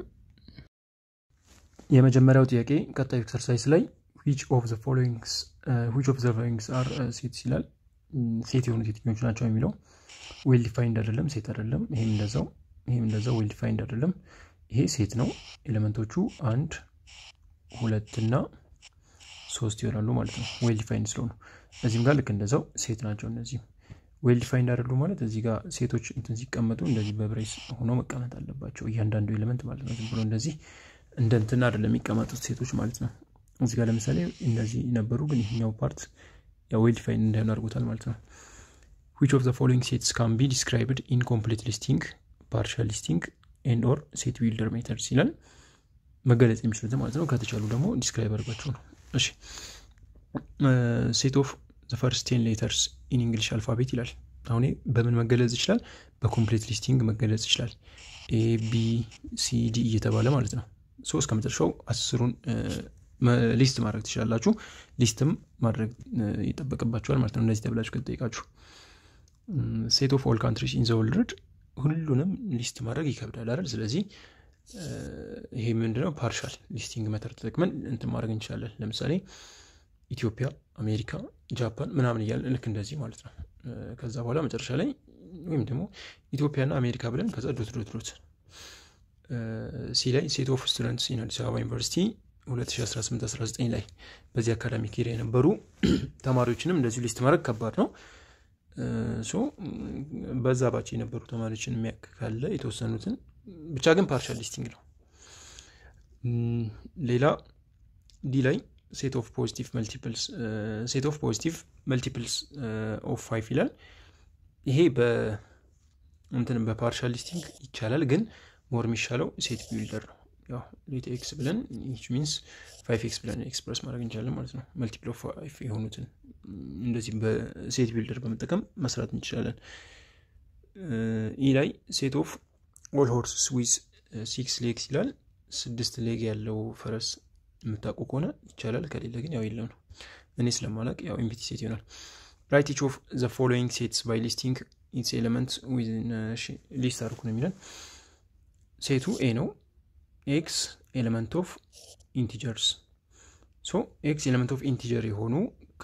የመጀመሪያው ጥያቄ ቀጣዩ ኤክሰርሳይዝ ላይ ዊች ኦፍ ዘ ፎሎዊንግስ ዊች ኦፍ ዘ ፎሎዊንግስ አር ሴትስ ይላል። ሴት የሆኑ የትኞቹ ናቸው የሚለው ዌል ዲፋይንድ አይደለም፣ ሴት አይደለም። ይሄም እንደዛው ይሄም እንደዛው ዌል ዲፋይንድ አይደለም። ይሄ ሴት ነው። ኤሌመንቶቹ አንድ ሁለትና ሶስት ይሆናሉ ማለት ነው፣ ዌል ዲፋይንድ ስለሆኑ። እዚህም ጋር ልክ እንደዛው ሴት ናቸው። እነዚህም ዌል ዲፋይንድ አይደሉ ማለት እዚህ ጋር ሴቶች እንትን ሲቀመጡ እንደዚህ በብሬስ ሆኖ መቀመጥ አለባቸው እያንዳንዱ ኤሌመንት ማለት ነው። ዝም ብሎ እንደዚህ እንደ እንትን አይደለም የሚቀመጡት ሴቶች ማለት ነው። እዚህ ጋር ለምሳሌ እንደዚህ ነበሩ፣ ግን ይሄኛው ፓርት ዌል ዲፋይንድ እንዳይሆን አድርጎታል ማለት ነው። ዊች ኦፍ ዘ ፎሎዊንግ ሴትስ ካን ቢ ዲስክራይብድ ኢን ኮምፕሊት ሊስቲንግ ፓርሻል ሊስቲንግ ኤንድ ኦር ሴት ቢልደር ሜተድስ ይላል። መገለጽ የሚችሉት ማለት ነው። ከተቻሉ ደግሞ ዲስክራይብ አድርጋችሁ ነው። እሺ ሴት ኦፍ ዘ ፈርስት ቴን ሌተርስ ኢን እንግሊሽ አልፋቤት ይላል። አሁን በምን መገለጽ ይችላል? በኮምፕሊት ሊስቲንግ መገለጽ ይችላል። ኤ ቢ ሲ ዲ እየተባለ ማለት ነው። ሶ እስከ መጨረሻው አስሩን ሊስት ማድረግ ትችላላችሁ። ሊስትም ማድረግ ይጠበቅባችኋል ማለት ነው። እነዚህ ተብላችሁ ከተጠይቃችሁ ሴት ኦፍ ኦል ካንትሪስ ኢን ዘ ወርልድ ሁሉንም ሊስት ማድረግ ይከብዳል አይደል? ስለዚህ ይሄ ምንድነው ፓርሻል ሊስቲንግ መተር ተጠቅመን እንትን ማድረግ እንችላለን። ለምሳሌ ኢትዮጵያ፣ አሜሪካ፣ ጃፓን ምናምን እያለ ልክ እንደዚህ ማለት ነው። ከዛ በኋላ መጨረሻ ላይ ወይም ደግሞ ኢትዮጵያና አሜሪካ ብለን ከዛ ዶት ዶት ዶት ሲ ላይ ሴት ኦፍ ስቱደንትስ ኢን አዲስ አበባ ዩኒቨርሲቲ 2018/19 ላይ በዚህ አካዳሚክ ሄሪያ የነበሩ ተማሪዎችንም እንደዚሁ ሊስት ማድረግ ከባድ ነው። ሶ በዛ ባች የነበሩ ተማሪዎችን የሚያክ ካለ የተወሰኑትን ብቻ ግን ፓርሻል ሊስቲንግ ነው። ሌላ ዲ ላይ ሴት ኦፍ ፖዚቲቭ መልቲፕልስ ሴት ኦፍ ፖዚቲቭ መልቲፕልስ ኦፍ ፋይቭ ይላል። ይሄ በእንትን በፓርሻል ሊስቲንግ ይቻላል፣ ግን ሞር የሚሻለው ሴት ቢልደር ነው። ያው ሌት ኤክስ ብለን ዊች ሚንስ ፋይቭ ኤክስ ብለን ኤክስፕረስ ማድረግ እንችላለን ማለት ነው። መልቲፕል ኦፍ ፋይቭ የሆኑትን እንደዚህ በሴት ቢልደር በመጠቀም መስራት እንችላለን። ኢ ላይ ሴት ኦፍ ኦል ሆርስስ ዊዝ ሲክስ ሌግስ ይላል። ስድስት ሌግ ያለው ፈረስ የምታውቁ ከሆነ ይቻላል፣ ከሌለ ግን ያው የለም ነው። እኔ ስለማላቅ ያው ኢምፒቲ ሴት ይሆናል። ራይት ኢች ኦፍ ዘ ፎሎዊንግ ሴትስ ባይ ሊስቲንግ ኢትስ ኤሌመንት ሊስት አድርጉ ነው የሚለን። ሴቱ ኤ ነው። ኤክስ ኤሌመንት ኦፍ ኢንቲጀርስ ሶ ኤክስ ኤሌመንት ኦፍ ኢንቲጀር የሆኑ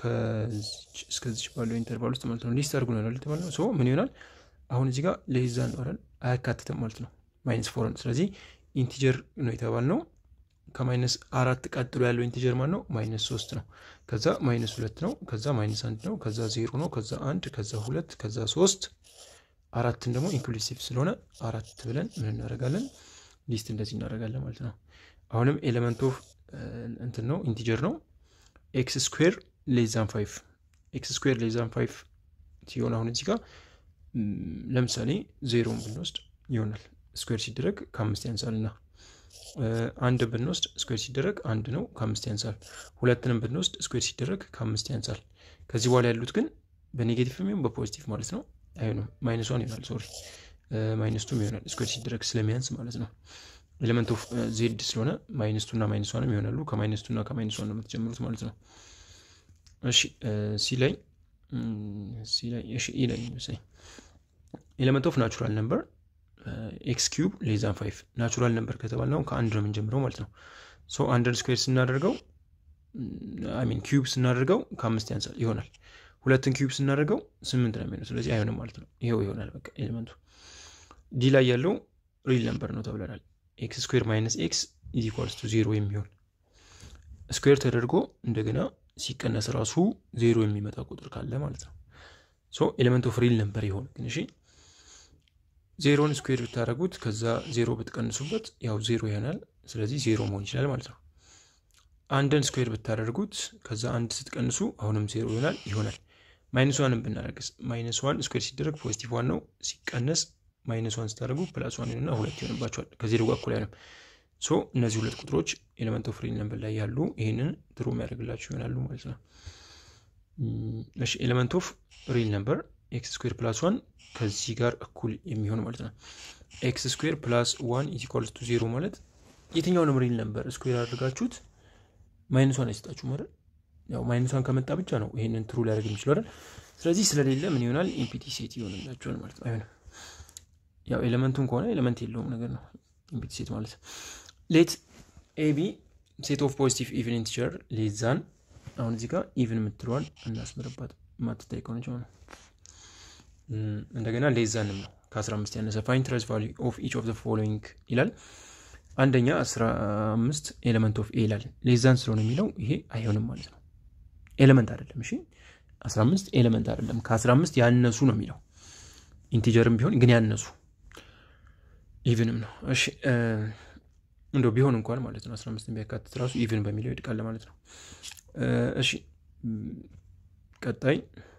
እስከዚች ባለው ኢንተርቫል ውስጥ ማለት ነው ሊስት አድርጉ ነው የተባለ ነው። ሶ ምን ይሆናል አሁን እዚህ ጋር ሌዛን ኖረን አያካትትም ማለት ነው ማይነስ ፎርን። ስለዚህ ኢንቲጀር ነው የተባል ነው። ከማይነስ አራት ቀጥሎ ያለው ኢንቲጀር ማን ነው? ማይነስ ሶስት ነው። ከዛ ማይነስ ሁለት ነው። ከዛ ማይነስ አንድ ነው። ከዛ ዜሮ ነው። ከዛ አንድ፣ ከዛ ሁለት፣ ከዛ ሶስት አራትን ደግሞ ኢንክሉሲቭ ስለሆነ አራት ብለን ምን እናደርጋለን? ሊስት እንደዚህ እናደርጋለን ማለት ነው። አሁንም ኤሌመንት ኦፍ እንትን ነው ኢንቲጀር ነው። ኤክስ ስኩዌር ሌዛን ፋይቭ ኤክስ ስኩዌር ሌዛን ፋይቭ ሲሆን አሁን እዚህ ጋር ለምሳሌ ዜሮን ብንወስድ ይሆናል ስኩዌር ሲደረግ ከአምስት ያንሳል እና አንድ ብንወስድ ስኩዌር ሲደረግ አንድ ነው ከአምስት ያንሳል። ሁለትንም ብንወስድ ስኩዌር ሲደረግ ከአምስት ያንሳል። ከዚህ በኋላ ያሉት ግን በኔጌቲቭ የሚሆን በፖዚቲቭ ማለት ነው አይሆንም። ማይነስ ዋን ይሆናል። ሶሪ ማይነስ ቱም ይሆናል ስኩዌር ሲደረግ ስለሚያንስ ማለት ነው። ኤሌመንት ኦፍ ዜድ ስለሆነ ማይነስ ቱ እና ማይነስ ዋንም ይሆናሉ። ከማይነስ ቱ እና ከማይነስ ዋን ነው የምትጀምሩት ማለት ነው። እሺ ሲ ላይ ሲ ላይ እሺ ኢ ላይ መሰለኝ ኤሌመንት ኦፍ ናቹራል ነምበር ኤክስ ኪዩብ ሌዛን ፋይቭ ናቹራል ነምበር ከተባል ነው ከአንድ ነው የምንጀምረው ማለት ነው። ሶ አንድን ስኩዌር ስናደርገው ሚን ኪዩብ ስናደርገው ከአምስት ያንሳል ይሆናል። ሁለትን ኪዩብ ስናደርገው ስምንት ነው የሚሆነው። ስለዚህ አይሆንም ማለት ነው። ይሄው ይሆናል በቃ ኤሌመንቱ። ዲ ላይ ያለው ሪል ነምበር ነው ተብለናል። ኤክስ ስኩዌር ማይነስ ኤክስ ኢዝ ኢኳልስ ቱ ዜሮ የሚሆን ስኩዌር ተደርጎ እንደገና ሲቀነስ ራሱ ዜሮ የሚመጣ ቁጥር ካለ ማለት ነው። ሶ ኤሌመንት ኦፍ ሪል ነምበር ይሆን ግን እሺ ዜሮን ስኩዌር ብታደረጉት ከዛ ዜሮ ብትቀንሱበት ያው ዜሮ ይሆናል። ስለዚህ ዜሮ መሆን ይችላል ማለት ነው። አንድን ስኩዌር ብታደርጉት ከዛ አንድ ስትቀንሱ አሁንም ዜሮ ይሆናል ይሆናል። ማይነስ ዋንን ብናደርግስ ማይነስ ዋን ስኩዌር ሲደረግ ፖዚቲቭ ዋን ነው። ሲቀነስ ማይነስ ዋን ስታደርጉ ፕላስ ዋን ይሆንና ሁለት ይሆንባቸዋል። ከዜሮ ጋር እኩል አይሆንም። ሶ እነዚህ ሁለት ቁጥሮች ኤሌመንት ኦፍ ሪል ነምበር ላይ ያሉ ይህንን ትሩ የሚያደርግላቸው ይሆናሉ ማለት ነው። እሺ ኤሌመንት ኦፍ ሪል ነምበር ኤክስ ስኩዌር ፕላስ ዋን ከዚህ ጋር እኩል የሚሆን ማለት ነው። ኤክስ ስኩዌር ፕላስ ዋን ኢዝ ኢኳልስ ቱ ዜሮ ማለት የትኛውንም ሪል ነምበር ስኩዌር አድርጋችሁት ማይነስ ዋን አይሰጣችሁ ማለት ያው ማይነስ ዋን ከመጣ ብቻ ነው ይሄንን ትሩ ሊያደርግ የሚችለው አይደል? ስለዚህ ስለሌለ ምን ይሆናል? ኢምፒቲ ሴት ይሆንላችኋል ማለት ነው። አይሆንም። ያው ኤሌመንቱን ከሆነ ኤሌመንት የለውም ነገር ነው ኢምፒቲ ሴት ማለት ሌት ኤቢ ሴት ኦፍ ፖዚቲቭ ኢቭን ኢንቲጀር ሌዛን አሁን እዚህ ጋር ኢቭን የምትለዋል እናስምርባት ማትታይ ከሆነች ነው። እንደገና ሌዛንም ነው ከ15 ያነሰ ፋይን ትረስ ቫሉ ኦፍ ኢች ኦፍ ዘ ፎሎዊንግ ይላል። አንደኛ 15 ኤሌመንት ኦፍ ኤ ይላል። ሌዛን ስለሆነ የሚለው ይሄ አይሆንም ማለት ነው። ኤሌመንት አይደለም። እሺ 15 ኤሌመንት አይደለም። ከ15 ያነሱ ነው የሚለው ኢንቲጀርም ቢሆን ግን ያነሱ ኢቭንም ነው። እሺ እንደው ቢሆን እንኳን ማለት ነው 15 ቢያካትት ራሱ ኢቭን በሚለው ይድቃል ማለት ነው። እሺ ቀጣይ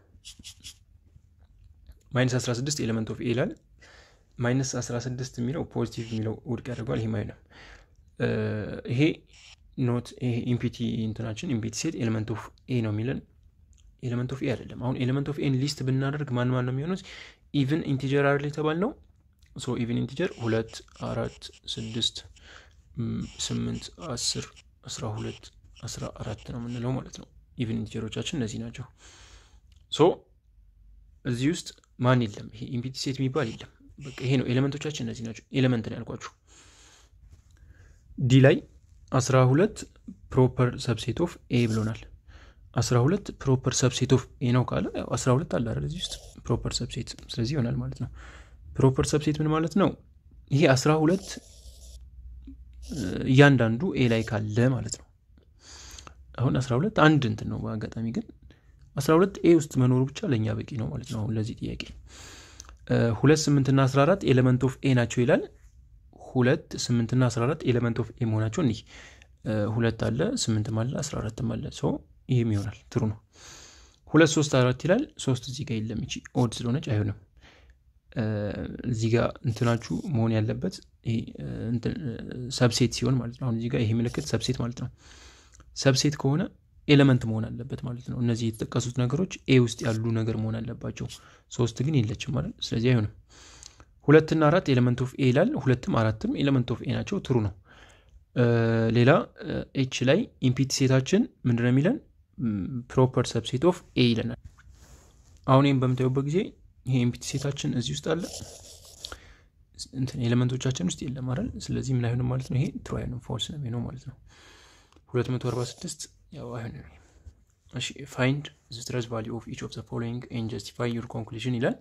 ማይነስ 16 ኤሌመንት ኦፍ ኤ ይላል። ማይነስ 16 የሚለው ፖዚቲቭ የሚለው ውድቅ ያደርገዋል። ይሄ አይሆንም። ይሄ ኖት ይሄ ኢምፒቲ እንትናችን ኢምፒቲ ሴት ኤሌመንት ኦፍ ኤ ነው የሚለን ኤሌመንት ኦፍ ኤ አይደለም። አሁን ኤሌመንት ኦፍ ኤን ሊስት ብናደርግ ማን ማን ነው የሚሆኑት? ኢቭን ኢንቲጀር አይደል የተባል ነው። ሶ ኢቭን ኢንቲጀር ሁለት፣ አራት፣ ስድስት፣ ስምንት፣ አስር፣ አስራ ሁለት፣ አስራ አራት ነው የምንለው ማለት ነው። ኢቭን ኢንቲጀሮቻችን እነዚህ ናቸው። ሶ እዚህ ውስጥ ማን የለም። ይሄ ኢምፒቲ ሴት የሚባል የለም። በቃ ይሄ ነው ኤሌመንቶቻችን እነዚህ ናቸው። ኤሌመንት ነው ያልኳችሁ። ዲ ላይ አስራ ሁለት ፕሮፐር ሰብሴት ኦፍ ኤ ብሎናል። አስራ ሁለት ፕሮፐር ሰብሴት ኦፍ ኤ ነው ካለ አስራ ሁለት አለ አይደል እዚህ ውስጥ ፕሮፐር ሰብሴት፣ ስለዚህ ይሆናል ማለት ነው። ፕሮፐር ሰብሴት ምን ማለት ነው? ይሄ አስራ ሁለት እያንዳንዱ ኤ ላይ ካለ ማለት ነው። አሁን አስራ ሁለት አንድ እንትን ነው በአጋጣሚ ግን አስራ ሁለት ኤ ውስጥ መኖሩ ብቻ ለእኛ በቂ ነው ማለት ነው። አሁን ለዚህ ጥያቄ ሁለት ስምንትና አስራ አራት ኤሌመንት ኦፍ ኤ ናቸው ይላል። ሁለት ስምንትና አስራ አራት ኤሌመንት ኦፍ ኤ መሆናቸው እኒህ ሁለት አለ ስምንትም አለ አስራ አራትም አለ ሰው ይህም ይሆናል ትሩ ነው። ሁለት ሶስት አራት ይላል። ሶስት እዚህ ጋር የለም ይቺ ኦድ ስለሆነች አይሆንም። እዚህ ጋር እንትናችሁ መሆን ያለበት ሰብሴት ሲሆን ማለት ነው። አሁን እዚህ ጋር ይሄ ምልክት ሰብሴት ማለት ነው። ሰብሴት ከሆነ ኤሌመንት መሆን አለበት ማለት ነው። እነዚህ የተጠቀሱት ነገሮች ኤ ውስጥ ያሉ ነገር መሆን አለባቸው። ሶስት ግን የለችም ማለት ስለዚህ አይሆንም። ሁለትና አራት ኤሌመንት ኦፍ ኤ ይላል። ሁለትም አራትም ኤሌመንት ኦፍ ኤ ናቸው። ትሩ ነው። ሌላ ኤች ላይ ኢምፒቲ ሴታችን ምንድን ነው የሚለን? ፕሮፐር ሰብሴት ኦፍ ኤ ይለናል። አሁን ይህም በምታዩበት ጊዜ ይሄ ኢምፒቲ ሴታችን እዚህ ውስጥ አለ፣ ኤሌመንቶቻችን ውስጥ የለም አይደል? ስለዚህ ምን አይሆንም ማለት ነው። ይሄ ትሩ አይሆንም፣ ፎልስ ነው የሚሆነው ማለት ነው። 246 ያው አይሆንም። እሺ ፋይንድ ዘ ስትረስ ቫሊዩ ኦፍ ኢች ኦፍ ዘ ፎሎዊንግ ኤንድ ጀስቲፋይ ዩር ኮንክሉዥን ይላል።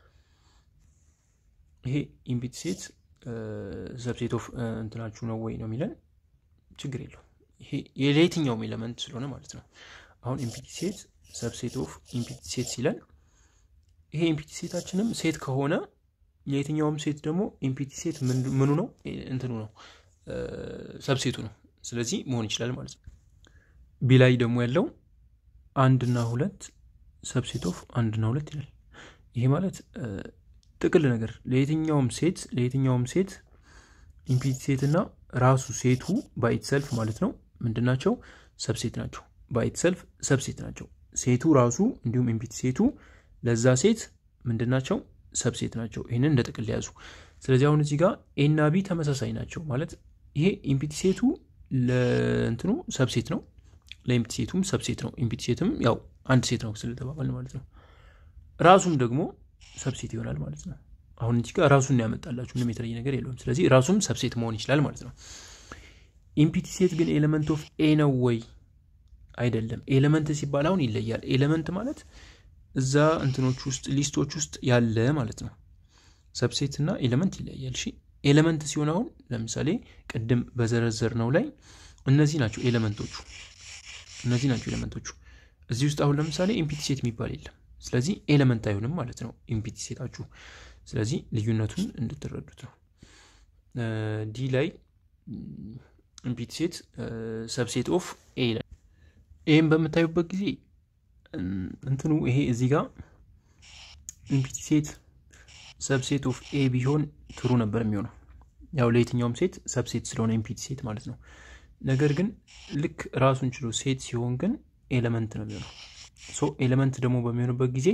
ይሄ ኢምፒቲ ሴት ሰብሴት ኦፍ እንትናችሁ ነው ወይ ነው የሚለን ችግር የለው። ይሄ የየትኛውም ኤሌመንት ስለሆነ ማለት ነው። አሁን ኢምፒቲ ሴት ሰብሴት ኦፍ ኢምፒቲ ሴት ሲለን ይሄ ኢምፒቲ ሴታችንም ሴት ከሆነ የየትኛውም ሴት ደግሞ ኢምፒቲ ሴት ምኑ ነው እንትኑ ነው ሰብሴቱ ነው። ስለዚህ መሆን ይችላል ማለት ነው። ቢ ላይ ደግሞ ያለው አንድና ሁለት ሰብሴት ኦፍ አንድና ሁለት ይላል። ይሄ ማለት ጥቅል ነገር ለየትኛውም ሴት ለየትኛውም ሴት ኢምፒቲ ሴት እና ራሱ ሴቱ ባይት ሰልፍ ማለት ነው ምንድን ናቸው? ሰብሴት ናቸው። ባይት ሰልፍ ሰብሴት ናቸው። ሴቱ ራሱ እንዲሁም ኢምፒቲ ሴቱ ለዛ ሴት ምንድን ናቸው? ሰብሴት ናቸው። ይህንን እንደ ጥቅል ያዙ። ስለዚህ አሁን እዚህ ጋር ኤና ቢ ተመሳሳይ ናቸው ማለት ይሄ ኢምፒቲ ሴቱ ለእንትኑ ሰብሴት ነው፣ ለኢምፒቲ ሴቱም ሰብሴት ነው። ኢምፒቲ ሴትም ያው አንድ ሴት ነው ስለተባባል ማለት ነው። ራሱም ደግሞ ሰብሴት ይሆናል ማለት ነው። አሁን እዚህ ጋር ራሱን ያመጣላችሁ ምንም የተለየ ነገር የለውም። ስለዚህ ራሱም ሰብሴት መሆን ይችላል ማለት ነው። ኢምፒቲ ሴት ግን ኤሌመንት ኦፍ ኤ ነው ወይ አይደለም? ኤሌመንት ሲባል አሁን ይለያል። ኤሌመንት ማለት እዛ እንትኖች ውስጥ ሊስቶች ውስጥ ያለ ማለት ነው። ሰብሴት እና ኤሌመንት ይለያል። እሺ ኤሌመንት ሲሆን አሁን ለምሳሌ ቅድም በዘረዘር ነው ላይ እነዚህ ናቸው ኤሌመንቶቹ፣ እነዚህ ናቸው ኤሌመንቶቹ። እዚህ ውስጥ አሁን ለምሳሌ ኢምፒቲ ሴት የሚባል የለም። ስለዚህ ኤሌመንት አይሆንም ማለት ነው ኢምፒቲ ሴታችሁ። ስለዚህ ልዩነቱን እንድትረዱት ነው። ዲ ላይ ኢምፒቲ ሴት ሰብሴት ኦፍ ኤ ይላል። ይህም በምታዩበት ጊዜ እንትኑ ይሄ እዚህ ጋር ኢምፒቲ ሴት ሰብሴት ኦፍ ኤ ቢሆን ትሩ ነበር የሚሆነው ያው ለየትኛውም ሴት ሰብሴት ስለሆነ ኢምፒቲ ሴት ማለት ነው። ነገር ግን ልክ ራሱን ችሎ ሴት ሲሆን ግን ኤሌመንት ነው የሚሆነው። ሶ ኤሌመንት ደግሞ በሚሆንበት ጊዜ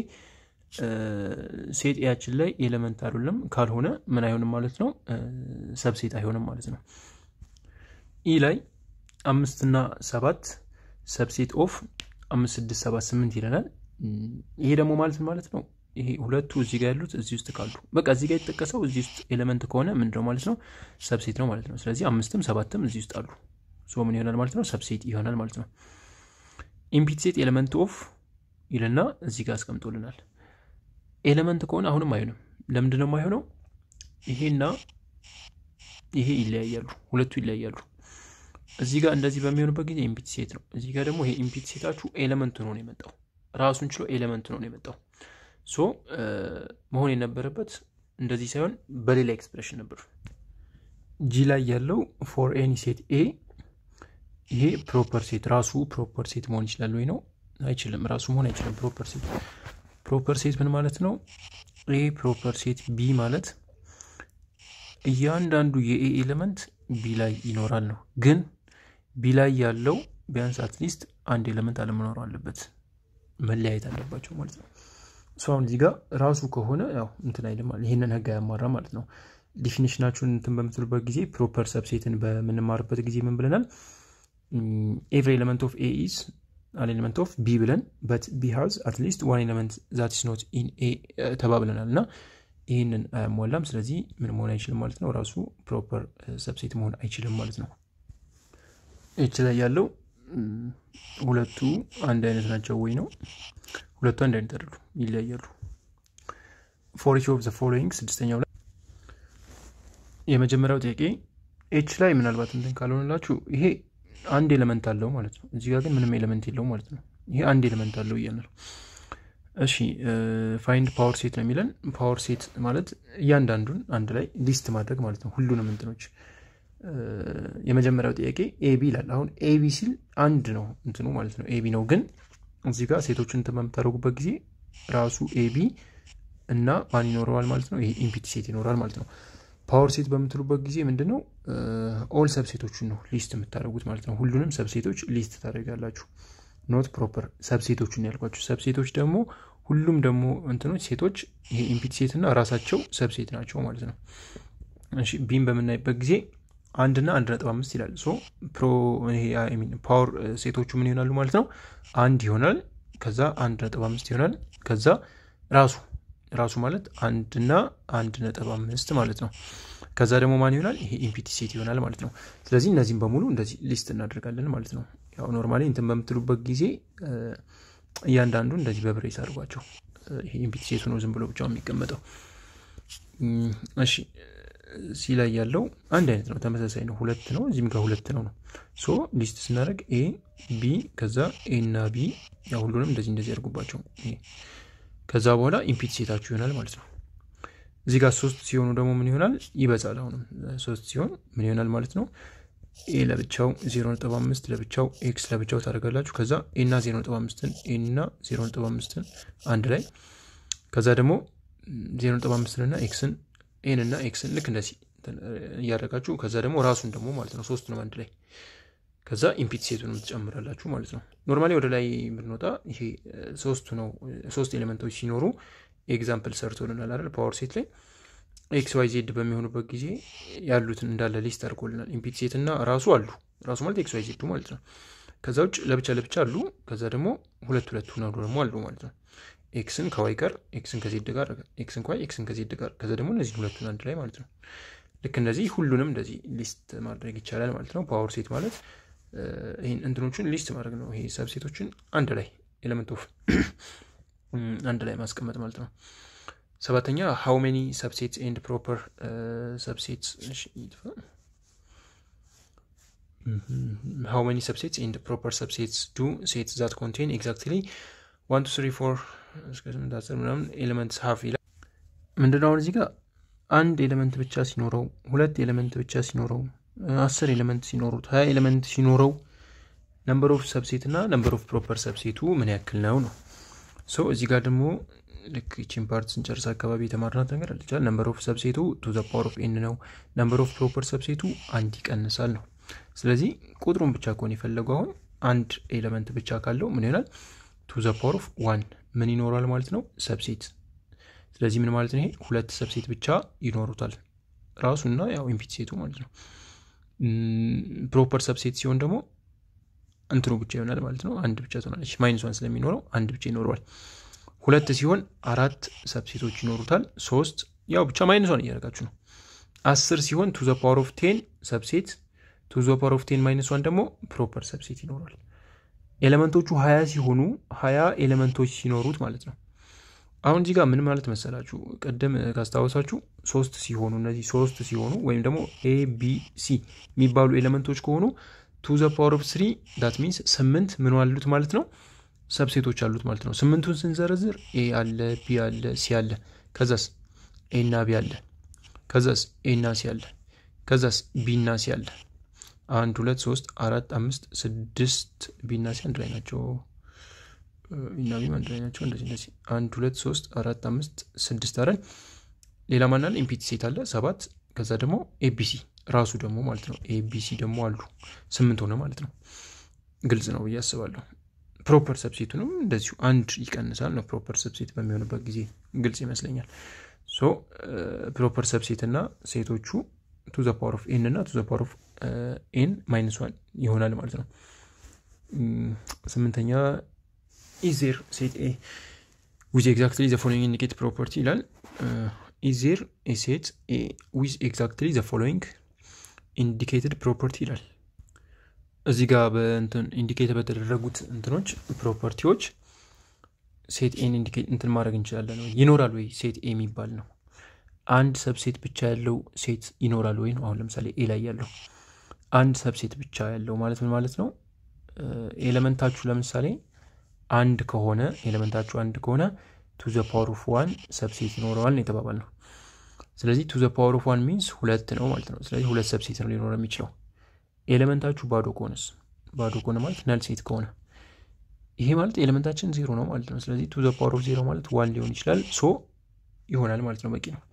ሴት ኤያችን ላይ ኤሌመንት አይደለም ካልሆነ ምን አይሆንም ማለት ነው፣ ሰብሴት አይሆንም ማለት ነው። ኢ ላይ አምስትና ሰባት ሰብሴት ኦፍ አምስት ስድስት ሰባት ስምንት ይለናል። ይሄ ደግሞ ማለት ማለት ነው ይሄ ሁለቱ እዚህ ጋር ያሉት እዚህ ውስጥ ካሉ በቃ እዚህ ጋር የተጠቀሰው እዚህ ውስጥ ኤሌመንት ከሆነ ምንድነው ማለት ነው ሰብሴት ነው ማለት ነው። ስለዚህ አምስትም ሰባትም እዚህ ውስጥ አሉ። ሶ ምን ይሆናል ማለት ነው ሰብሴት ይሆናል ማለት ነው። ኢምፒቲ ሴት ኤሌመንት ኦፍ ይልና እዚህ ጋር አስቀምጦልናል። ኤሌመንት ከሆነ አሁንም አይሆንም። ለምንድን ነው የማይሆነው? ይሄና ይሄ ይለያያሉ፣ ሁለቱ ይለያያሉ። እዚህ ጋር እንደዚህ በሚሆንበት ጊዜ ኢምፒቲ ሴት ነው። እዚህ ጋር ደግሞ ይሄ ኢምፒቲ ሴታችሁ ኤሌመንት ነው የመጣው ራሱን ችሎ ኤሌመንት ነው የመጣው። ሶ መሆን የነበረበት እንደዚህ ሳይሆን በሌላ ኤክስፕሬሽን ነበር። ጂ ላይ ያለው ፎር ኤኒ ሴት ኤ ይሄ ፕሮፐር ሴት ራሱ ፕሮፐር ሴት መሆን ይችላል ወይ ነው? አይችልም። ራሱ መሆን አይችልም። ፕሮፐር ሴት ፕሮፐር ሴት ምን ማለት ነው? ኤ ፕሮፐር ሴት ቢ ማለት እያንዳንዱ የኤ ኤሌመንት ቢ ላይ ይኖራል ነው። ግን ቢ ላይ ያለው ቢያንስ አትሊስት አንድ ኤሌመንት አለመኖር አለበት፣ መለያየት አለባቸው ማለት ነው። እሱ አሁን እዚህ ጋር ራሱ ከሆነ ያው እንትን አይልም ይህንን ህግ አያሟራ ማለት ነው። ዲፊኒሽናችሁን እንትን በምትሉበት ጊዜ ፕሮፐር ሰብሴትን በምንማርበት ጊዜ ምን ብለናል? ኤቭሪ ኤሌመንት ኦፍ ኤ ኢዝ አን ኤሌመንት ኦፍ ቢ ብለን በት ቢ ሃዝ አትሊስት ዋን ኤሌመንት ዛት ኢስ ኖት ኢን ኤ ተባብለናል እና ይህንን አያሟላም። ስለዚህ ምን መሆን አይችልም ማለት ነው። ራሱ ፕሮፐር ሰብሴት መሆን አይችልም ማለት ነው። ኤች ላይ ያለው ሁለቱ አንድ አይነት ናቸው ወይ ነው? ሁለቱ አንድ አይነት አይደሉ፣ ይለያያሉ። ፎር ኢች ኦፍ ዘ ፎሎዊንግ ስድስተኛው ላይ የመጀመሪያው ጥያቄ ኤች ላይ ምናልባት እንትን ካልሆነላችሁ ይሄ አንድ ኤሌመንት አለው ማለት ነው። እዚህ ጋር ግን ምንም ኤሌመንት የለው ማለት ነው። ይሄ አንድ ኤሌመንት አለው እያለ ነው። እሺ ፋይንድ ፓወር ሴት ነው የሚለን። ፓወር ሴት ማለት እያንዳንዱን አንድ ላይ ሊስት ማድረግ ማለት ነው፣ ሁሉንም እንትኖች። የመጀመሪያው ጥያቄ ኤቢ ይላል። አሁን ኤቢ ሲል አንድ ነው እንትኑ ማለት ነው፣ ኤቢ ነው። ግን እዚህ ጋር ሴቶችን እንትን በምታደርጉበት ጊዜ ራሱ ኤቢ እና ማን ይኖረዋል ማለት ነው? ይሄ ኢምፒቲ ሴት ይኖራል ማለት ነው። ፓወር ሴት በምትሉበት ጊዜ ምንድን ነው ኦል ሰብሴቶችን ነው ሊስት የምታደርጉት ማለት ነው። ሁሉንም ሰብሴቶች ሊስት ታደርጋላችሁ። ኖት ፕሮፐር ሰብሴቶችን ያልኳቸው ሰብሴቶች ደግሞ ሁሉም ደግሞ እንትኖች ሴቶች ይሄ ኢምፒቲ ሴት እና ራሳቸው ሰብሴት ናቸው ማለት ነው። እሺ ቢም በምናይበት ጊዜ አንድና አንድ ነጥብ አምስት ይላል። ሶ ፕሮ ፓወር ሴቶቹ ምን ይሆናሉ ማለት ነው? አንድ ይሆናል። ከዛ አንድ ነጥብ አምስት ይሆናል። ከዛ ራሱ ራሱ ማለት አንድና አንድ ነጥብ አምስት ማለት ነው። ከዛ ደግሞ ማን ይሆናል? ይሄ ኢምፒቲ ሴት ይሆናል ማለት ነው። ስለዚህ እነዚህም በሙሉ እንደዚህ ሊስት እናደርጋለን ማለት ነው። ያው ኖርማሊ እንትን በምትሉበት ጊዜ እያንዳንዱ እንደዚህ በብሬስ አድርጓቸው። ይሄ ኢምፒቲ ሴቱ ነው ዝም ብሎ ብቻው የሚቀመጠው። እሺ ሲ ላይ ያለው አንድ አይነት ነው፣ ተመሳሳይ ነው። ሁለት ነው፣ እዚህም ጋር ሁለት ነው ነው። ሶ ሊስት ስናደርግ ኤ ቢ፣ ከዛ ኤ እና ቢ ያው ሁሉንም እንደዚህ እንደዚህ ያደርጉባቸው። ከዛ በኋላ ኢምፒቲ ሴታችሁ ይሆናል ማለት ነው። እዚህ ጋር ሶስት ሲሆኑ ደግሞ ምን ይሆናል? ይበዛል። አሁንም ሶስት ሲሆን ምን ይሆናል ማለት ነው? ኤ ለብቻው ዜሮ ነጥብ አምስት ለብቻው ኤክስ ለብቻው ታደርጋላችሁ። ከዛ ኤ እና ዜሮ ነጥብ አምስትን ኤ እና ዜሮ ነጥብ አምስትን አንድ ላይ ከዛ ደግሞ ዜሮ ነጥብ አምስትን እና ኤክስን ኤን እና ኤክስን ልክ እንደዚህ እያደረጋችሁ ከዛ ደግሞ ራሱን ደግሞ ማለት ነው ሶስቱንም አንድ ላይ ከዛ ኢምፒቲ ሴቱንም ትጨምራላችሁ ማለት ነው። ኖርማሊ ወደ ላይ ብንወጣ ይሄ ሶስቱ ነው ሶስት ኤሌመንቶች ሲኖሩ ኤግዛምፕል ሰርቶልናል አይደል? ፓወር ሴት ላይ ኤክስ ዋይ ዜድ በሚሆኑበት ጊዜ ያሉትን እንዳለ ሊስት አድርጎልናል። ኢምፒቲ ሴት እና ራሱ አሉ ራሱ ማለት ኤክስ ዋይ ዜዱ ማለት ነው። ከዛ ውጭ ለብቻ ለብቻ አሉ። ከዛ ደግሞ ሁለት ሁለት ሁነው ደግሞ አሉ ማለት ነው። ኤክስን ከዋይ ጋር ኤክስን ከዜድ ጋር ኤክስን ከዋይ ኤክስን ከዜድ ጋር ከዛ ደግሞ እነዚህ ሁለቱን አንድ ላይ ማለት ነው። ልክ እንደዚህ ሁሉንም እንደዚህ ሊስት ማድረግ ይቻላል ማለት ነው። ፓወር ሴት ማለት ይህን እንትኖቹን ሊስት ማድረግ ነው። ይሄ ሰብሴቶችን አንድ ላይ ኤሌመንት ኦፍ አንድ ላይ ማስቀመጥ ማለት ነው። ሰባተኛ ሃው ሜኒ ሰብሴትስ ኤንድ ፕሮፐር ሰብሴትስ ሃው ሜኒ ሰብሴትስ ኤንድ ፕሮፐር ሰብሴትስ ዱ ሴት ዛት ኮንቴን ኤግዛክትሊ ዋን ቱ ስሪ ፎር እስከ ስምንት አስር ምናምን ኤሌመንትስ ሀፍ ይላል። ምንድነው አሁን እዚህ ጋር አንድ ኤሌመንት ብቻ ሲኖረው ሁለት ኤሌመንት ብቻ ሲኖረው አስር ኤሌመንት ሲኖሩት ሀያ ኤሌመንት ሲኖረው ነምበር ኦፍ ሰብሴት እና ነምበር ኦፍ ፕሮፐር ሰብሴቱ ምን ያክል ነው ነው ሰው እዚህ ጋር ደግሞ ልክ ይቺን ፓርት ስንጨርስ አካባቢ የተማርናት ነገር አለቻል ነምበር ኦፍ ሰብሴቱ ቱ ዘ ፓወር ኦፍ ኤን ነው ነምበር ኦፍ ፕሮፐር ሰብሴቱ አንድ ይቀንሳል ነው ስለዚህ ቁጥሩን ብቻ ከሆነ የፈለገው አሁን አንድ ኤሌመንት ብቻ ካለው ምን ይሆናል ቱ ዘ ፓወር ኦፍ ዋን ምን ይኖራል ማለት ነው ሰብሴት ስለዚህ ምን ማለት ነው ይሄ ሁለት ሰብሴት ብቻ ይኖሩታል ራሱና ያው ኢምፒት ሴቱ ማለት ነው ፕሮፐር ሰብሴት ሲሆን ደግሞ እንትኑ ብቻ ይሆናል ማለት ነው አንድ ብቻ ትሆናለች ማይነስ ዋን ስለሚኖረው አንድ ብቻ ይኖረዋል ሁለት ሲሆን አራት ሰብሴቶች ይኖሩታል ሶስት ያው ብቻ ማይነስ ዋን እያደረጋችሁ ነው አስር ሲሆን ቱ ዘ ፓወር ኦፍ ቴን ሰብሴት ቱ ዘ ፓወር ኦፍ ቴን ማይነስ ዋን ደግሞ ፕሮፐር ሰብሴት ይኖራል ኤሌመንቶቹ ሀያ ሲሆኑ ሀያ ኤሌመንቶች ሲኖሩት ማለት ነው አሁን እዚህ ጋር ምን ማለት መሰላችሁ ቅድም ካስታወሳችሁ ሶስት ሲሆኑ እነዚህ ሶስት ሲሆኑ ወይም ደግሞ ኤ ቢ ሲ የሚባሉ ኤሌመንቶች ከሆኑ ቱ ዘ ፓወር ኦፍ ስሪ ዳት ሚንስ ስምንት ምን አሉት ማለት ነው ሰብሴቶች አሉት ማለት ነው ስምንቱን ስንዘረዝር ኤ አለ ቢ አለ ሲ አለ ከዛስ ኤ እና ቢ አለ ከዛስ ኤ እና ሲ አለ ከዛስ ቢ እና ሲ አለ አንድ ሁለት ሶስት አራት አምስት ስድስት ቢ እና ሲ አንድ ላይ ናቸው እና ቢም አንድ ላይ ናቸው እንደዚህ እንደዚህ አንድ ሁለት ሶስት አራት አምስት ስድስት አረን ሌላ ማናል ኢምፒቲ ሴት አለ ሰባት ከዛ ደግሞ ኤቢሲ ራሱ ደግሞ ማለት ነው ኤቢሲ ደግሞ አሉ ስምንት ሆነ ማለት ነው ግልጽ ነው ብዬ አስባለሁ ፕሮፐር ሰብሴቱንም እንደዚሁ አንድ ይቀንሳል ነው ፕሮፐር ሰብሴት በሚሆንበት ጊዜ ግልጽ ይመስለኛል ሶ ፕሮፐር ሰብሴት እና ሴቶቹ ቱ ዘ ፓወር ኦፍ ኤን እና ቱ ዘ ፓወር ኦፍ ኤን ማይነስ ዋን ይሆናል ማለት ነው ስምንተኛ ኢዜር ሴት ኤ ዊዝ ኤግዛክትሊ ዘ ፎሎዊንግ ኢንዲኬት ፕሮፐርቲ ይላል ኢዜር ኤ ሴት ኤ ዊዝ ኤግዛክትሊ ዘ ፎሎዊንግ ኢንዲኬትድ ፕሮፐርቲ ይላል እዚህ ጋር በእንትን ኢንዲኬት በተደረጉት እንትኖች ፕሮፐርቲዎች ሴት ኤን ኢንዲኬት እንትን ማድረግ እንችላለን ወይ ይኖራል ወይ ሴት ኤ የሚባል ነው አንድ ሰብሴት ብቻ ያለው ሴት ይኖራል ወይ ነው አሁን ለምሳሌ ኤ ላይ ያለው አንድ ሰብሴት ብቻ ያለው ማለት ምን ማለት ነው ኤሌመንታችሁ ለምሳሌ አንድ ከሆነ ኤሌመንታችሁ አንድ ከሆነ ቱ ዘ ፓወር ኦፍ ዋን ሰብሴት ይኖረዋል ነው የተባባል ነው ስለዚህ ቱ ዘ ፓወር ኦፍ ዋን ሚንስ ሁለት ነው ማለት ነው ስለዚህ ሁለት ሰብሴት ነው ሊኖረ የሚችለው ኤሌመንታችሁ ባዶ ከሆነስ ባዶ ከሆነ ማለት ነል ሴት ከሆነ ይሄ ማለት ኤሌመንታችን ዜሮ ነው ማለት ነው ስለዚህ ቱ ዘ ፓወር ኦፍ ዜሮ ማለት ዋን ሊሆን ይችላል ሶ ይሆናል ማለት ነው በቂ ነው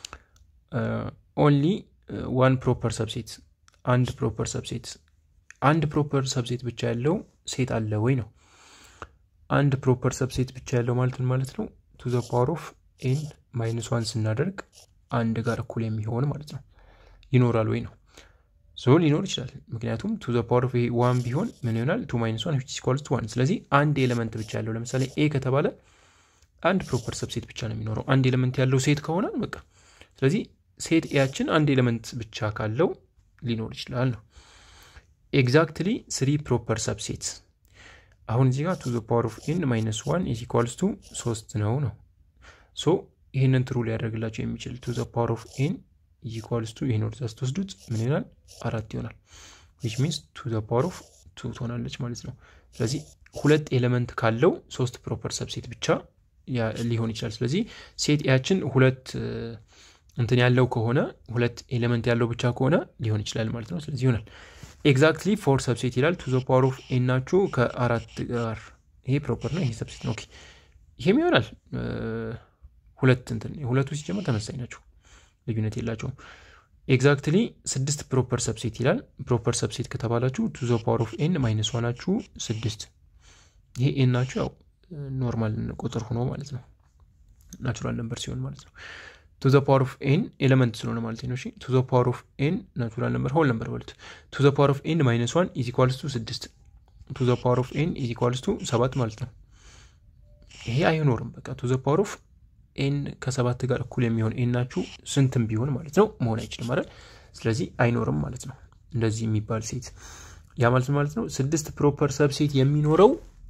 ኦንሊ ዋን ፕሮፐር ሰብሴት አንድ ፕሮፐር ሰብሴት አንድ ፕሮፐር ሰብሴት ብቻ ያለው ሴት አለ ወይ ነው አንድ ፕሮፐር ሰብሴት ብቻ ያለው ማለት ምን ማለት ነው ቱ ዘ ፓወር ኦፍ ኤን ማይነስ ዋን ስናደርግ አንድ ጋር እኩል የሚሆን ማለት ነው ይኖራል ወይ ነው ሶ ሊኖር ይችላል ምክንያቱም ቱ ዘ ፓወር ኦፍ ዋን ቢሆን ምን ይሆናል ቱ ማይነስ ዋን ኢኳልስ ቱ ዋን ስለዚህ አንድ ኤሌመንት ብቻ ያለው ለምሳሌ ኤ ከተባለ አንድ ፕሮፐር ሰብሴት ብቻ ነው የሚኖረው አንድ ኤሌመንት ያለው ሴት ከሆነ በቃ ስለዚህ ሴት ኤያችን አንድ ኤሌመንት ብቻ ካለው ሊኖር ይችላል ነው ኤግዛክትሊ ስሪ ፕሮፐር ሰብሴት አሁን እዚህ ጋር ቱ ዘ ፓወር ኦፍ ኤን ማይነስ ዋን ኢዝ ኢኳልስ ቱ ሶስት ነው ነው ሶ ይህንን ትሩ ሊያደርግላቸው የሚችል ቱ ዘ ፓወር ኦፍ ኤን ኢዝ ኢኳልስ ቱ ይህን ወደዛ ስትወስዱት ምን ይሆናል አራት ይሆናል ዊች ሚንስ ቱ ዘ ፓወር ኦፍ ቱ ትሆናለች ማለት ነው ስለዚህ ሁለት ኤሌመንት ካለው ሶስት ፕሮፐር ሰብሴት ብቻ ሊሆን ይችላል ስለዚህ ሴት ያችን ሁለት እንትን ያለው ከሆነ ሁለት ኤሌመንት ያለው ብቻ ከሆነ ሊሆን ይችላል ማለት ነው ስለዚህ ይሆናል ኤግዛክትሊ ፎር ሰብሴት ይላል ቱ ዘ ፓወር ኦፍ ኤን ናችሁ ከአራት ጋር ይሄ ፕሮፐር ነው ይሄ ሰብሴት ነው ይሄም ይሆናል ሁለት እንትን ሁለቱ ሲጀመር ተመሳኝ ናቸው ልዩነት የላቸውም ኤግዛክትሊ ስድስት ፕሮፐር ሰብሴት ይላል ፕሮፐር ሰብሴት ከተባላችሁ ቱ ዘ ፓወር ኦፍ ኤን ማይነስ ዋናችሁ ስድስት ይሄ ኤን ናችሁ ያው ኖርማል ቁጥር ሆኖ ማለት ነው ናቹራል ነምበር ሲሆን ማለት ነው ቱ ዘ ፓወር ኦፍ ኤን ኤሌመንት ስለሆነ ማለት ነው ቱ ዘ ፓወር ኦፍ ኤን ናቹራል ነምበር ሆል ነምበር በሉት ቱ ዘ ፓወር ኦፍ ኤን ማይነስ ዋን ኢዝ ኢኳልስ ቱ ስድስት ቱ ዘ ፓወር ኦፍ ኤን ኢዝ ኢኳልስ ቱ ሰባት ማለት ነው ይሄ አይኖርም በቃ ቱ ዘ ፓወር ኦፍ ኤን ከሰባት ጋር እኩል የሚሆን ኤን ናችሁ ስንትም ቢሆን ማለት ነው መሆን አይችልም አይደል ስለዚህ አይኖርም ማለት ነው እንደዚህ የሚባል ሴት ያ ማለት ማለት ነው ስድስት ፕሮፐር ሰብሴት የሚኖረው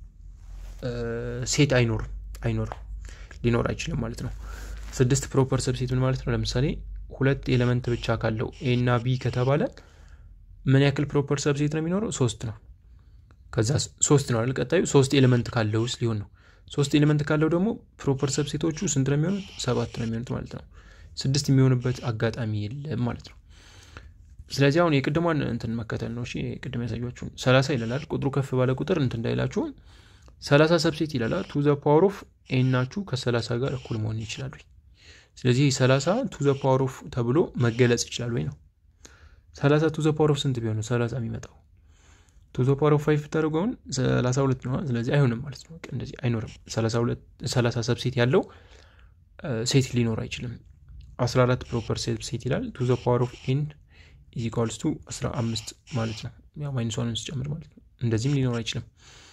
ሴት አይኖርም አይኖርም ሊኖር አይችልም ማለት ነው ስድስት ፕሮፐር ሰብሴት ምን ማለት ነው ለምሳሌ ሁለት ኤሌመንት ብቻ ካለው ኤ እና ቢ ከተባለ ምን ያክል ፕሮፐር ሰብሴት ነው የሚኖረው ሶስት ነው ከዛ ሶስት ነው አይደል ቀጣዩ ሶስት ኤሌመንት ካለው ውስጥ ሊሆን ነው ሶስት ኤሌመንት ካለው ደግሞ ፕሮፐር ሰብሴቶቹ ስንት ነው የሚሆኑት ሰባት ነው የሚሆኑት ማለት ነው ስድስት የሚሆንበት አጋጣሚ የለም ማለት ነው ስለዚህ አሁን የቅድሟን እንትን መከተል ነው። እሺ ቅድም ያሳያችሁን ሰላሳ ይላል። ቁጥሩ ከፍ ባለ ቁጥር እንትን እንዳይላችሁ ሰላሳ ሰብሴት ይላል። ቱ ዘ ፓወር ኦፍ ኤን ናችሁ ከሰላሳ ጋር እኩል መሆን ይችላሉ። ስለዚህ ሰላሳ ቱ ዘ ፓወር ኦፍ ተብሎ መገለጽ ይችላል ወይ ነው። ሰላሳ ቱ ዘ ፓወር ኦፍ ስንት ቢሆን ነው ሰላሳ የሚመጣው? ቱ ዘ ፓወር ኦፍ ፋይቭ ብታደርገውን ሰላሳ ሁለት ነው። ስለዚህ አይሆንም ማለት ነው። እንደዚህ አይኖርም። ሰላሳ ሰብሴት ያለው ሴት ሊኖር አይችልም። አስራ አራት ፕሮፐር ሰብሴት ይላል። ቱ ዘ ፓወር ኦፍ ኤን ኢዝ ኢኳልስ ቱ አስራ አምስት ማለት ነው። ያው ማይነስ ዋንን ስጨምር ማለት ነው። እንደዚህም ሊኖር አይችልም።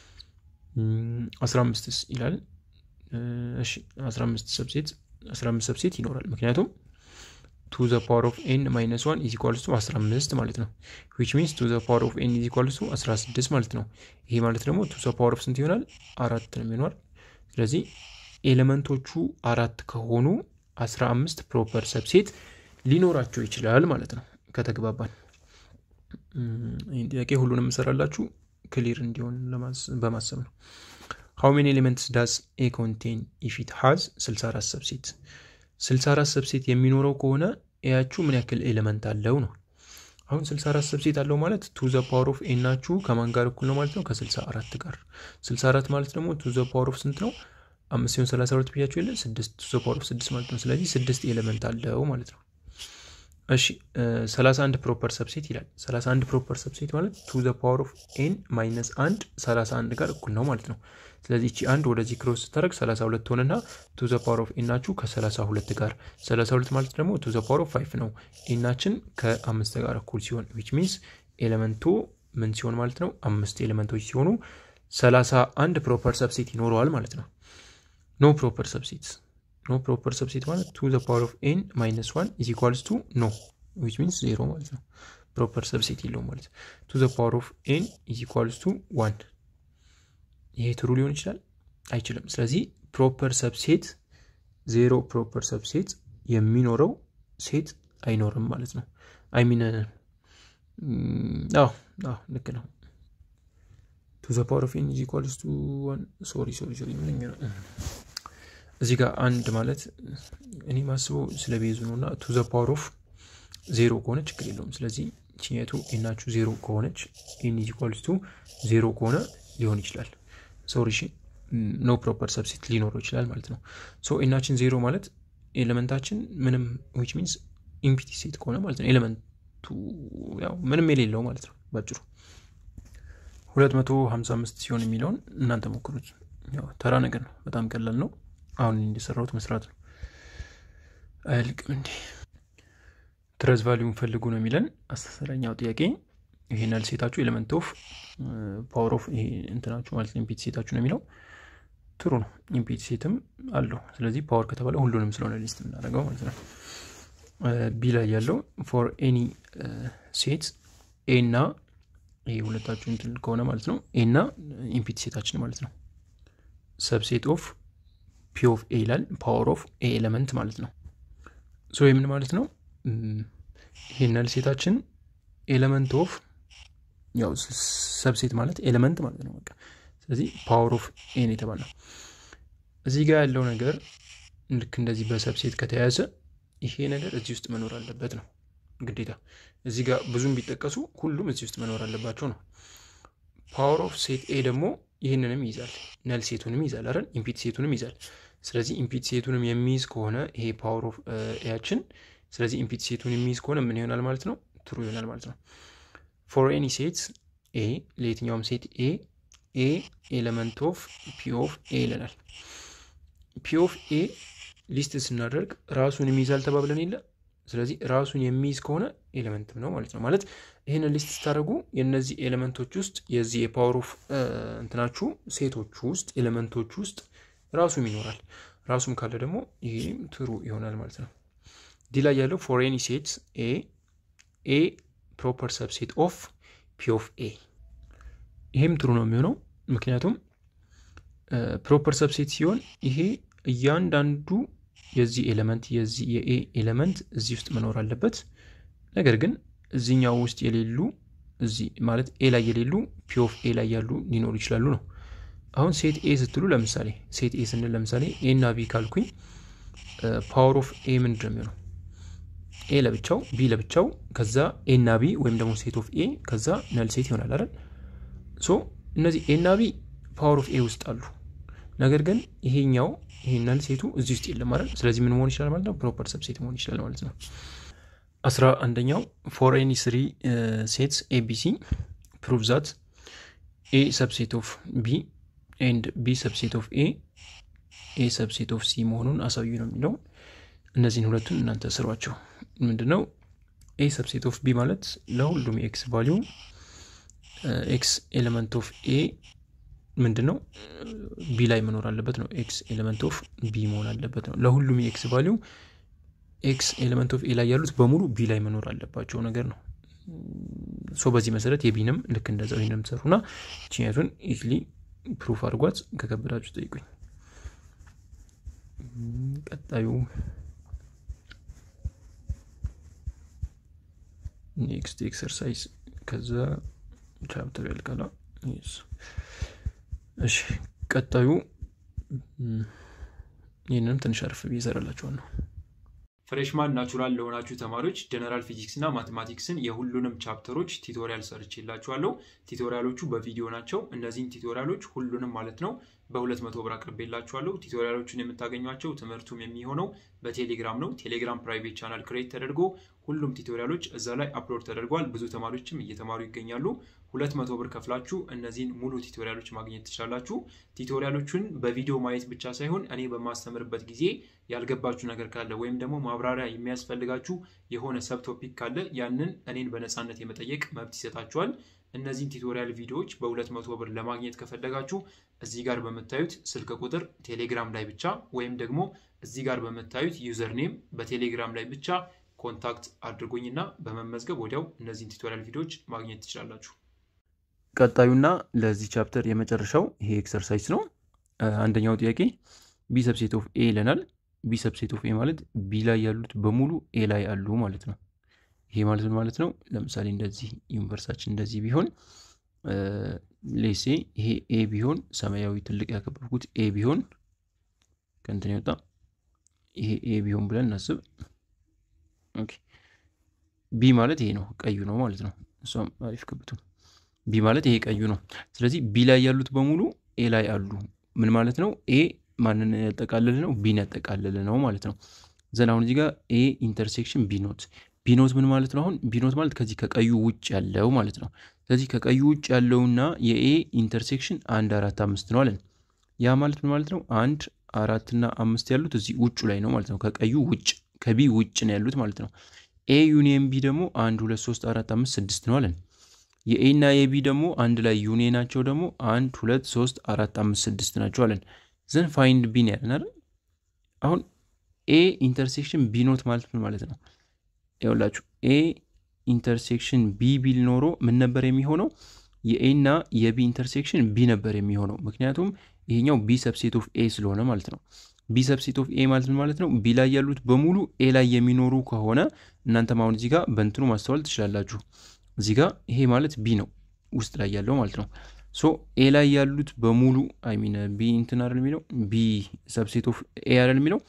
አስራ አምስትስ ይላል። እሺ አስራ አምስት ሰብሴት አስራ አምስት ሰብሴት ይኖራል። ምክንያቱም ቱ ዘ ፓወር ኦፍ ኤን ማይነስ ዋን ኢዝ ኢኳልስ ቱ አስራ አምስት ማለት ነው። ዊች ሚንስ ቱ ዘ ፓወር ኦፍ ኤን ኢዝ ኢኳልስ ቱ አስራ ስድስት ማለት ነው። ይሄ ማለት ደግሞ ቱ ዘ ፓወር ኦፍ ስንት ይሆናል? አራት ነው የሚሆነዋል። ስለዚህ ኤሌመንቶቹ አራት ከሆኑ አስራ አምስት ፕሮፐር ሰብሴት ሊኖራቸው ይችላል ማለት ነው። ከተግባባን ይህን ጥያቄ ሁሉንም እሰራላችሁ ክሊር እንዲሆን በማሰብ ነው። ሃው ሜኒ ኤሌመንትስ ዳዝ ኤ ኮንቴን ኢፍ ኢት ሃዝ 64 ሰብሴት 64 ሰብሴት የሚኖረው ከሆነ ኤያችሁ ምን ያክል ኤሌመንት አለው ነው። አሁን 64 ሰብሴት አለው ማለት ቱ ዘ ፓወር ኦፍ ኤ ናችሁ ከማን ጋር እኩል ነው ማለት ነው? ከ64 ጋር 64 ማለት ደግሞ ቱ ዘ ፓወር ኦፍ ስንት ነው? አምስት ሲሆን 32 ብያችሁ የለ ስድስት ቱ ዘ ፓወር ኦፍ ስድስት ማለት ነው። ስለዚህ ስድስት ኤሌመንት አለው ማለት ነው። እሺ 31 ፕሮፐር ሰብሴት ይላል። 31 ፕሮፐር ሰብሴት ማለት ቱ ዘ ፓወር ኦፍ ኤን ማይነስ አንድ 31 ጋር እኩል ነው ማለት ነው። ስለዚህ እቺ አንድ ወደዚህ ክሮስ ስታደርግ 32 ሆነና ቱ ዘ ፓወር ኦፍ ኤናችሁ ከ32 ጋር 32 ማለት ደግሞ ቱ ዘ ፓወር ኦፍ 5 ነው። ኤናችን ከአምስት ጋር እኩል ሲሆን ዊች ሚንስ ኤሌመንቱ ምን ሲሆን ማለት ነው አምስት ኤሌመንቶች ሲሆኑ 31 ፕሮፐር ሰብሴት ይኖረዋል ማለት ነው። ኖ ፕሮፐር ሰብሴት ኖ ፕሮፐር ሰብሴት ማለት ቱ ዘ ፓወር ኦፍ ኤን ማይነስ ዋን ኢዝ ኢኳልስ ቱ ኖ ዊች ሚንስ ዜሮ ማለት ነው። ፕሮፐር ሰብሴት የለውም ማለት ቱ ዘ ፓወር ኦፍ ኤን ኢዝ ኢኳልስ ቱ ዋን። ይሄ ትሩ ሊሆን ይችላል አይችልም። ስለዚህ ፕሮፐር ሰብሴት ዜሮ ፕሮፐር ሰብሴት የሚኖረው ሴት አይኖርም ማለት ነው። አይሚን ልክ ነው። ቱ ዘ ፓወር ኦፍ ኤን ኢዝ ኢኳልስ ቱ ዋን ሶሪ ሶሪ ሶሪ ምንኛ ነው እዚህ ጋር አንድ ማለት እኔ ማስበው ስለ ቤዙ ነው እና ቱ ዘ ፓወር ኦፍ ዜሮ ከሆነ ችግር የለውም። ስለዚህ ችኛቱ ኤናችሁ ዜሮ ከሆነች ኤን ኢዝ ኢኳልስ ቱ ዜሮ ከሆነ ሊሆን ይችላል። ሶሪ እሺ፣ ኖ ፕሮፐር ሰብሴት ሊኖረው ይችላል ማለት ነው። ሶ ኤናችን ዜሮ ማለት ኤሌመንታችን ምንም ዊች ሚንስ ኢምፒቲ ሴት ከሆነ ማለት ነው። ኤሌመንቱ ያው ምንም የሌለው ማለት ነው ባጭሩ። ሁለት መቶ ሀምሳ አምስት ሲሆን የሚለውን እናንተ ሞክሩት። ያው ተራ ነገር ነው፣ በጣም ቀላል ነው። አሁን እንደሰራሁት መስራት ነው። አያልቅም እንዴ? ትረዝ ቫሊዩን ፈልጉ ነው የሚለን አስረኛው ጥያቄ። ይሄን ያህል ሴታችሁ ኤሌመንት ኦፍ ፓወር ኦፍ ይሄ እንትናችሁ ማለት ነው ኢምፒቲ ሴታችሁ ነው የሚለው ትሩ ነው። ኢምፒቲ ሴትም አለው። ስለዚህ ፓወር ከተባለ ሁሉንም ስለሆነ ሊስት የምናደርገው ማለት ነው። ቢ ላይ ያለው ፎር ኤኒ ሴት ኤ እና ይሄ ሁለታችሁ እንትን ከሆነ ማለት ነው ኤ እና ኢምፒቲ ሴታችን ማለት ነው ሰብሴት ኦፍ ፒ ኦፍ ኤ ይላል። ፓወር ኦፍ ኤ ኤሌመንት ማለት ነው። ሶ የምን ማለት ነው? ይሄን ያህል ሴታችን ኤሌመንት ኦፍ ያው ሰብሴት ማለት ኤሌመንት ማለት ነው። በቃ ስለዚህ ፓወር ኦፍ ኤን የተባለ ነው። እዚህ ጋር ያለው ነገር ልክ እንደዚህ በሰብሴት ከተያያዘ ይሄ ነገር እዚህ ውስጥ መኖር አለበት ነው ግዴታ። እዚህ ጋር ብዙም ቢጠቀሱ ሁሉም እዚህ ውስጥ መኖር አለባቸው ነው። ፓወር ኦፍ ሴት ኤ ደግሞ ይህንንም ይይዛል። ነል ሴቱንም ይይዛል አይደል? ኢምፒት ሴቱንም ይይዛል። ስለዚህ ኢምፒት ሴቱንም የሚይዝ ከሆነ ይሄ ፓወር ኦፍ ኤያችን፣ ስለዚህ ኢምፒት ሴቱን የሚይዝ ከሆነ ምን ይሆናል ማለት ነው? ትሩ ይሆናል ማለት ነው። ፎር ኤኒ ሴት ኤ ለየትኛውም ሴት ኤ ኤ ኤሌመንት ኦፍ ፒ ኦፍ ኤ ይለናል። ፒ ኦፍ ኤ ሊስት ስናደርግ ራሱን የሚይዛል ተባብለን የለ ስለዚህ ራሱን የሚይዝ ከሆነ ኤሌመንትም ነው ማለት ነው። ማለት ይህንን ሊስት ስታደርጉ የእነዚህ ኤሌመንቶች ውስጥ የዚህ የፓወር ኦፍ እንትናችሁ ሴቶቹ ውስጥ ኤሌመንቶች ውስጥ ራሱም ይኖራል። ራሱም ካለ ደግሞ ይህም ትሩ ይሆናል ማለት ነው። ዲ ላይ ያለው ፎር ኤኒ ሴት ኤ ኤ ፕሮፐር ሰብሴት ኦፍ ፒ ኦፍ ኤ ይሄም ትሩ ነው የሚሆነው ምክንያቱም ፕሮፐር ሰብሴት ሲሆን ይሄ እያንዳንዱ የዚህ ኤሌመንት የዚህ የኤ ኤሌመንት እዚህ ውስጥ መኖር አለበት። ነገር ግን እዚህኛው ውስጥ የሌሉ እዚህ ማለት ኤ ላይ የሌሉ ፒ ኦፍ ኤ ላይ ያሉ ሊኖሩ ይችላሉ ነው። አሁን ሴት ኤ ስትሉ ለምሳሌ ሴት ኤ ስንል ለምሳሌ ኤ እና ቢ ካልኩኝ ፓወር ኦፍ ኤ ምንድን ነው የሚሆነው? ኤ ለብቻው ቢ ለብቻው ከዛ ኤ እና ቢ ወይም ደግሞ ሴት ኦፍ ኤ ከዛ ነል ሴት ይሆናል አይደል? ሶ እነዚህ ኤ እና ቢ ፓወር ኦፍ ኤ ውስጥ አሉ። ነገር ግን ይሄኛው ይሄ ነል ሴቱ እዚህ ውስጥ የለም አይደል? ስለዚህ ምን መሆን ይችላል ማለት ነው? ፕሮፐር ሰብሴት መሆን ይችላል ማለት ነው። አስራ አንደኛው ፎር ኤኒ ስሪ ሴትስ ኤቢሲ ፕሩቭ ዛት ኤ ሰብሴት ኦፍ ቢ ኤንድ ቢ ሰብሴት ኦፍ ኤ ኤ ሰብሴት ኦፍ ሲ መሆኑን አሳዩ ነው የሚለው። እነዚህን ሁለቱን እናንተ ስሯቸው። ምንድነው ኤ ሰብሴት ኦፍ ቢ ማለት ለሁሉም የኤክስ ቫሊዩ ኤክስ ኤሌመንት ኦፍ ኤ ምንድን ነው ቢ ላይ መኖር አለበት ነው። ኤክስ ኤሌመንት ኦፍ ቢ መሆን አለበት ነው። ለሁሉም የኤክስ ቫሊዩ ኤክስ ኤሌመንት ኦፍ ኤ ላይ ያሉት በሙሉ ቢ ላይ መኖር አለባቸው ነገር ነው። ሶ በዚህ መሰረት የቢንም ልክ እንደዛው ይህንም ትሰሩና ችኛቱን ኢትሊ ፕሩፍ አድርጓት ከከበዳችሁ ጠይቁኝ። ቀጣዩ ኔክስት ኤክሰርሳይዝ ከዛ ቻፕተር ያልቃላ። እሺ ቀጣዩ ይህንንም ትንሽ አርፍ ብዬ እሰራላችኋል ነው። ፍሬሽማን ናቹራል ለሆናችሁ ተማሪዎች ጀነራል ፊዚክስ እና ማቴማቲክስን የሁሉንም ቻፕተሮች ቲቶሪያል ሰርቼላችኋለሁ። ቲቶሪያሎቹ በቪዲዮ ናቸው። እነዚህን ቲቶሪያሎች ሁሉንም ማለት ነው በሁለት መቶ ብር አቅርቤላችኋለሁ። ቲቶሪያሎቹን የምታገኟቸው ትምህርቱም የሚሆነው በቴሌግራም ነው። ቴሌግራም ፕራይቬት ቻናል ክሬት ተደርጎ ሁሉም ቲቶሪያሎች እዛ ላይ አፕሎድ ተደርጓል። ብዙ ተማሪዎችም እየተማሩ ይገኛሉ። ሁለት መቶ ብር ከፍላችሁ እነዚህን ሙሉ ቲቶሪያሎች ማግኘት ትችላላችሁ። ቲቶሪያሎቹን በቪዲዮ ማየት ብቻ ሳይሆን እኔ በማስተምርበት ጊዜ ያልገባችሁ ነገር ካለ ወይም ደግሞ ማብራሪያ የሚያስፈልጋችሁ የሆነ ሰብ ቶፒክ ካለ ያንን እኔን በነፃነት የመጠየቅ መብት ይሰጣችኋል። እነዚህን ቲቶሪያል ቪዲዮዎች በሁለት መቶ ብር ለማግኘት ከፈለጋችሁ እዚህ ጋር በምታዩት ስልክ ቁጥር ቴሌግራም ላይ ብቻ ወይም ደግሞ እዚህ ጋር በምታዩት ዩዘር ኔም በቴሌግራም ላይ ብቻ ኮንታክት አድርጎኝና በመመዝገብ ወዲያው እነዚህን ቲቶሪያል ቪዲዮዎች ማግኘት ትችላላችሁ። ቀጣዩና ለዚህ ቻፕተር የመጨረሻው ይሄ ኤክሰርሳይዝ ነው። አንደኛው ጥያቄ ቢ ሰብሴት ኦፍ ኤ ይለናል። ቢ ሰብሴት ኦፍ ኤ ማለት ቢ ላይ ያሉት በሙሉ ኤ ላይ አሉ ማለት ነው። ይሄ ማለት ምን ማለት ነው? ለምሳሌ እንደዚህ ዩኒቨርሳችን እንደዚህ ቢሆን ሌሴ ይሄ ኤ ቢሆን ሰማያዊ ትልቅ ያከበብኩት ኤ ቢሆን ከእንትን ይወጣ ይሄ ኤ ቢሆን ብለን እናስብ። ቢ ማለት ይሄ ነው፣ ቀዩ ነው ማለት ነው። እሷም አሪፍ ክብቱ ቢ ማለት ይሄ ቀዩ ነው። ስለዚህ ቢ ላይ ያሉት በሙሉ ኤ ላይ አሉ። ምን ማለት ነው? ኤ ማንን ያጠቃልል ነው? ቢን ያጠቃልል ነው ማለት ነው። ዘን አሁን እዚህ ጋር ኤ ኢንተርሴክሽን ቢ ኖት ቢ ኖት ምን ማለት ነው? አሁን ቢ ኖት ማለት ከዚህ ከቀዩ ውጭ ያለው ማለት ነው። ስለዚህ ከቀዩ ውጭ ያለውና የኤ ኢንተርሴክሽን አንድ አራት አምስት ነው አለን። ያ ማለት ምን ማለት ነው? አንድ አራትና አምስት ያሉት እዚህ ውጩ ላይ ነው ማለት ነው። ከቀዩ ውጭ ከቢ ውጭ ነው ያሉት ማለት ነው። ኤ ዩኒየን ቢ ደግሞ አንድ ሁለት ሶስት አራት አምስት ስድስት ነው አለን። የኤ እና የቢ ደግሞ አንድ ላይ ዩኒየናቸው ደግሞ አንድ ሁለት ሶስት አራት አምስት ስድስት ናቸው አለን። ዘን ፋይንድ ቢ ነው ያለን አይደል? አሁን ኤ ኢንተርሴክሽን ቢ ኖት ማለት ምን ማለት ነው? ይኸውላችሁ ኤ ኢንተርሴክሽን ቢ ቢል ኖሮ ምን ነበር የሚሆነው? የኤ እና የቢ ኢንተርሴክሽን ቢ ነበር የሚሆነው። ምክንያቱም ይሄኛው ቢ ሰብሴት ኦፍ ኤ ስለሆነ ማለት ነው። ቢ ሰብሴት ኦፍ ኤ ማለት ምን ማለት ነው? ቢ ላይ ያሉት በሙሉ ኤ ላይ የሚኖሩ ከሆነ እናንተም አሁን እዚህ ጋር በእንትኑ ማስተዋል ትችላላችሁ። እዚህ ጋር ይሄ ማለት ቢ ነው ውስጥ ላይ ያለው ማለት ነው። ሶ ኤ ላይ ያሉት በሙሉ አይሚን ቢ እንትን አይደል የሚለው ቢ ሰብሴት ኦፍ ኤ አይደል የሚለው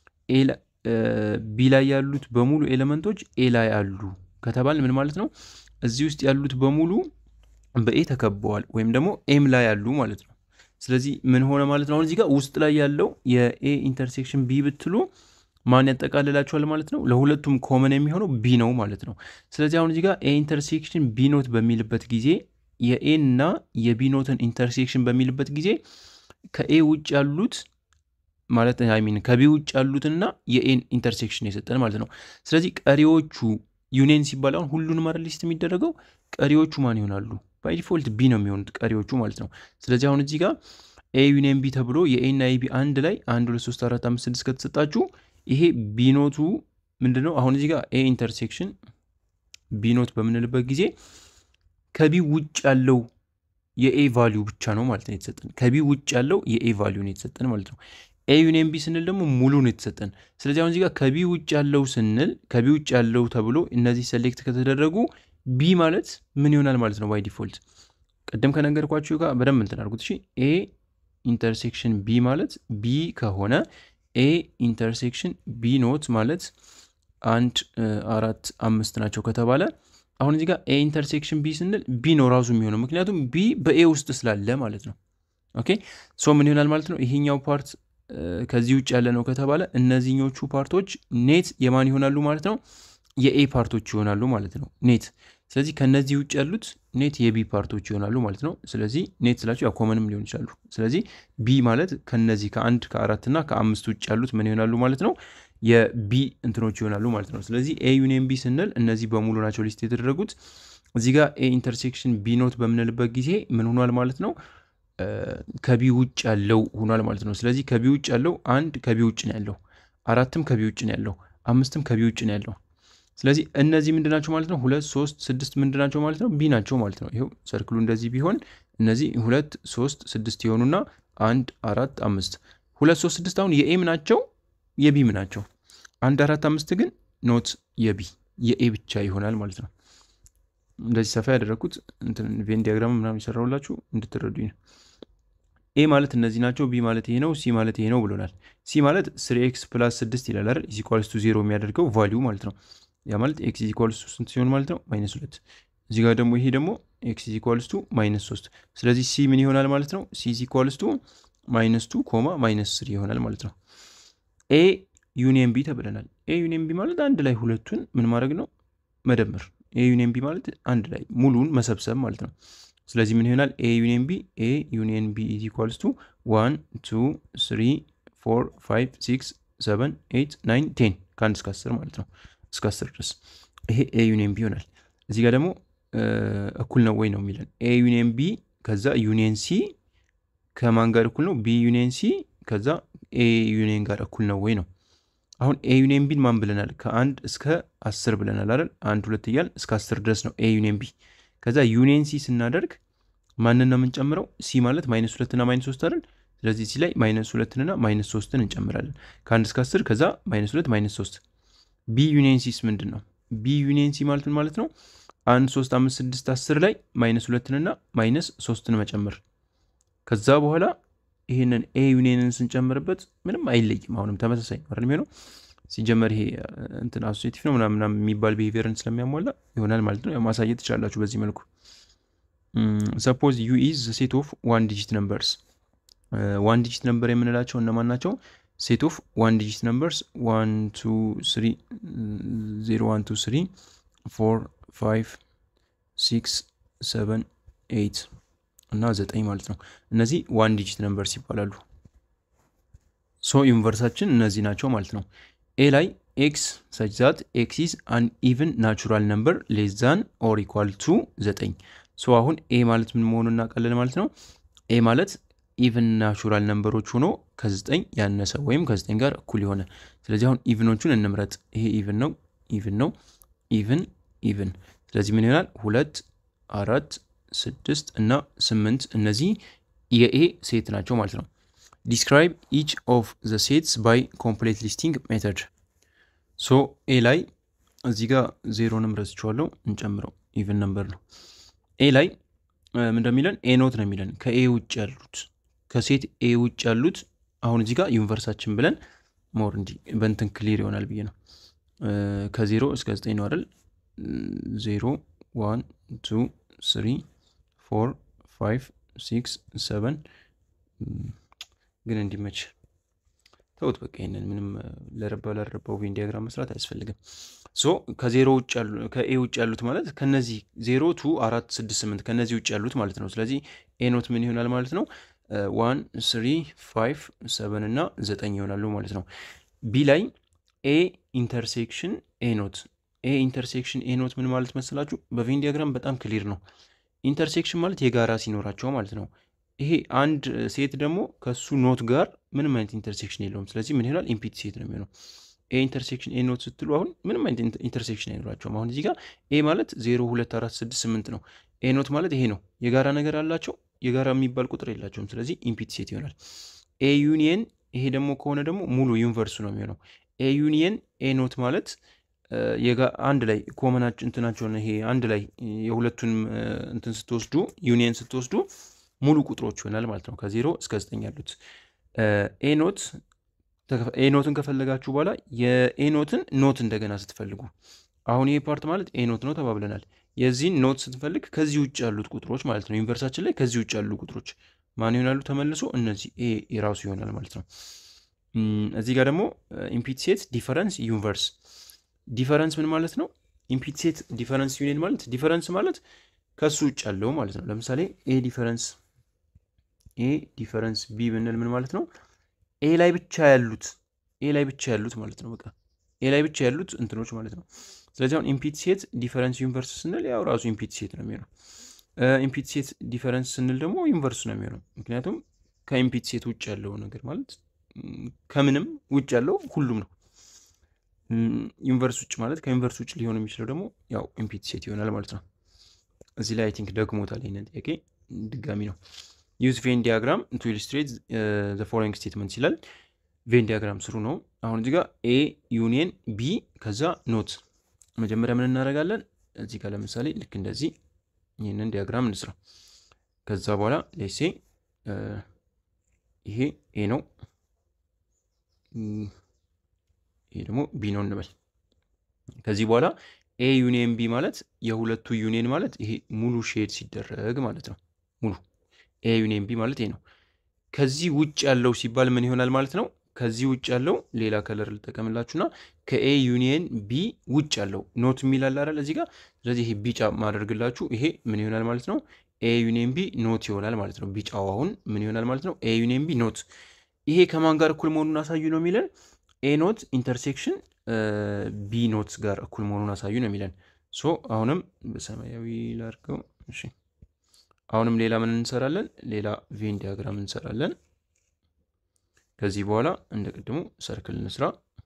ቢ ላይ ያሉት በሙሉ ኤሌመንቶች ኤ ላይ አሉ ከተባል ምን ማለት ነው? እዚህ ውስጥ ያሉት በሙሉ በኤ ተከበዋል ወይም ደግሞ ኤም ላይ ያሉ ማለት ነው። ስለዚህ ምን ሆነ ማለት ነው? አሁን እዚህ ጋር ውስጥ ላይ ያለው የኤ ኢንተርሴክሽን ቢ ብትሉ ማን ያጠቃልላቸዋል ማለት ነው? ለሁለቱም ኮመን የሚሆነው ቢ ነው ማለት ነው። ስለዚህ አሁን እዚህ ጋር ኤ ኢንተርሴክሽን ቢ ኖት በሚልበት ጊዜ የኤን እና የቢ ኖትን ኢንተርሴክሽን በሚልበት ጊዜ ከኤ ውጭ ያሉት ማለት ሚን ከቢ ውጭ ያሉትና የኤን ኢንተርሴክሽን የሰጠን ማለት ነው። ስለዚህ ቀሪዎቹ ዩኒየን ሲባል አሁን ሁሉንም አይደል ሊስት የሚደረገው ቀሪዎቹ ማን ይሆናሉ? ባይ ዲፎልት ቢ ነው የሚሆኑት ቀሪዎቹ ማለት ነው። ስለዚህ አሁን እዚህ ጋር ኤ ዩኒየን ቢ ተብሎ የኤ እና የቢ አንድ ላይ አንድ ሁለት ሶስት አራት አምስት ስድስት ከተሰጣችሁ ይሄ ቢኖቱ ምንድን ነው? አሁን እዚህ ጋር ኤ ኢንተርሴክሽን ቢኖት በምንልበት ጊዜ ከቢ ውጭ ያለው የኤ ቫሊዩ ብቻ ነው ማለት ነው የተሰጠን። ከቢ ውጭ ያለው የኤ ቫሊዩ ነው የተሰጠን ማለት ነው። ኤ ዩኒየን ቢ ስንል ደግሞ ሙሉ ነው የተሰጠን። ስለዚህ አሁን እዚህ ጋር ከቢ ውጭ ያለው ስንል ከቢ ውጭ ያለው ተብሎ እነዚህ ሴሌክት ከተደረጉ ቢ ማለት ምን ይሆናል ማለት ነው? ባይ ዲፎልት ቅድም ከነገርኳችሁ ጋር በደንብ እንትን አድርጉት። እሺ ኤ ኢንተርሴክሽን ቢ ማለት ቢ ከሆነ ኤ ኢንተርሴክሽን ቢ ኖት ማለት አንድ አራት አምስት ናቸው ከተባለ አሁን እዚህ ጋር ኤ ኢንተርሴክሽን ቢ ስንል ቢ ነው ራሱ የሚሆነው ምክንያቱም ቢ በኤ ውስጥ ስላለ ማለት ነው። ኦኬ ሶ ምን ይሆናል ማለት ነው ይሄኛው ፓርት ከዚህ ውጭ ያለ ነው ከተባለ እነዚህኞቹ ፓርቶች ኔት የማን ይሆናሉ ማለት ነው? የኤ ፓርቶች ይሆናሉ ማለት ነው ኔት። ስለዚህ ከነዚህ ውጭ ያሉት ኔት የቢ ፓርቶች ይሆናሉ ማለት ነው። ስለዚህ ኔት ስላቸው ያው ኮመንም ሊሆን ይችላሉ። ስለዚህ ቢ ማለት ከነዚህ ከአንድ ከአራት እና ከአምስት ውጭ ያሉት ምን ይሆናሉ ማለት ነው? የቢ እንትኖች ይሆናሉ ማለት ነው። ስለዚህ ኤ ዩኒየን ቢ ስንል እነዚህ በሙሉ ናቸው ሊስት የተደረጉት። እዚህ ጋር ኤ ኢንተርሴክሽን ቢ ኖት በምንልበት ጊዜ ምን ሆኗል ማለት ነው? ከቢ ውጭ ያለው ሆኗል ማለት ነው። ስለዚህ ከቢ ውጭ ያለው አንድ ከቢ ውጭ ነው ያለው፣ አራትም ከቢ ውጭ ነው ያለው፣ አምስትም ከቢ ውጭ ነው ያለው። ስለዚህ እነዚህ ምንድን ናቸው ማለት ነው? ሁለት ሶስት ስድስት ምንድን ናቸው ማለት ነው? ቢ ናቸው ማለት ነው። ይኸው ሰርክሉ እንደዚህ ቢሆን እነዚህ ሁለት ሶስት ስድስት የሆኑና አንድ አራት አምስት ሁለት ሶስት ስድስት አሁን የኤም ናቸው የቢም ናቸው። አንድ አራት አምስት ግን ኖት የቢ የኤ ብቻ ይሆናል ማለት ነው። እንደዚህ ሰፋ ያደረግኩት ቬን ዲያግራም ምናምን የሰራሁላችሁ እንድትረዱኝ ነው። ኤ ማለት እነዚህ ናቸው። ቢ ማለት ይሄ ነው። ሲ ማለት ይሄ ነው ብሎናል። ሲ ማለት ስሪ ኤክስ ፕላስ ስድስት ይላል አይደል? ኢዚኳልስ ቱ ዜሮ የሚያደርገው ቫሊዩ ማለት ነው። ያ ማለት ኤክስ ኢዚኳልስ ቱ ስንት ሲሆን ማለት ነው? ማይነስ ሁለት። እዚህ ጋር ደግሞ ይሄ ደግሞ ኤክስ ኢዚኳልስ ቱ ማይነስ ሶስት። ስለዚህ ሲ ምን ይሆናል ማለት ነው? ሲ ኢዚኳልስ ቱ ማይነስ ቱ ኮማ ማይነስ ስሪ ይሆናል ማለት ነው። ኤ ዩኒየን ቢ ተብለናል። ኤ ዩኒየን ቢ ማለት አንድ ላይ ሁለቱን ምን ማድረግ ነው? መደመር። ኤ ዩኒየን ቢ ማለት አንድ ላይ ሙሉን መሰብሰብ ማለት ነው። ስለዚህ ምን ይሆናል? ኤ ዩኒየን ቢ ኤ ዩኒየን ቢ ኢዝ ኢኳልስ ቱ ዋን ቱ ስሪ ፎር ፋይቭ ሲክስ ሰቨን ኤይት ናይን ቴን ከአንድ እስከ አስር ማለት ነው። እስከ አስር ድረስ ይሄ ኤ ዩኒየን ቢ ይሆናል። እዚህ ጋር ደግሞ እኩል ነው ወይ ነው የሚለን ኤ ዩኒየን ቢ ከዛ ዩኒየን ሲ ከማን ጋር እኩል ነው? ቢ ዩኒየን ሲ ከዛ ኤ ዩኒየን ጋር እኩል ነው ወይ ነው። አሁን ኤ ዩኒየን ቢን ማን ብለናል? ከአንድ እስከ አስር ብለናል አይደል? አንድ ሁለት እያል እስከ አስር ድረስ ነው ኤ ዩኒየን ቢ ከዛ ዩኒየን ሲ ስናደርግ ማንን ነው የምንጨምረው? ሲ ማለት ማይነስ ሁለትና ማይነስ ሶስት አይደል? ስለዚህ ሲ ላይ ማይነስ ሁለትንና ማይነስ ሶስትን እንጨምራለን ከአንድ እስከ አስር ከዛ ማይነስ ሁለት ማይነስ ሶስት። ቢ ዩኒየን ሲስ ምንድን ነው? ቢ ዩኒየን ሲ ማለት ምን ማለት ነው? አንድ ሶስት አምስት ስድስት አስር ላይ ማይነስ ሁለትንና ማይነስ ሶስትን መጨመር ከዛ በኋላ ይህንን ኤ ዩኒየንን ስንጨምርበት ምንም አይለይም። አሁንም ተመሳሳይ ነው የሚሆነው ሲጀመር ይሄ እንትን አሶሴቲቭ ነው ምናምን የሚባል ቢሄቪየርን ስለሚያሟላ ይሆናል ማለት ነው። ማሳየት ትችላላችሁ በዚህ መልኩ። ሰፖዝ ዩ ኢዝ ሴት ኦፍ ዋን ዲጂት ነምበርስ። ዋን ዲጂት ነምበር የምንላቸው እነማን ናቸው? ሴት ኦፍ ዋን ዲጂት ነምበርስ ዋን ቱ ስሪ ዜሮ ዋን ቱ ስሪ ፎር ፋይቭ ሲክስ ሰቨን ኤይት እና ዘጠኝ ማለት ነው። እነዚህ ዋን ዲጂት ነምበርስ ይባላሉ። ሶ ዩኒቨርሳችን እነዚህ ናቸው ማለት ነው። ኤ ላይ ኤክስ ሰች ዛት ኤክስ ኢዝ አን ኢቭን ናቹራል ነምበር ሌስ ዛን ኦር ኢኳል ቱ ዘጠኝ። ሶ አሁን ኤ ማለት ምን መሆኑ እናውቃለን ማለት ነው። ኤ ማለት ኢቭን ናቹራል ነምበሮች ሆኖ ከዘጠኝ ያነሰ ወይም ከዘጠኝ ጋር እኩል የሆነ ስለዚህ አሁን ኢቭኖቹን እንምረጥ። ይሄ ኢቭን ነው፣ ኢቭን ነው፣ ኢቭን፣ ኢቭን። ስለዚህ ምን ይሆናል? ሁለት፣ አራት፣ ስድስት እና ስምንት እነዚህ የኤ ሴት ናቸው ማለት ነው። ዲስክራይብ ኢች ኦፍ ዘ ሴትስ ባይ ኮምፕሌት ሊስቲንግ ሜተድ። ሶ ኤ ላይ እዚህ ጋር ዜሮንም ረስቼዋለሁ፣ እንጨምረው ኢቭን ነምበር ነው። ኤ ላይ ምን እንደሚለን ኤ ኖት ነው የሚለን ከኤ ውጭ ያሉት ከሴት ኤ ውጭ ያሉት አሁን እዚህ ጋር ዩኒቨርሳችን ብለን ሞር እንዲ በንትን ክሊር ይሆናል ብዬ ነው። ከዜሮ እስከ ዘጠኝ ነው አይደል? ዜሮ ዋን ቱ ስሪ ፎር ፋይቭ ሲክስ ሰቨን ግን እንዲመች ተውት በቃ ይሄንን ምንም ለረባ ለረባው ቬን ዲያግራም መስራት አያስፈልግም። ሶ ከዜሮ ውጭ ያሉ ከኤ ውጭ ያሉት ማለት ከነዚህ ዜሮ ቱ አራት ስድስት ስምንት ከነዚህ ውጭ ያሉት ማለት ነው። ስለዚህ ኤ ኖት ምን ይሆናል ማለት ነው? ዋን ስሪ ፋይቭ ሰቨን እና ዘጠኝ ይሆናሉ ማለት ነው። ቢ ላይ ኤ ኢንተርሴክሽን ኤ ኖት ኤ ኢንተርሴክሽን ኤ ኖት ምን ማለት መሰላችሁ? በቬን ዲያግራም በጣም ክሊር ነው። ኢንተርሴክሽን ማለት የጋራ ሲኖራቸው ማለት ነው። ይሄ አንድ ሴት ደግሞ ከሱ ኖት ጋር ምንም አይነት ኢንተርሴክሽን የለውም። ስለዚህ ምን ይሆናል? ኢምፒቲ ሴት ነው የሚሆነው። ኤ ኢንተርሴክሽን ኤ ኖት ስትሉ አሁን ምንም አይነት ኢንተርሴክሽን አይኖራቸውም። አሁን እዚህ ጋር ኤ ማለት ዜሮ ሁለት አራት ስድስት ስምንት ነው። ኤ ኖት ማለት ይሄ ነው። የጋራ ነገር አላቸው፣ የጋራ የሚባል ቁጥር የላቸውም። ስለዚህ ኢምፒቲ ሴት ይሆናል። ኤ ዩኒየን ይሄ ደግሞ ከሆነ ደግሞ ሙሉ ዩኒቨርሱ ነው የሚሆነው። ኤ ዩኒየን ኤ ኖት ማለት አንድ ላይ ኮመናቸው እንትናቸውን ይሄ አንድ ላይ የሁለቱን እንትን ስትወስዱ ዩኒየን ስትወስዱ ሙሉ ቁጥሮች ይሆናል ማለት ነው። ከዜሮ እስከ ዘጠኝ ያሉት ኤ ኖት ኤ ኖትን ከፈለጋችሁ በኋላ የኤ ኖትን ኖት እንደገና ስትፈልጉ አሁን ይሄ ፓርት ማለት ኤ ኖት ነው ተባብለናል። የዚህን ኖት ስትፈልግ ከዚህ ውጭ ያሉት ቁጥሮች ማለት ነው ዩኒቨርሳችን ላይ ከዚህ ውጭ ያሉ ቁጥሮች ማን ይሆናሉ? ተመልሶ እነዚህ ኤ የራሱ ይሆናል ማለት ነው። እዚህ ጋር ደግሞ ኢምፒት ሴት ዲፈረንስ ዩኒቨርስ ዲፈረንስ ምን ማለት ነው? ኢምፒት ሴት ዲፈረንስ ዩኒየን ማለት ዲፈረንስ ማለት ከሱ ውጭ ያለው ማለት ነው። ለምሳሌ ኤ ዲፈረንስ ኤ ዲፈረንስ ቢ ብንል ምን ማለት ነው? ኤ ላይ ብቻ ያሉት ኤ ላይ ብቻ ያሉት ማለት ነው። በቃ ኤ ላይ ብቻ ያሉት እንትኖች ማለት ነው። ስለዚህ አሁን ኢምፒት ሴት ዲፈረንስ ዩኒቨርስ ስንል ያው ራሱ ኢምፒት ሴት ነው የሚሆነው። ኢምፒት ሴት ዲፈረንስ ስንል ደግሞ ዩኒቨርስ ነው የሚሆነው። ምክንያቱም ከኢምፒት ሴት ውጭ ያለው ነገር ማለት ከምንም ውጭ ያለው ሁሉም ነው። ዩኒቨርስ ውጭ ማለት ከዩኒቨርስ ውጭ ሊሆን የሚችለው ደግሞ ያው ኢምፒት ሴት ይሆናል ማለት ነው። እዚህ ላይ አይ ቲንክ ደግሞታል ይህንን ጥያቄ ድጋሚ ነው። ዩዝ ቬን ዲያግራም ቱ ኢሉስትሬት ዘ ፎሎዊንግ ስቴትመንት ይላል። ቬን ዲያግራም ስሩ ነው። አሁን እዚህ ጋር ኤ ዩኒየን ቢ ከዛ ኖት መጀመሪያ ምን እናደርጋለን? እዚህ ጋር ለምሳሌ ልክ እንደዚህ ይህንን ዲያግራም እንስራ። ከዛ በኋላ ሌሴ ይሄ ኤ ነው፣ ይሄ ደግሞ ቢ ነው እንበል። ከዚህ በኋላ ኤ ዩኒየን ቢ ማለት የሁለቱ ዩኒየን ማለት ይሄ ሙሉ ሼድ ሲደረግ ማለት ነው። ሙሉ ኤ ዩኒየን ቢ ማለት ይሄ ነው። ከዚህ ውጭ ያለው ሲባል ምን ይሆናል ማለት ነው? ከዚህ ውጭ ያለው ሌላ ከለር ልጠቀምላችሁና ከኤ ዩኒየን ቢ ውጭ ያለው ኖት የሚላል አይደል እዚህ ጋር። ስለዚህ ይሄ ቢጫ ማደርግላችሁ ይሄ ምን ይሆናል ማለት ነው? ኤ ዩኒየን ቢ ኖት ይሆናል ማለት ነው። ቢጫው አሁን ምን ይሆናል ማለት ነው? ኤ ዩኒየን ቢ ኖት። ይሄ ከማን ጋር እኩል መሆኑን አሳዩ ነው የሚለን። ኤ ኖት ኢንተርሴክሽን ቢ ኖት ጋር እኩል መሆኑን አሳዩ ነው የሚለን። ሶ አሁንም በሰማያዊ ላድርገው። እሺ አሁንም ሌላ ምን እንሰራለን? ሌላ ቬን ዲያግራም እንሰራለን። ከዚህ በኋላ እንደ ቅድሙ ሰርክል እንስራ።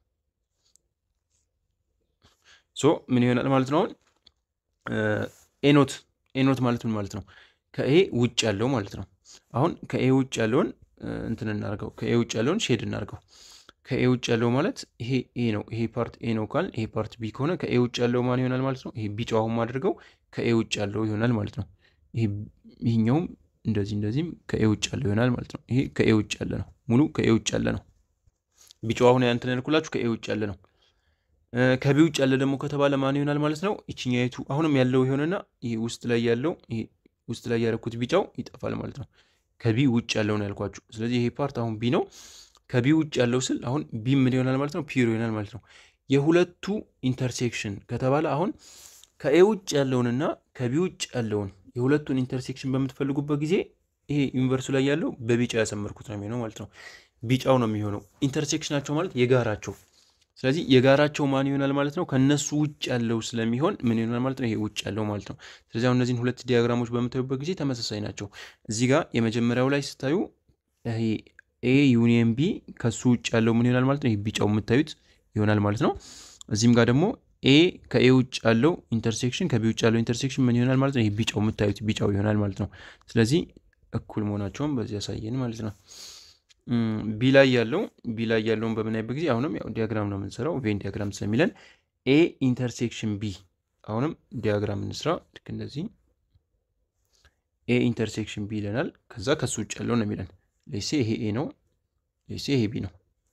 ሶ ምን ይሆናል ማለት ነው? አሁን ኤኖት ኤኖት ማለት ምን ማለት ነው? ከኤ ውጭ ያለው ማለት ነው። አሁን ከኤ ውጭ ያለውን እንትን እናርገው፣ ከኤ ውጭ ያለውን ሼድ እናርገው። ከኤ ውጭ ያለው ማለት ይሄ ኤ ነው። ይሄ ፓርት ኤ ነው ካል ይሄ ፓርት ቢ ከሆነ ከኤ ውጭ ያለው ማን ይሆናል ማለት ነው? ይሄ ቢጫው አሁን አድርገው ከኤ ውጭ ያለው ይሆናል ማለት ነው። ይሄኛውም እንደዚህ እንደዚህም ከኤ ውጭ ያለው ይሆናል ማለት ነው። ይሄ ከኤ ውጭ ያለ ነው። ሙሉ ከኤ ውጭ ያለ ነው። ቢጫው አሁን ያንተን ያልኩላችሁ ከኤ ውጭ ያለ ነው። ከቢ ውጭ ያለ ደግሞ ከተባለ ማን ይሆናል ማለት ነው? ይችኛይቱ አሁንም ያለው ይሆንና ይሄ ውስጥ ላይ ያለው ይሄ ውስጥ ላይ ያደረኩት ቢጫው ይጠፋል ማለት ነው። ከቢ ውጭ ያለው ነው ያልኳችሁ። ስለዚህ ይሄ ፓርት አሁን ቢ ነው። ከቢ ውጭ ያለው ስል አሁን ቢ ምን ይሆናል ማለት ነው? ፒር ይሆናል ማለት ነው። የሁለቱ ኢንተርሴክሽን ከተባለ አሁን ከኤ ውጭ ያለውንና ከቢ ውጭ ያለውን የሁለቱን ኢንተርሴክሽን በምትፈልጉበት ጊዜ ይሄ ዩኒቨርሱ ላይ ያለው በቢጫ ያሰመርኩት ነው የሚሆነው ማለት ነው። ቢጫው ነው የሚሆነው ኢንተርሴክሽናቸው ማለት የጋራቸው። ስለዚህ የጋራቸው ማን ይሆናል ማለት ነው? ከነሱ ውጭ ያለው ስለሚሆን ምን ይሆናል ማለት ነው? ይሄ ውጭ ያለው ማለት ነው። ስለዚህ አሁን እነዚህን ሁለት ዲያግራሞች በምታዩበት ጊዜ ተመሳሳይ ናቸው። እዚህ ጋር የመጀመሪያው ላይ ስታዩ ይሄ ኤ ዩኒየን ቢ ከሱ ውጭ ያለው ምን ይሆናል ማለት ነው? ይሄ ቢጫው የምታዩት ይሆናል ማለት ነው። እዚህም ጋር ደግሞ ኤ ከኤ ውጭ ያለው ኢንተርሴክሽን ከቢ ውጭ ያለው ኢንተርሴክሽን ምን ይሆናል ማለት ነው? ይሄ ቢጫው የምታዩት ቢጫው ይሆናል ማለት ነው። ስለዚህ እኩል መሆናቸውን በዚህ ያሳየን ማለት ነው። ቢ ላይ ያለው ቢ ላይ ያለውን በምናይበት ጊዜ አሁንም ያው ዲያግራም ነው የምንሰራው ቬን ዲያግራም ስለሚለን ኤ ኢንተርሴክሽን ቢ አሁንም ዲያግራም እንስራ። ልክ እንደዚህ ኤ ኢንተርሴክሽን ቢ ይለናል። ከዛ ከሱ ውጭ ያለው ነው የሚለን ሌሴ ይሄ ኤ ነው፣ ሌሴ ይሄ ቢ ነው።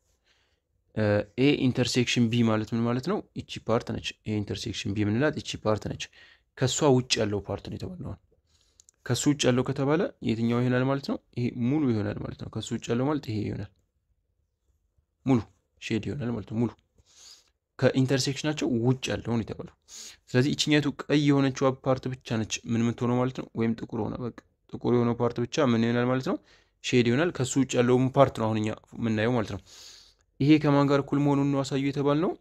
ኤ ኢንተርሴክሽን ቢ ማለት ምን ማለት ነው? እቺ ፓርት ነች። ኤ ኢንተርሴክሽን ቢ የምንላት እቺ ፓርት ነች። ከእሷ ውጭ ያለው ፓርት ነው የተባለው። ከሱ ውጭ ያለው ከተባለ የትኛው ይሆናል ማለት ነው? ይሄ ሙሉ ይሆናል ማለት ነው። ከሱ ውጭ ያለው ማለት ይሄ ይሆናል፣ ሙሉ ሼድ ይሆናል ማለት ነው። ሙሉ ከኢንተርሴክሽናቸው ውጭ ያለውን የተባለው። ስለዚህ ይችኛቱ ቀይ የሆነችው ፓርት ብቻ ነች ምን የምትሆነው ማለት ነው? ወይም ጥቁር ሆነ በቃ ጥቁር የሆነው ፓርት ብቻ ምን ይሆናል ማለት ነው? ሼድ ይሆናል። ከሱ ውጭ ያለውን ፓርት ነው አሁን እኛ የምናየው ማለት ነው። ይሄ ከማን ጋር እኩል መሆኑን ነው አሳዩ የተባል ነው።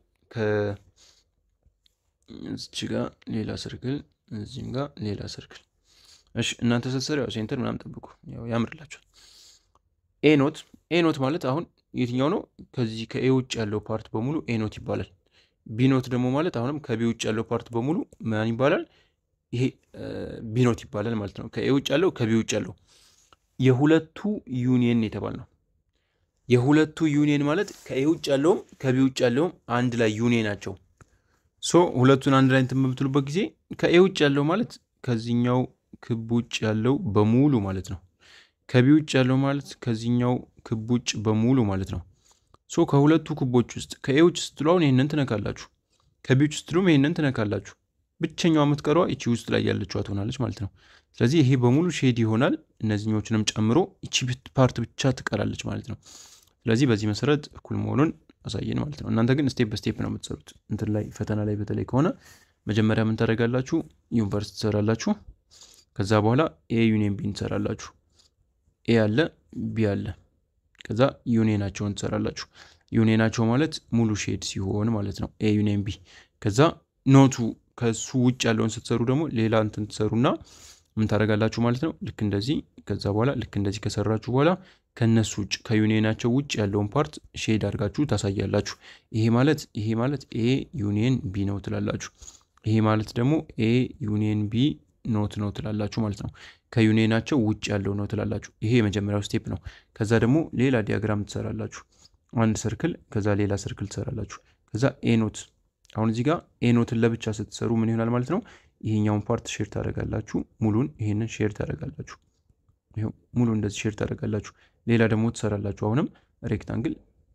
ከዚች ጋር ሌላ ሰርክል፣ እዚህም ጋር ሌላ ሰርክል። እሺ እናንተ ስትሰሩ ያው ሴንተር ምናምን ጠብቁ፣ ያው ያምርላችኋል። ኤ ኖት ኤ ኖት ማለት አሁን የትኛው ነው? ከዚህ ከኤ ውጭ ያለው ፓርት በሙሉ ኤ ኖት ይባላል። ቢ ኖት ደግሞ ማለት አሁንም ከቢ ውጭ ያለው ፓርት በሙሉ ማን ይባላል? ይሄ ቢ ኖት ይባላል ማለት ነው። ከኤ ውጭ ያለው ከቢ ውጭ ያለው የሁለቱ ዩኒየን የተባል ነው። የሁለቱ ዩኒየን ማለት ከኤ ውጭ ያለውም ከቢ ውጭ ያለውም አንድ ላይ ዩኒየን ናቸው። ሶ ሁለቱን አንድ ላይ እንትን በምትሉበት ጊዜ ከኤ ውጭ ያለው ማለት ከዚህኛው ክብ ውጭ ያለው በሙሉ ማለት ነው። ከቢ ውጭ ያለው ማለት ከዚህኛው ክብ ውጭ በሙሉ ማለት ነው። ሶ ከሁለቱ ክቦች ውስጥ ከኤዎች ስትሉ አሁን ይህንን ትነካላችሁ፣ ከቢዎች ስትሉም ይህንን ትነካላችሁ። ብቸኛዋ የምትቀሯ ይቺ ውስጥ ላይ ያለችዋ ትሆናለች ማለት ነው። ስለዚህ ይሄ በሙሉ ሼድ ይሆናል። እነዚህኞችንም ጨምሮ ይቺ ፓርት ብቻ ትቀራለች ማለት ነው። ስለዚህ በዚህ መሰረት እኩል መሆኑን አሳየን ማለት ነው። እናንተ ግን ስቴፕ በስቴፕ ነው የምትሰሩት። እንትን ላይ ፈተና ላይ በተለይ ከሆነ መጀመሪያ ምን ታደርጋላችሁ? ዩኒቨርስ ትሰራላችሁ። ከዛ በኋላ ኤ ዩኒየን ቢን ትሰራላችሁ። ኤ አለ ቢ አለ። ከዛ ዩኒየናቸውን ትሰራላችሁ። ዩኒየናቸው ማለት ሙሉ ሼድ ሲሆን ማለት ነው። ኤ ዩኒየን ቢ። ከዛ ኖቱ ከሱ ውጭ ያለውን ስትሰሩ ደግሞ ሌላ እንትን ትሰሩና ምን ታደርጋላችሁ ማለት ነው። ልክ እንደዚህ ከዛ በኋላ ልክ እንደዚህ ከሰራችሁ በኋላ ከነሱ ውጭ ከዩኒየናቸው ውጭ ያለውን ፓርት ሼድ አድርጋችሁ ታሳያላችሁ። ይሄ ማለት ይሄ ማለት ኤ ዩኒየን ቢ ነው ትላላችሁ። ይሄ ማለት ደግሞ ኤ ዩኒየን ቢ ኖት ነው ትላላችሁ ማለት ነው። ከዩኒየናቸው ውጭ ያለው ነው ትላላችሁ። ይሄ የመጀመሪያው ስቴፕ ነው። ከዛ ደግሞ ሌላ ዲያግራም ትሰራላችሁ። አንድ ሰርክል ከዛ ሌላ ሰርክል ትሰራላችሁ። ከዛ ኤ ኖት አሁን እዚህ ጋር ኤ ኖትን ለብቻ ስትሰሩ ምን ይሆናል ማለት ነው። ይሄኛውን ፓርት ሼር ታደርጋላችሁ። ሙሉን ይሄንን ሼር ታደርጋላችሁ። ይኸው ሙሉ እንደዚህ ሼር ታደርጋላችሁ። ሌላ ደግሞ ትሰራላችሁ። አሁንም ሬክታንግል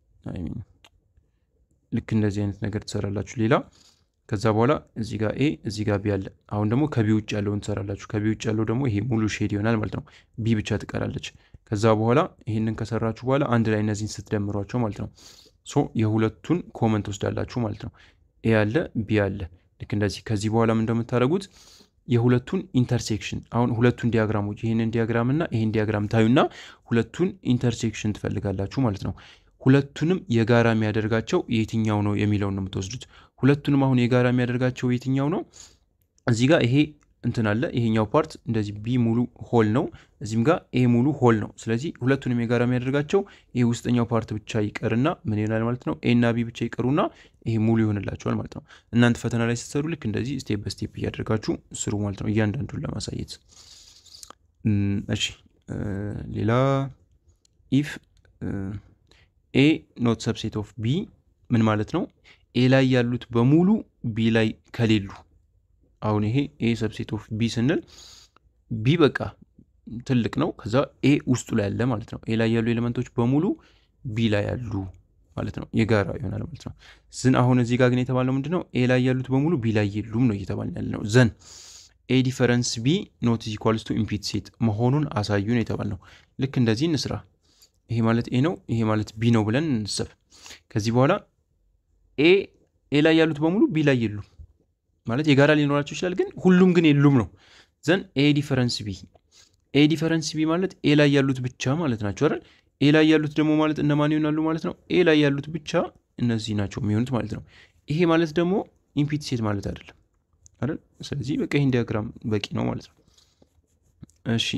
ልክ እንደዚህ አይነት ነገር ትሰራላችሁ። ሌላ ከዛ በኋላ እዚህ ጋር ኤ እዚህ ጋር ቢ አለ። አሁን ደግሞ ከቢ ውጭ ያለውን ትሰራላችሁ። ከቢ ውጭ ያለው ደግሞ ይሄ ሙሉ ሼድ ይሆናል ማለት ነው። ቢ ብቻ ትቀራለች። ከዛ በኋላ ይህንን ከሰራችሁ በኋላ አንድ ላይ እነዚህን ስትደምሯቸው ማለት ነው ሶ የሁለቱን ኮመን ትወስዳላችሁ ማለት ነው። ኤ አለ ቢ አለ። ልክ እንደዚህ ከዚህ በኋላ ምን እንደምታደርጉት የሁለቱን ኢንተርሴክሽን አሁን ሁለቱን ዲያግራሞች ይህንን ዲያግራም እና ይህን ዲያግራም ታዩና ሁለቱን ኢንተርሴክሽን ትፈልጋላችሁ ማለት ነው። ሁለቱንም የጋራ የሚያደርጋቸው የትኛው ነው የሚለውን ነው የምትወስዱት። ሁለቱንም አሁን የጋራ የሚያደርጋቸው የትኛው ነው? እዚህ ጋር ይሄ እንትን አለ። ይሄኛው ፓርት እንደዚህ ቢ ሙሉ ሆል ነው፣ እዚህም ጋር ኤ ሙሉ ሆል ነው። ስለዚህ ሁለቱንም የጋራ የሚያደርጋቸው ይሄ ውስጠኛው ፓርት ብቻ ይቀርና ምን ይሆናል ማለት ነው? ኤ እና ቢ ብቻ ይቀሩና ይሄ ሙሉ ይሆንላቸዋል ማለት ነው። እናንተ ፈተና ላይ ስትሰሩ ልክ እንደዚህ ስቴፕ በስቴፕ እያደርጋችሁ ስሩ ማለት ነው፣ እያንዳንዱን ለማሳየት። እሺ ሌላ ኢፍ ኤ ኖት ሰብሴት ኦፍ ቢ ምን ማለት ነው? ኤ ላይ ያሉት በሙሉ ቢ ላይ ከሌሉ አሁን ይሄ ኤ ሰብሴት ኦፍ ቢ ስንል ቢ በቃ ትልቅ ነው። ከዛ ኤ ውስጡ ላይ ያለ ማለት ነው። ኤ ላይ ያሉ ኤሌመንቶች በሙሉ ቢ ላይ ያሉ ማለት ነው። የጋራ ይሆናል ማለት ነው። ዝን አሁን እዚህ ጋር ግን የተባለው ምንድን ነው? ኤ ላይ ያሉት በሙሉ ቢ ላይ የሉም ነው እየተባለ ያለ ነው። ዘን ኤ ዲፈረንስ ቢ ኖት ኢኳልስ ቱ ኢምፒት ሴት መሆኑን አሳዩ ነው የተባል ነው። ልክ እንደዚህ እንስራ። ይሄ ማለት ኤ ነው፣ ይሄ ማለት ቢ ነው ብለን እንሰብ። ከዚህ በኋላ ኤ ኤ ላይ ያሉት በሙሉ ቢ ላይ የሉም ማለት የጋራ ሊኖራቸው ይችላል፣ ግን ሁሉም ግን የሉም ነው። ዘን ኤ ዲፈረንስ ቢ ኤ ዲፈረንስ ቢ ማለት ኤ ላይ ያሉት ብቻ ማለት ናቸው አይደል? ኤ ላይ ያሉት ደግሞ ማለት እነማን ይሆናሉ ማለት ነው? ኤ ላይ ያሉት ብቻ እነዚህ ናቸው የሚሆኑት ማለት ነው። ይሄ ማለት ደግሞ ኢምፒት ሴት ማለት አይደለም አይደል? ስለዚህ በቃ ይህን ዲያግራም በቂ ነው ማለት ነው። እሺ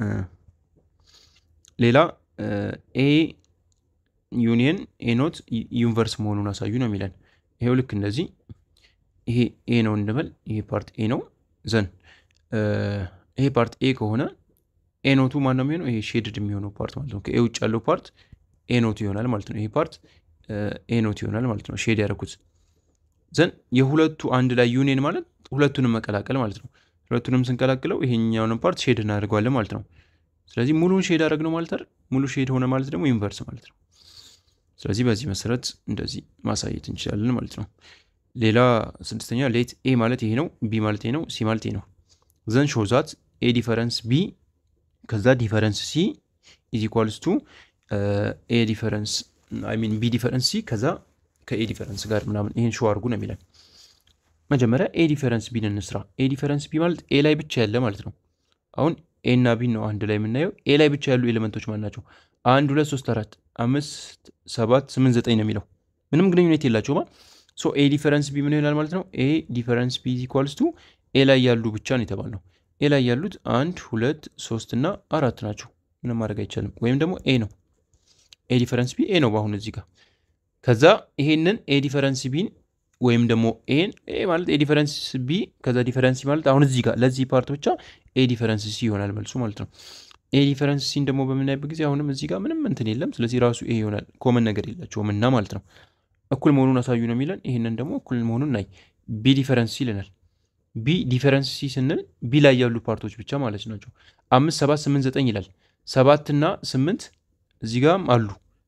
ሌላ ኤ ዩኒየን ኤ ኖት ዩኒቨርስ መሆኑን አሳዩ ነው የሚለን። ይሄው ልክ እንደዚህ ይሄ ኤ ነው እንበል። ይሄ ፓርት ኤ ነው። ዘን ይሄ ፓርት ኤ ከሆነ ኤ ኖቱ ማን ነው የሚሆነው? ይሄ ሼድድ የሚሆነው ፓርት ማለት ነው። ከኤ ውጭ ያለው ፓርት ኤ ኖቱ ይሆናል ማለት ነው። ይሄ ፓርት ኤ ኖት ይሆናል ማለት ነው። ሼድ ያደረኩት ዘን የሁለቱ አንድ ላይ ዩኒየን ማለት ሁለቱንም መቀላቀል ማለት ነው። ሁለቱንም ስንቀላቅለው ይሄኛውንም ፓርት ሼድ እናደርገዋለን ማለት ነው። ስለዚህ ሙሉን ሼድ አደረግ ነው ማለት አይደል? ሙሉ ሼድ ሆነ ማለት ደግሞ ዩኒቨርስ ማለት ነው። ስለዚህ በዚህ መሰረት እንደዚህ ማሳየት እንችላለን ማለት ነው። ሌላ ስድስተኛ ሌት ኤ ማለት ይሄ ነው፣ ቢ ማለት ይሄ ነው፣ ሲ ማለት ይሄ ነው። ዘን ሾዛት ኤ ዲፈረንስ ቢ ከዛ ዲፈረንስ ሲ ኢዝ ኢኳልስ ቱ ኤ ዲፈረንስ አይ ሚን ቢ ዲፈረንስ ሲ ከዛ ከኤ ዲፈረንስ ጋር ምናምን ይሄን ሾው አድርጉ ነው የሚለን። መጀመሪያ ኤ ዲፈረንስ ቢን እንስራ። ኤ ዲፈረንስ ቢ ማለት ኤ ላይ ብቻ ያለ ማለት ነው። አሁን ኤ እና ቢ ነው አንድ ላይ የምናየው። ኤ ላይ ብቻ ያሉ ኤሌመንቶች ማን ናቸው? አንድ ሁለት ሶስት አራት አምስት ሰባት ስምንት ዘጠኝ ነው የሚለው ምንም ግንኙነት የላቸውማ። ሶ ኤ ዲፈረንስ ቢ ምን ይሆናል ማለት ነው? ኤ ዲፈረንስ ቢ ኢኳልስ ቱ ኤ ላይ ያሉ ብቻ ነው የተባልነው። ኤ ላይ ያሉት አንድ ሁለት ሶስት እና አራት ናቸው። ምንም ማድረግ አይቻልም። ወይም ደግሞ ኤ ነው። ኤ ዲፈረንስ ቢ ኤ ነው በአሁን እዚህ ጋር። ከዛ ይሄንን ኤ ዲፈረንስ ቢን ወይም ደግሞ ኤን ኤ ማለት ኤ ዲፈረንስ ቢ ከዛ ዲፈረንስ ሲ ማለት አሁን እዚህ ጋር ለዚህ ፓርት ብቻ ኤ ዲፈረንስ ሲ ይሆናል መልሱ ማለት ነው። ኤ ዲፈረንስ ሲን ደግሞ በምናይበት ጊዜ አሁንም እዚህ ጋር ምንም እንትን የለም። ስለዚህ ራሱ ኤ ይሆናል። ኮመን ነገር የላቸውም እና ማለት ነው። እኩል መሆኑን አሳዩ ነው የሚለን። ይህንን ደግሞ እኩል መሆኑን ናይ ቢ ዲፈረንስ ሲ ይለናል። ቢ ዲፈረንስ ሲ ስንል ቢ ላይ ያሉ ፓርቶች ብቻ ማለት ናቸው። አምስት ሰባት ስምንት ዘጠኝ ይላል። ሰባት እና ስምንት እዚህ ጋም አሉ።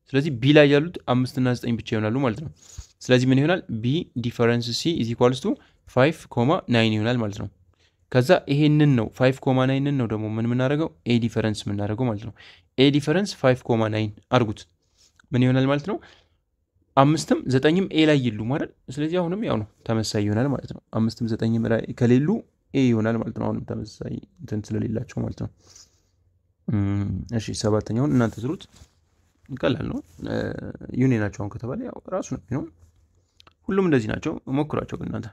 ስለዚህ ቢ ላይ ያሉት አምስትና ዘጠኝ ብቻ ይሆናሉ ማለት ነው። ስለዚህ ምን ይሆናል? ቢ ዲፈረንስ ሲ ኢዝ ኢኳልስ ቱ ፋይቭ ኮማ ናይን ይሆናል ማለት ነው። ከዛ ይሄንን ነው ፋይቭ ኮማ ናይንን ነው ደግሞ ምን የምናደርገው ኤ ዲፈረንስ የምናደርገው ማለት ነው። ኤ ዲፈረንስ ፋይቭ ኮማ ናይን አድርጉት ምን ይሆናል ማለት ነው። አምስትም ዘጠኝም ኤ ላይ ይሉ ማለት ስለዚህ አሁንም ያው ነው ተመሳይ ይሆናል ማለት ነው። አምስትም ዘጠኝም ላይ ከሌሉ ኤ ይሆናል ማለት ነው። አሁንም ተመሳሳይ እንትን ስለሌላቸው ማለት ነው። እሺ ሰባተኛውን እናንተ ስሩት። ቀላል ነው። ዩኒ ናቸው አሁን ከተባለ ያው ራሱ ነው ነው። ሁሉም እንደዚህ ናቸው። ሞክሯቸው ግን እናንተ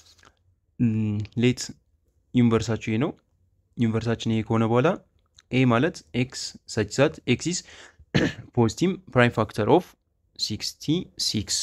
ሌት ዩኒቨርሳችሁ ይሄ ነው። ዩኒቨርሳችን ይሄ ከሆነ በኋላ ኤ ማለት ኤክስ ሰች ዛት ኤክሲስ ፖዚቲቭ ፕራይም ፋክተር ኦፍ ሲክስቲ ሲክስ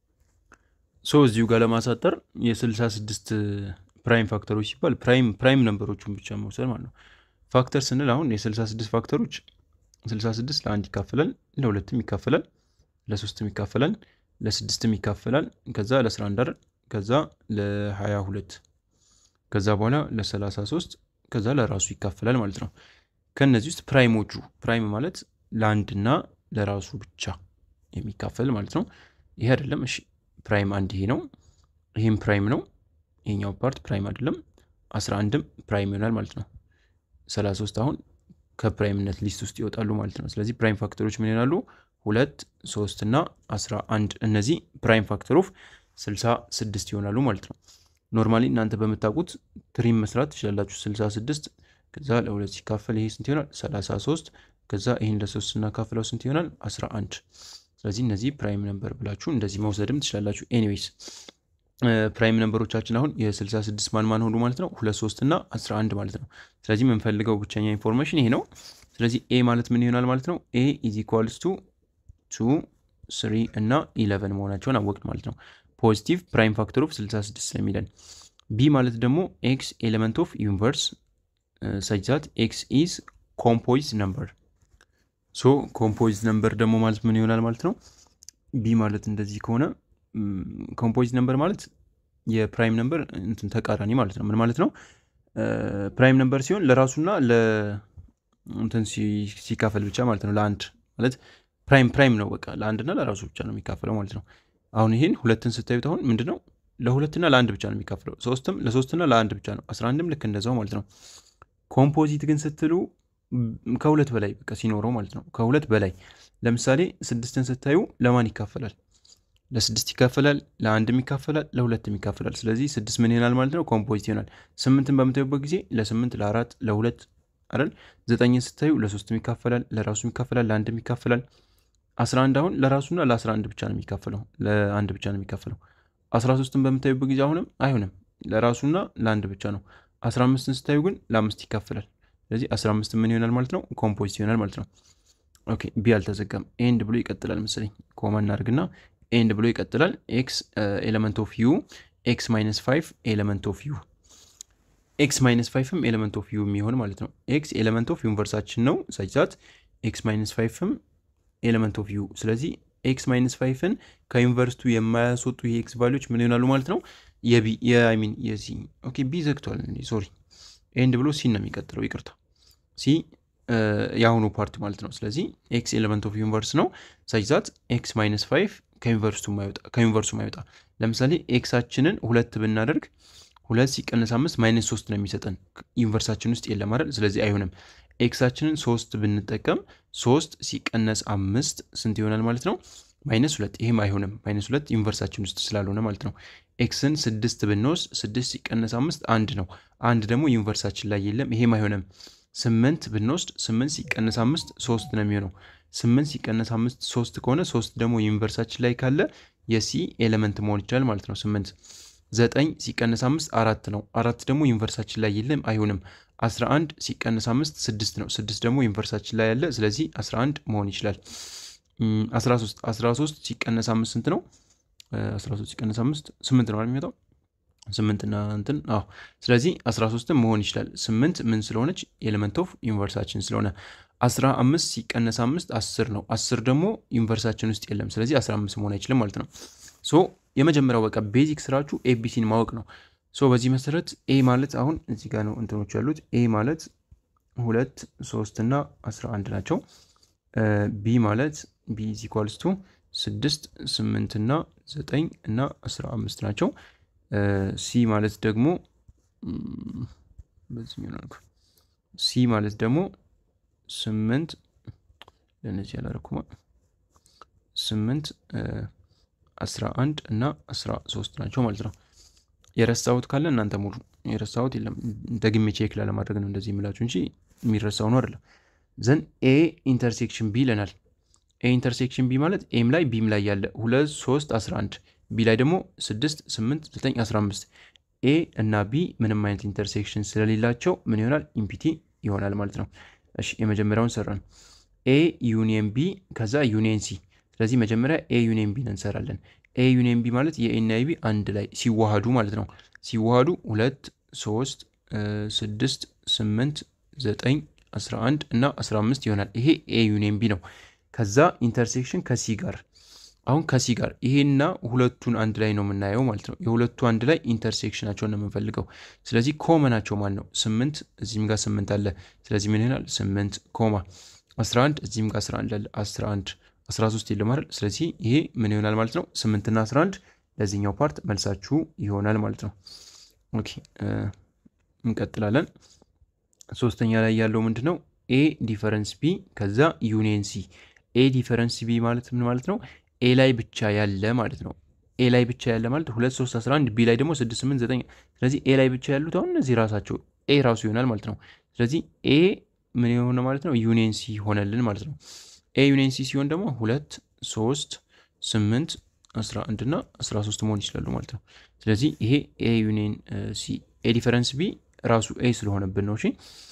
ሶ እዚሁ ጋር ለማሳጠር የ66 ፕራይም ፋክተሮች ሲባል ፕራይም ፕራይም ነንበሮቹን ብቻ መውሰድ ማለት ነው። ፋክተር ስንል አሁን የ66 ፋክተሮች 66 ለአንድ ይካፈላል፣ ለሁለትም ይካፈላል፣ ለሶስትም ይካፈላል፣ ለስድስትም ይካፈላል፣ ከዛ ለ11 ከዛ ለ22 ከዛ በኋላ ለ33 ከዛ ለራሱ ይካፈላል ማለት ነው። ከእነዚህ ውስጥ ፕራይሞቹ ፕራይም ማለት ለአንድና ለራሱ ብቻ የሚካፈል ማለት ነው። ይሄ አይደለም። እሺ ፕራይም አንድ ይሄ ነው። ይህም ፕራይም ነው። ይሄኛው ፓርት ፕራይም አይደለም። 11ም ፕራይም ይሆናል ማለት ነው። 33 አሁን ከፕራይምነት ሊስት ውስጥ ይወጣሉ ማለት ነው። ስለዚህ ፕራይም ፋክተሮች ምን ይሆናሉ? ሁለት ሶስት እና 11 እነዚህ ፕራይም ፋክተር ኦፍ 66 ይሆናሉ ማለት ነው። ኖርማሊ እናንተ በምታውቁት ትሪም መስራት ትችላላችሁ። 66 ከዛ ለሁለት ሲካፈል ይሄ ስንት ይሆናል? 33 ከዛ ይህን ለሶስት ስናካፍለው ስንት ይሆናል? 11 ስለዚህ እነዚህ ፕራይም ነምበር ብላችሁ እንደዚህ መውሰድም ትችላላችሁ። ኤኒዌይስ ፕራይም ነምበሮቻችን አሁን የ66 ማን ማን ሆኑ ማለት ነው? ሁለት ሶስት እና 11 ማለት ነው። ስለዚህ የምንፈልገው ብቸኛ ኢንፎርሜሽን ይሄ ነው። ስለዚህ ኤ ማለት ምን ይሆናል ማለት ነው? ኤ ኢዝ ኢኳልስ ቱ ቱ ስሪ እና ኢለቨን መሆናቸውን አወቅን ማለት ነው። ፖዚቲቭ ፕራይም ፋክተር ኦፍ 66 ስለሚለን ቢ ማለት ደግሞ ኤክስ ኤሌመንት ኦፍ ዩኒቨርስ ሰች ዛት ኤክስ ኢዝ ኮምፖይዝ ነምበር ሶ ኮምፖይዝ ነምበር ደግሞ ማለት ምን ይሆናል ማለት ነው? ቢ ማለት እንደዚህ ከሆነ ኮምፖይዝ ነምበር ማለት የፕራይም ነምበር እንትን ተቃራኒ ማለት ነው። ምን ማለት ነው? ፕራይም ነምበር ሲሆን ለራሱና ለእንትን ሲካፈል ብቻ ማለት ነው። ለአንድ ማለት ፕራይም ፕራይም ነው በቃ ለአንድና ለራሱ ብቻ ነው የሚካፈለው ማለት ነው። አሁን ይህን ሁለትን ስታዩት አሁን ምንድን ነው ለሁለትና ለአንድ ብቻ ነው የሚካፈለው። ሶስትም ለሶስትና ለአንድ ብቻ ነው። አስራ አንድም ልክ እንደዛው ማለት ነው። ኮምፖዚት ግን ስትሉ ከሁለት በላይ በቃ ሲኖረው ማለት ነው። ከሁለት በላይ ለምሳሌ ስድስትን ስታዩ ለማን ይካፈላል? ለስድስት ይካፈላል፣ ለአንድም ይካፈላል፣ ለሁለትም ይካፈላል። ስለዚህ ስድስት ምን ይሆናል ማለት ነው? ኮምፖዚት ይሆናል። ስምንትን በምታዩበት ጊዜ ለስምንት ለአራት ለሁለት አይደል። ዘጠኝን ስታዩ ለሶስትም ይካፈላል፣ ለራሱም ይካፈላል፣ ለአንድም ይካፈላል። አስራ አንድ አሁን ለራሱና ለአስራ አንድ ብቻ ነው የሚካፈለው፣ ለአንድ ብቻ ነው የሚካፈለው። አስራ ሶስትን በምታዩበት ጊዜ አሁንም አይሆንም፣ ለራሱና ለአንድ ብቻ ነው። አስራ አምስትን ስታዩ ግን ለአምስት ይካፈላል። ስለዚህ 15 ምን ይሆናል ማለት ነው? ኮምፖዚት ይሆናል ማለት ነው። ኦኬ ቢ አልተዘጋም። ኤንድ ብሎ ይቀጥላል መሰለኝ። ኮማ እናድርግና ኤንድ ብሎ ይቀጥላል። ኤክስ ኤሌመንት ኦፍ ዩ ኤክስ ማይነስ ፋይቭ ኤሌመንት ኦፍ ዩ ኤክስ ማይነስ ፋይቭም ኤሌመንት ኦፍ ዩ የሚሆን ማለት ነው። ኤክስ ኤሌመንት ኦፍ ዩኒቨርሳችን ነው ሳይዛት ኤክስ ማይነስ ፋይቭም ኤሌመንት ኦፍ ዩ። ስለዚህ ኤክስ ማይነስ ፋይቭን ከዩኒቨርስቱ የማያስወጡ የኤክስ ቫሊዎች ምን ይሆናሉ ማለት ነው? የቢ የሚን የሲ ኦኬ ቢ ዘግቷል። ሶሪ ኤንድ ብሎ ሲን ነው የሚቀጥለው። ይቅርታ ሲ የአሁኑ ፓርት ማለት ነው። ስለዚህ ኤክስ ኤሌመንት ኦፍ ዩኒቨርስ ነው ሳይዛት ኤክስ ማይነስ ፋይቭ ከዩኒቨርሱ ማይወጣ ለምሳሌ ኤክሳችንን ሁለት ብናደርግ ሁለት ሲቀነስ አምስት ማይነስ ሶስት ነው የሚሰጠን ዩኒቨርሳችን ውስጥ የለም አይደል? ስለዚህ አይሆንም። ኤክሳችንን ሶስት ብንጠቀም ሶስት ሲቀነስ አምስት ስንት ይሆናል ማለት ነው? ማይነስ ሁለት። ይሄም አይሆንም። ማይነስ ሁለት ዩኒቨርሳችን ውስጥ ስላልሆነ ማለት ነው። ኤክስን ስድስት ብንወስድ ስድስት ሲቀነስ አምስት አንድ ነው። አንድ ደግሞ ዩኒቨርሳችን ላይ የለም። ይሄም አይሆንም። ስምንት ብንወስድ ስምንት ሲቀነስ አምስት ሶስት ነው የሚሆነው። ስምንት ሲቀነስ አምስት ሶስት ከሆነ ሶስት ደግሞ ዩኒቨርሳችን ላይ ካለ የሲ ኤሌመንት መሆን ይችላል ማለት ነው። ስምንት ዘጠኝ ሲቀነስ አምስት አራት ነው። አራት ደግሞ ዩኒቨርሳችን ላይ የለም፣ አይሆንም። አስራ አንድ ሲቀነስ አምስት ስድስት ነው። ስድስት ደግሞ ዩኒቨርሳችን ላይ ያለ፣ ስለዚህ አስራ አንድ መሆን ይችላል። አስራ ሶስት አስራ ሶስት ሲቀነስ አምስት ስንት ነው? አስራ ሶስት ሲቀነስ አምስት ስምንት ነው የሚመጣው ስምንትና እንትን አዎ። ስለዚህ 13ም መሆን ይችላል። ስምንት ምን ስለሆነች ኤሌመንት ኦፍ ዩኒቨርሳችን ስለሆነ 15 ሲቀነስ አምስት አስር ነው። አስር ደግሞ ዩኒቨርሳችን ውስጥ የለም። ስለዚህ 15 መሆን አይችልም ማለት ነው። ሶ የመጀመሪያው በቃ ቤዚክ ስራችሁ ኤቢሲን ማወቅ ነው። ሶ በዚህ መሰረት ኤ ማለት አሁን እዚህ ጋር ነው እንትኖች ያሉት። ኤ ማለት ሁለት ሶስት እና 11 ናቸው። ቢ ማለት ቢ ኢዝ ኢኳልስ ቱ ስድስት ስምንት እና ዘጠኝ እና አስራ አምስት ናቸው። ሲ ማለት ደግሞ በዚህኛው ሲ ማለት ደግሞ ስምንት ለእነዚህ ያላረኩማ ስምንት አስራ አንድ እና አስራ ሶስት ናቸው ማለት ነው። የረሳሁት ካለ እናንተ ሙሉ የረሳሁት የለም። ደግሜ ቼክ ላለማድረግ ነው እንደዚህ የምላችሁ እንጂ የሚረሳው ነው አይደለም። ዘን ኤ ኢንተርሴክሽን ቢ ይለናል። ኤ ኢንተርሴክሽን ቢ ማለት ኤም ላይ ቢም ላይ ያለ ሁለት ሶስት አስራ አንድ ቢ ላይ ደግሞ ስድስት ስምንት ዘጠኝ አስራ አምስት ኤ እና ቢ ምንም አይነት ኢንተርሴክሽን ስለሌላቸው ምን ይሆናል? ኢምፒቲ ይሆናል ማለት ነው። እሺ የመጀመሪያውን ሰራን። ኤ ዩኒየን ቢ ከዛ ዩኒየን ሲ። ስለዚህ መጀመሪያ ኤ ዩኒየን ቢን እንሰራለን። ኤ ዩኒየን ቢ ማለት የኤና የቢ አንድ ላይ ሲዋሃዱ ማለት ነው። ሲዋሃዱ ሁለት ሶስት ስድስት ስምንት ዘጠኝ አስራ አንድ እና አስራ አምስት ይሆናል። ይሄ ኤ ዩኒየን ቢ ነው። ከዛ ኢንተርሴክሽን ከሲ ጋር አሁን ከሲ ጋር ይሄና ሁለቱን አንድ ላይ ነው የምናየው ማለት ነው። የሁለቱ አንድ ላይ ኢንተርሴክሽናቸውን ነው የምንፈልገው። ስለዚህ ኮመናቸው ማን ነው? ስምንት እዚህም ጋር ስምንት አለ። ስለዚህ ምን ይሆናል? ስምንት ኮማ 11 እዚህም ጋር 11 አለ 11 13 የለም አይደል? ስለዚህ ይሄ ምን ይሆናል ማለት ነው? 8 እና 11 ለዚህኛው ፓርት መልሳችሁ ይሆናል ማለት ነው። ኦኬ እንቀጥላለን። ሶስተኛ ላይ ያለው ምንድን ነው? ኤ ዲፈረንስ ቢ ከዛ ዩኒየን ሲ። ኤ ዲፈረንስ ቢ ማለት ምን ማለት ነው? ኤ ላይ ብቻ ያለ ማለት ነው። ኤ ላይ ብቻ ያለ ማለት 2 3 11 ቢ ላይ ደግሞ 6 8 9 ስለዚህ ኤ ላይ ብቻ ያሉት አሁን እነዚህ ራሳቸው ኤ ራሱ ይሆናል ማለት ነው። ስለዚህ ኤ ምን የሆነ ማለት ነው ዩኒየን ሲ ሆነልን ማለት ነው። ኤ ዩኒየን ሲ ሲሆን ደግሞ ሁለት ሶስት ስምንት አስራ አንድ እና አስራ ሶስት መሆን ይችላሉ ማለት ነው። ስለዚህ ይሄ ኤ ዩኒየን ሲ ኤ ዲፈረንስ ቢ ራሱ ኤ ስለሆነብን ነው። እሺ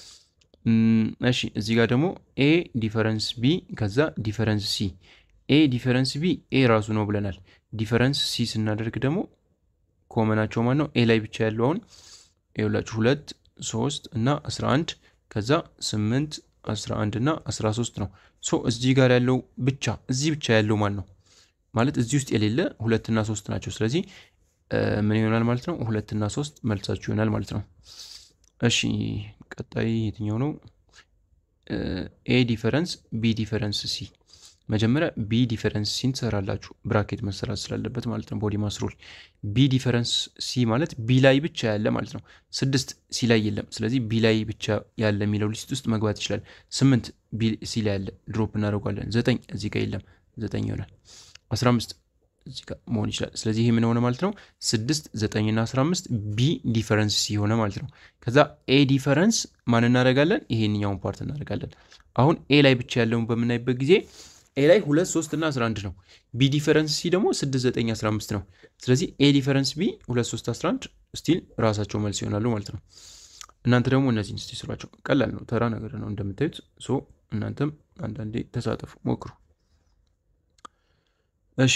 እሺ እዚህ ጋር ደግሞ ኤ ዲፈረንስ ቢ ከዛ ዲፈረንስ ሲ ኤ ዲፈረንስ ቢ ኤ ራሱ ነው ብለናል። ዲፈረንስ ሲ ስናደርግ ደግሞ ኮመናቸው ማን ነው? ኤ ላይ ብቻ ያለው አሁን ይኸውላችሁ ሁለት ሶስት እና አስራ አንድ ከዛ ስምንት አስራ አንድ እና አስራ ሶስት ነው። ሶ እዚህ ጋር ያለው ብቻ እዚህ ብቻ ያለው ማን ነው ማለት እዚህ ውስጥ የሌለ ሁለትና ሶስት ናቸው። ስለዚህ ምን ይሆናል ማለት ነው? ሁለትና ሶስት መልሳችሁ ይሆናል ማለት ነው። እሺ ቀጣይ የትኛው ነው? ኤ ዲፈረንስ ቢ ዲፈረንስ ሲ መጀመሪያ ቢ ዲፈረንስ ሲን ትሰራላችሁ ብራኬት መሰራት ስላለበት ማለት ነው። ቦዲ ማስሩል ቢ ዲፈረንስ ሲ ማለት ቢ ላይ ብቻ ያለ ማለት ነው። ስድስት ሲ ላይ የለም። ስለዚህ ቢ ላይ ብቻ ያለ የሚለው ሊስት ውስጥ መግባት ይችላል። ስምንት ቢ ሲ ላይ ያለ ድሮፕ እናደርጓለን። ዘጠኝ እዚህ ጋር የለም፣ ዘጠኝ ይሆናል። አስራ አምስት እዚህ ጋር መሆን ይችላል። ስለዚህ ይህ ምን ሆነ ማለት ነው? ስድስት ዘጠኝና አስራ አምስት ቢ ዲፈረንስ ሲ ሆነ ማለት ነው። ከዛ ኤ ዲፈረንስ ማን እናደርጋለን? ይሄንኛውን ፓርት እናደርጋለን። አሁን ኤ ላይ ብቻ ያለውን በምናይበት ጊዜ ኤ ላይ ሁለት ሶስት እና 11 ነው። ቢ ዲፈረንስ ሲ ደግሞ 6 9 15 ነው። ስለዚህ ኤ ዲፈረንስ ቢ 2 3 11 ስቲል ራሳቸው መልስ ይሆናሉ ማለት ነው። እናንተ ደግሞ እነዚህን ስቲ ስሯቸው። ቀላል ነው፣ ተራ ነገር ነው እንደምታዩት። ሶ እናንተም አንዳንዴ ተሳተፉ፣ ሞክሩ። እሺ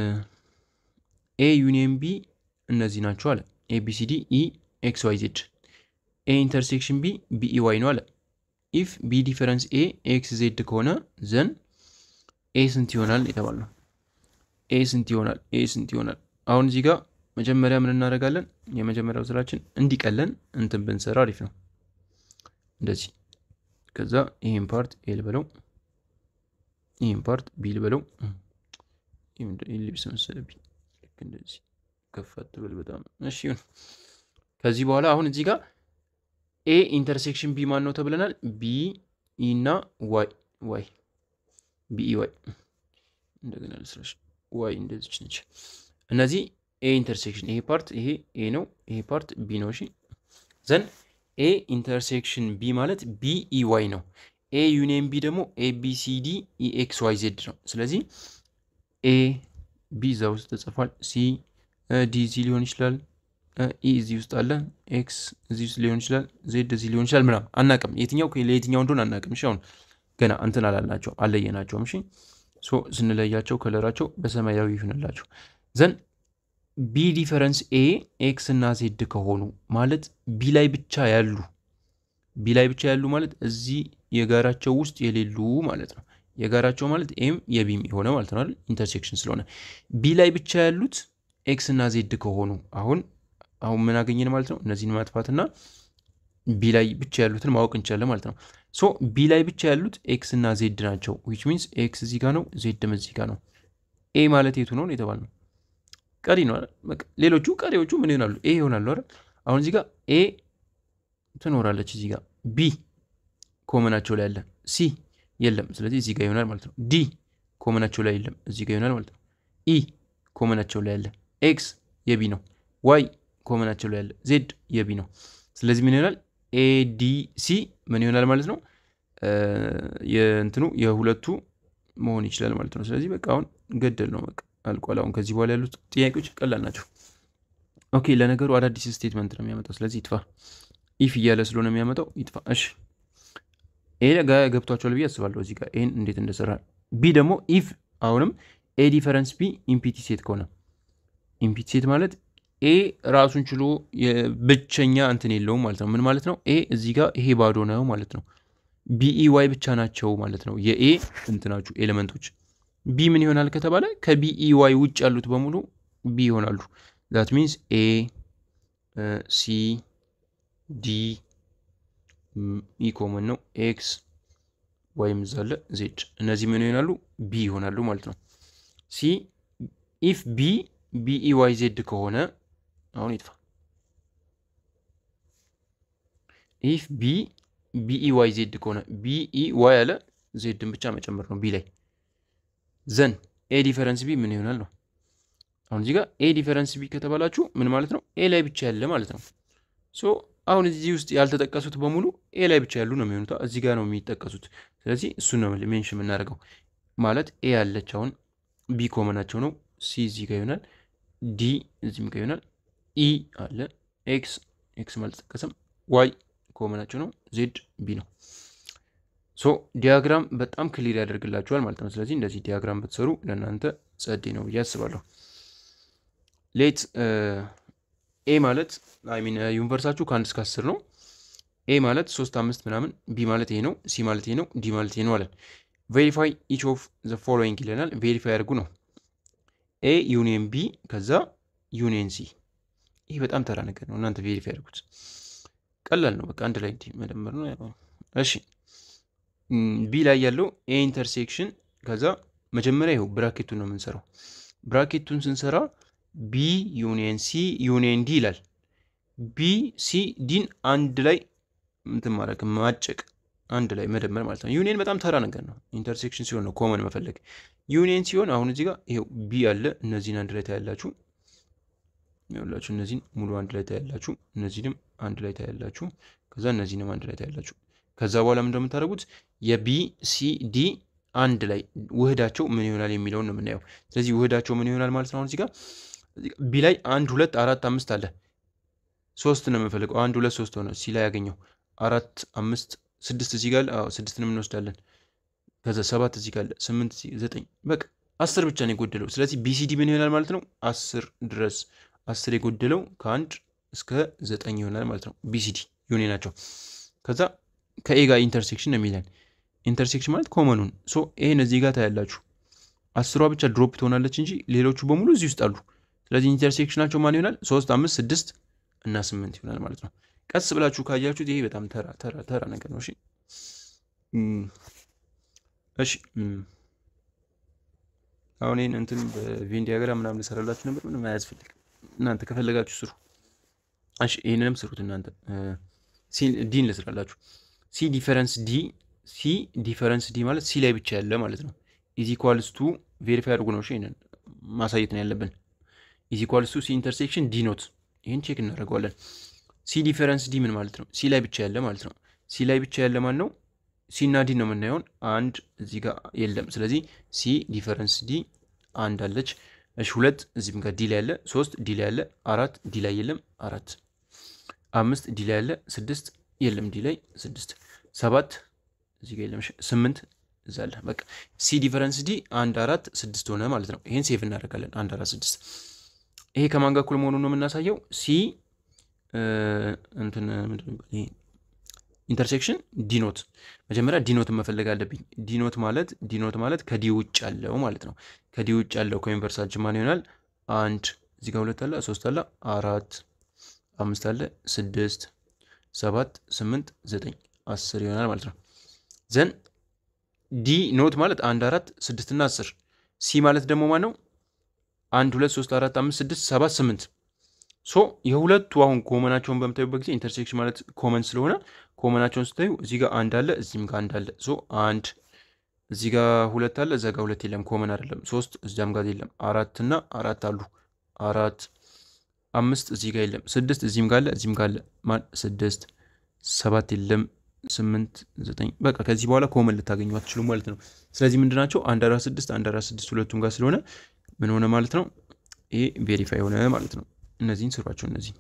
ኤ ዩኒየን ቢ እነዚህ ናቸው አለ። ኤ ቢ ሲ ዲ ኢ ኤክስ ዋይ ዜድ። ኤ ኢንተርሴክሽን ቢ ቢ ኢ ዋይ ነው አለ። ኢፍ ቢ ዲፈረንስ ኤ ኤክስ ዜድ ከሆነ ዘን ኤ ስንት ይሆናል የተባልነው? ኤ ስንት ይሆናል? ኤ ስንት ይሆናል? አሁን እዚህ ጋር መጀመሪያ ምን እናደርጋለን? የመጀመሪያው ስራችን እንዲቀለን እንትን ብንሰራ አሪፍ ነው። እንደዚህ ከዛ ይህን ፓርት ኤ ልበለው፣ ይህን ፓርት ቢ ልበለው። ልብስ መሰለብኝ። ልክ እንደዚህ ከፍ አትበል በጣም እሺ። ይሁን። ከዚህ በኋላ አሁን እዚህ ጋር ኤ ኢንተርሴክሽን ቢ ማን ነው ተብለናል? ቢ ኢ እና ዋይ ዋይ ቢኢ ዋይ እንደገና ልስራሽ ዋይ እንደዚች ነች። እነዚህ ኤ ኢንተርሴክሽን ይሄ ፓርት ይሄ ኤ ነው፣ ይሄ ፓርት ቢ ነው። እሺ ዘን ኤ ኢንተርሴክሽን ቢ ማለት ቢ ኢ ዋይ ነው። ኤ ዩኒየን ቢ ደግሞ ኤ ቢ ሲ ዲ ኢ ኤክስ ዋይ ዜድ ነው። ስለዚህ ኤ ቢ እዛ ውስጥ ተጽፏል። ሲ ዲ እዚህ ሊሆን ይችላል። ኢ እዚህ ውስጥ አለ። ኤክስ እዚህ ውስጥ ሊሆን ይችላል። ዜድ እዚህ ሊሆን ይችላል። ምናምን አናቅም፣ የትኛው ለየትኛው እንደሆነ አናቅም። እሺ አሁን ገና እንትን አላልናቸው አለየናቸውም። እሺ ሶ ስንለያቸው ከለራቸው በሰማያዊ ይሁንላቸው። ዘን ቢ ዲፈረንስ ኤ ኤክስ እና ዜድ ከሆኑ ማለት ቢ ላይ ብቻ ያሉ ቢ ላይ ብቻ ያሉ ማለት እዚህ የጋራቸው ውስጥ የሌሉ ማለት ነው። የጋራቸው ማለት ኤም የቢም የሆነ ማለት ነው አይደል? ኢንተርሴክሽን ስለሆነ ቢ ላይ ብቻ ያሉት ኤክስ እና ዜድ ከሆኑ አሁን አሁን ምን አገኘን ማለት ነው? እነዚህን ማጥፋትና ቢ ላይ ብቻ ያሉትን ማወቅ እንችላለን ማለት ነው። ሶ ቢ ላይ ብቻ ያሉት ኤክስ እና ዜድ ናቸው። ዊች ሚንስ ኤክስ እዚህ ጋር ነው፣ ዜድም እዚህ ጋር ነው። ኤ ማለት የቱ ነው የተባል ነው? ቀሪ ነው። ሌሎቹ ቀሪዎቹ ምን ይሆናሉ? ኤ ይሆናሉ አይደል? አሁን እዚህ ጋር ኤ ትኖራለች፣ እዚህ ጋር ቢ ኮመናቸው ላይ ያለ፣ ሲ የለም፣ ስለዚህ እዚህ ጋር ይሆናል ማለት ነው። ዲ ኮመናቸው ላይ የለም፣ እዚህ ጋር ይሆናል ማለት ነው። ኢ ኮመናቸው ላይ ያለ፣ ኤክስ የቢ ነው፣ ዋይ ኮመናቸው ላይ ያለ፣ ዜድ የቢ ነው። ስለዚህ ምን ይሆናል? ኤዲሲ ምን ይሆናል ማለት ነው? የእንትኑ የሁለቱ መሆን ይችላል ማለት ነው። ስለዚህ በቃ አሁን ገደል ነው በቃ አልቋል። አሁን ከዚህ በኋላ ያሉት ጥያቄዎች ቀላል ናቸው። ኦኬ ለነገሩ አዳዲስ ስቴትመንት ነው የሚያመጣው። ስለዚህ ይጥፋ። ኢፍ እያለ ስለሆነ የሚያመጣው ይጥፋ። እሺ ኤ ጋ ገብቷቸዋል ብዬ አስባለሁ። እዚህ ጋር ኤን እንዴት እንደሰራ ቢ ደግሞ ኢፍ አሁንም ኤ ዲፈረንስ ቢ ኢምፒቲ ሴት ከሆነ ኢምፒቲ ሴት ማለት ኤ ራሱን ችሎ ብቸኛ እንትን የለውም ማለት ነው። ምን ማለት ነው? ኤ እዚህ ጋር ይሄ ባዶ ነው ማለት ነው። ቢኢ ዋይ ብቻ ናቸው ማለት ነው የኤ እንትናችሁ ኤሌመንቶች። ቢ ምን ይሆናል ከተባለ ከቢኢ ዋይ ውጭ ያሉት በሙሉ ቢ ይሆናሉ። ዛት ሚንስ ኤ ሲ ዲ ኢ ኮመን ነው ኤክስ ዋይም ዛለ ዜድ እነዚህ ምን ይሆናሉ? ቢ ይሆናሉ ማለት ነው። ሲ ኢፍ ቢ ቢኢ ዋይ ዜድ ከሆነ አሁን ይጥፋ። ኢፍ ቢ ቢኢ ዋይ ዜድ ከሆነ ቢኢ ዋይ አለ ዜድን ብቻ መጨመር ነው ቢ ላይ ዘን ኤ ዲፈረንስ ቢ ምን ይሆናል ነው። አሁን እዚህ ጋር ኤ ዲፈረንስ ቢ ከተባላችሁ ምን ማለት ነው? ኤ ላይ ብቻ ያለ ማለት ነው። ሶ አሁን እዚህ ውስጥ ያልተጠቀሱት በሙሉ ኤ ላይ ብቻ ያሉ ነው የሚሆኑት። እዚህ ጋር ነው የሚጠቀሱት። ስለዚህ እሱን ነው ሜንሽን የምናደርገው ማለት ኤ ያለች አሁን ቢ ኮመናቸው ነው። ሲ እዚህ ጋር ይሆናል። ዲ እዚህም ጋር ይሆናል። ኢ አለ ኤክስ ኤክስ አልተጠቀሰም። ዋይ ኮመናቸው ነው። ዜድ ቢ ነው። ሶ ዲያግራም በጣም ክሊር ያደርግላችኋል ማለት ነው። ስለዚህ እንደዚህ ዲያግራም ብትሰሩ ለእናንተ ጸዴ ነው ብዬ አስባለሁ። ሌት ኤ ማለት ሚን ዩኒቨርሳችሁ ከአንድ እስከ አስር ነው። ኤ ማለት ሶስት አምስት ምናምን፣ ቢ ማለት ይሄ ነው፣ ሲ ማለት ይሄ ነው፣ ዲ ማለት ይሄ ነው አለን። ቬሪፋይ ኢች ኦፍ ዘ ፎሎዊንግ ይለናል። ቬሪፋይ አድርጉ ነው ኤ ዩኒየን ቢ ከዛ ዩኒየን ሲ። ይህ በጣም ተራ ነገር ነው። እናንተ ቬሪፋይ አድርጉት። ቀላል ነው። በቃ አንድ ላይ መደመር ነው። እሺ ቢ ላይ ያለው ኤ ኢንተርሴክሽን ከዛ መጀመሪያ ይኸው ብራኬቱን ነው የምንሰራው። ብራኬቱን ስንሰራ ቢ ዩኒየን ሲ ዩኒየን ዲ ይላል። ቢ ሲ ዲን አንድ ላይ እንትን ማድረግ ማጨቅ፣ አንድ ላይ መደመር ማለት ነው። ዩኒየን በጣም ተራ ነገር ነው። ኢንተርሴክሽን ሲሆን ነው ኮመን መፈለግ። ዩኒየን ሲሆን አሁን እዚህ ጋር ይኸው ቢ አለ። እነዚህን አንድ ላይ ታያላችሁ። ይኸውላችሁ እነዚህን ሙሉ አንድ ላይ ታያላችሁ። እነዚህንም አንድ ላይ ታያላችሁ። ከዛ እነዚህንም አንድ ላይ ታያላችሁ። ከዛ በኋላ ምን እንደምታደርጉት የቢ ሲ ዲ አንድ ላይ ውህዳቸው ምን ይሆናል የሚለውን ነው የምናየው። ስለዚህ ውህዳቸው ምን ይሆናል ማለት ነው። አሁን እዚህ ጋር ቢ ላይ አንድ ሁለት አራት አምስት አለ። ሶስት ነው የምንፈልገው። አንድ ሁለት ሶስት ሆነ። ሲ ላይ ያገኘው አራት አምስት ስድስት እዚህ ጋር ስድስትን እንወስዳለን። ከዛ ሰባት እዚህ ጋር ስምንት ዘጠኝ በቃ አስር ብቻ ነው የጎደለው። ስለዚህ ቢሲዲ ምን ይሆናል ማለት ነው አስር ድረስ አስር የጎደለው ከአንድ እስከ ዘጠኝ ይሆናል ማለት ነው። ቢሲዲ ዩኒ ናቸው። ከዛ ከኤ ጋር ኢንተርሴክሽን ነው የሚለን ኢንተርሴክሽን ማለት ኮመኑን ሶ ይሄን እዚህ ጋር ታያላችሁ። አስሯ ብቻ ድሮፕ ትሆናለች እንጂ ሌሎቹ በሙሉ እዚህ ውስጥ አሉ። ስለዚህ ኢንተርሴክሽናቸው ማን ይሆናል? ሶስት አምስት ስድስት እና ስምንት ይሆናል ማለት ነው። ቀስ ብላችሁ ካያችሁት ይሄ በጣም ተራ ተራ ተራ ነገር ነው። እሺ እሺ አሁን ይህን እንትን በቬን ዲያግራም ምናምን ልሰራላችሁ ነበር። ምንም አያስፈልግም። እናንተ ከፈለጋችሁ ስሩ። እሺ ይህንንም ስሩት እናንተ። ዲን ልስራላችሁ። ሲ ዲፈረንስ ዲ ሲ ዲፈረንስ ዲ ማለት ሲ ላይ ብቻ ያለ ማለት ነው። ኢዝ ኢኳልስ ቱ ቬሪፋይ አድርጉ ነው። ይሄንን ማሳየት ነው ያለብን። ኢዝ ኢኳልስ ቱ ሲ ኢንተርሴክሽን ዲ ኖት። ይህን ቼክ እናደርገዋለን። ሲ ዲፈረንስ ዲ ምን ማለት ነው? ሲ ላይ ብቻ ያለ ማለት ነው። ሲ ላይ ብቻ ያለ ማን ነው? ሲ እና ዲ ነው የምናየውን። አንድ እዚህ ጋር የለም። ስለዚህ ሲ ዲፈረንስ ዲ አንድ አለች። እሺ ሁለት እዚህም ጋር ዲ ላይ ያለ፣ ሶስት ዲ ላይ ያለ፣ አራት ዲ ላይ የለም፣ አራት አምስት ዲ ላይ ያለ፣ ስድስት የለም፣ ዲ ላይ ስድስት ሰባት እዚህ ጋር የለም፣ ስምንት እዛ አለ። በቃ ሲ ዲፈረንስ ዲ አንድ አራት ስድስት ሆነ ማለት ነው። ይሄን ሴቭ እናደርጋለን። አንድ አራት ስድስት። ይሄ ከማን ጋር እኩል መሆኑን ነው የምናሳየው። ሲ እንትን ኢንተርሴክሽን ዲኖት መጀመሪያ ዲኖትን መፈለግ አለብኝ። ዲኖት ማለት ዲኖት ማለት ከዲ ውጭ ያለው ማለት ነው። ከዲ ውጭ ያለው ከዩኒቨርሳችን ማን ይሆናል? አንድ እዚህ ጋር ሁለት አለ፣ ሶስት አለ፣ አራት፣ አምስት አለ፣ ስድስት፣ ሰባት ስምንት ዘጠኝ አስር ይሆናል ማለት ነው። ዘን ዲ ኖት ማለት አንድ አራት ስድስት እና አስር ሲ ማለት ደግሞ ማን ነው? አንድ ሁለት ሶስት አራት አምስት ስድስት ሰባት ስምንት ሶ የሁለቱ አሁን ኮመናቸውን በምታዩበት ጊዜ ኢንተርሴክሽን ማለት ኮመን ስለሆነ ኮመናቸውን ስታዩ እዚህ ጋር አንድ አለ፣ እዚህም ጋር አንድ አለ። ሶ አንድ እዚህ ጋር ሁለት አለ፣ እዛ ጋር ሁለት የለም፣ ኮመን አይደለም። ሶስት እዚያም ጋር የለም። አራት እና አራት አሉ፣ አራት አምስት እዚህ ጋር የለም። ስድስት እዚህም ጋር አለ፣ እዚህም ጋር አለ። ማን ስድስት ሰባት የለም። ስምንት ዘጠኝ በቃ ከዚህ በኋላ ኮመን ልታገኙ አትችሉም ማለት ነው። ስለዚህ ምንድናቸው አንድ አራት ስድስት አንድ አራት ስድስት ሁለቱም ጋር ስለሆነ ምን ሆነ ማለት ነው? ይሄ ቬሪፋይ ሆነ ማለት ነው። እነዚህን ስሯቸው። እነዚህ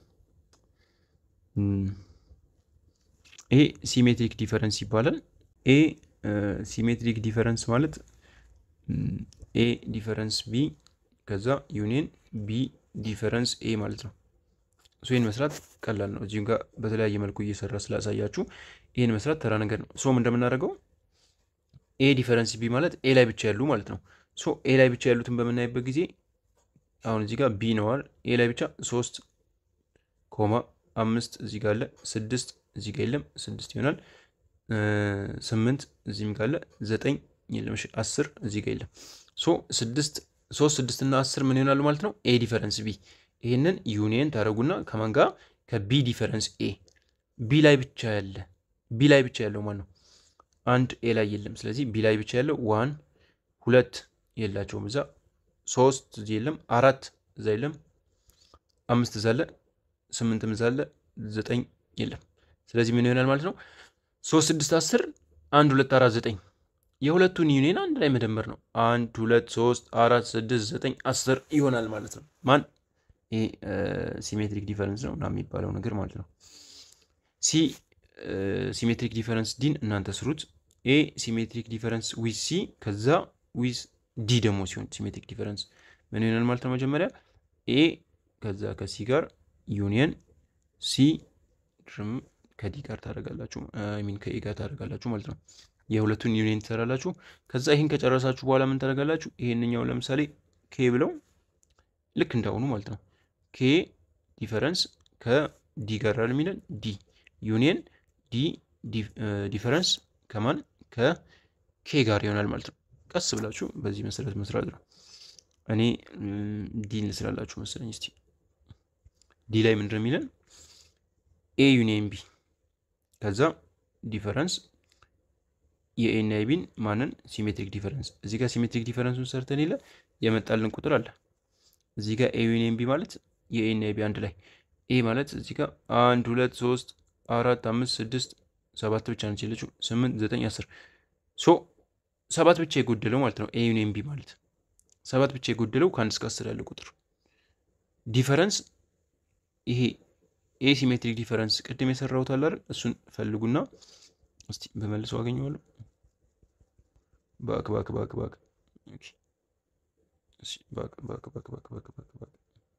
ይሄ ሲሜትሪክ ዲፈረንስ ይባላል። ኤ ሲሜትሪክ ዲፈረንስ ማለት ኤ ዲፈረንስ ቢ ከዛ ዩኒየን ቢ ዲፈረንስ ኤ ማለት ነው። ሶ ይህን መስራት ቀላል ነው። እዚሁም ጋር በተለያየ መልኩ እየሰራ ስላሳያችሁ ይህን መስራት ተራ ነገር ነው። ሶም እንደምናደርገው ኤ ዲፈረንስ ቢ ማለት ኤ ላይ ብቻ ያሉ ማለት ነው። ሶ ኤ ላይ ብቻ ያሉትን በምናይበት ጊዜ አሁን እዚህ ጋር ቢ ነዋል። ኤ ላይ ብቻ ሶስት ኮማ አምስት እዚህ ጋር አለ፣ ስድስት እዚህ ጋር የለም፣ ስድስት ይሆናል። ስምንት እዚህም ጋር አለ፣ ዘጠኝ የለም፣ እሺ አስር እዚህ ጋር የለም። ሶ ስድስት ሶስት ስድስት እና አስር ምን ይሆናሉ ማለት ነው? ኤ ዲፈረንስ ቢ። ይህንን ዩኒየን ታደረጉና ከማን ጋር ከቢ ዲፈረንስ ኤ ቢ ላይ ብቻ ያለ ቢ ላይ ብቻ ያለው ማን ነው? አንድ ኤ ላይ የለም። ስለዚህ ቢ ላይ ብቻ ያለው ዋን ሁለት የላቸውም እዛ ሶስት እዚህ የለም፣ አራት እዛ የለም፣ አምስት እዛ አለ፣ ስምንትም እዛ አለ፣ ዘጠኝ የለም። ስለዚህ ምን ይሆናል ማለት ነው? ሶስት ስድስት አስር አንድ ሁለት አራት ዘጠኝ የሁለቱን ዩኒየን አንድ ላይ መደመር ነው። አንድ ሁለት ሶስት አራት ስድስት ዘጠኝ አስር ይሆናል ማለት ነው። ማን ይሄ ሲሜትሪክ ዲፈረንስ ነው እና የሚባለው ነገር ማለት ነው። ሲ ሲሜትሪክ ዲፈረንስ ዲን እናንተ ስሩት። ኤ ሲሜትሪክ ዲፈረንስ ዊዝ ሲ ከዛ ዊዝ ዲ ደግሞ ሲሆን ሲሜትሪክ ዲፈረንስ ምን ይሆናል ማለት ነው? መጀመሪያ ኤ ከዛ ከሲ ጋር ዩኒየን ሲ ድርም ከዲ ጋር ታደርጋላችሁ ሚን ከኤ ጋር ታደርጋላችሁ ማለት ነው። የሁለቱን ዩኒየን ትሰራላችሁ። ከዛ ይህን ከጨረሳችሁ በኋላ ምን ታደርጋላችሁ? ይሄንኛው ለምሳሌ ኬ ብለው ልክ እንዳሁኑ ማለት ነው። ኬ ዲፈረንስ ከዲ ጋር አለ የሚለን ዲ ዩኒየን ዲ ዲፈረንስ ከማን ከኬ ጋር ይሆናል ማለት ነው። ቀስ ብላችሁ በዚህ መሰረት መስራት ነው። እኔ ዲ እንስላላችሁ መሰለኝ። እስቲ ዲ ላይ ምንድን ነው የሚለን? ኤ ዩኒየን ቢ ከዛ ዲፈረንስ የኤ እና የቢን ማንን ሲሜትሪክ ዲፈረንስ እዚህ ጋር ሲሜትሪክ ዲፈረንሱን ሰርተን የለ የመጣልን ቁጥር አለ። እዚህ ጋር ኤ ዩኒየን ቢ ማለት የኤ እና የቢ አንድ ላይ ኤ ማለት እዚህ ጋር አንድ ሁለት ሶስት አራት አምስት ስድስት ሰባት ብቻ ነች የለችው ስምንት ዘጠኝ አስር ሶ ሰባት ብቻ የጎደለው ማለት ነው። ኤ ዩኒየን ቢ ማለት ሰባት ብቻ የጎደለው ከአንድ እስከ አስር ያለ ቁጥር ዲፈረንስ ይሄ ኤ ሲሜትሪክ ዲፈረንስ ቅድም የሰራሁት አለ አይደል? እሱን ፈልጉና እስቲ በመልሰው አገኘዋለሁ። ባክ ባክ ባክ ባክ ባክ ባክ ባክ ባክ ባክ ባክ ባክ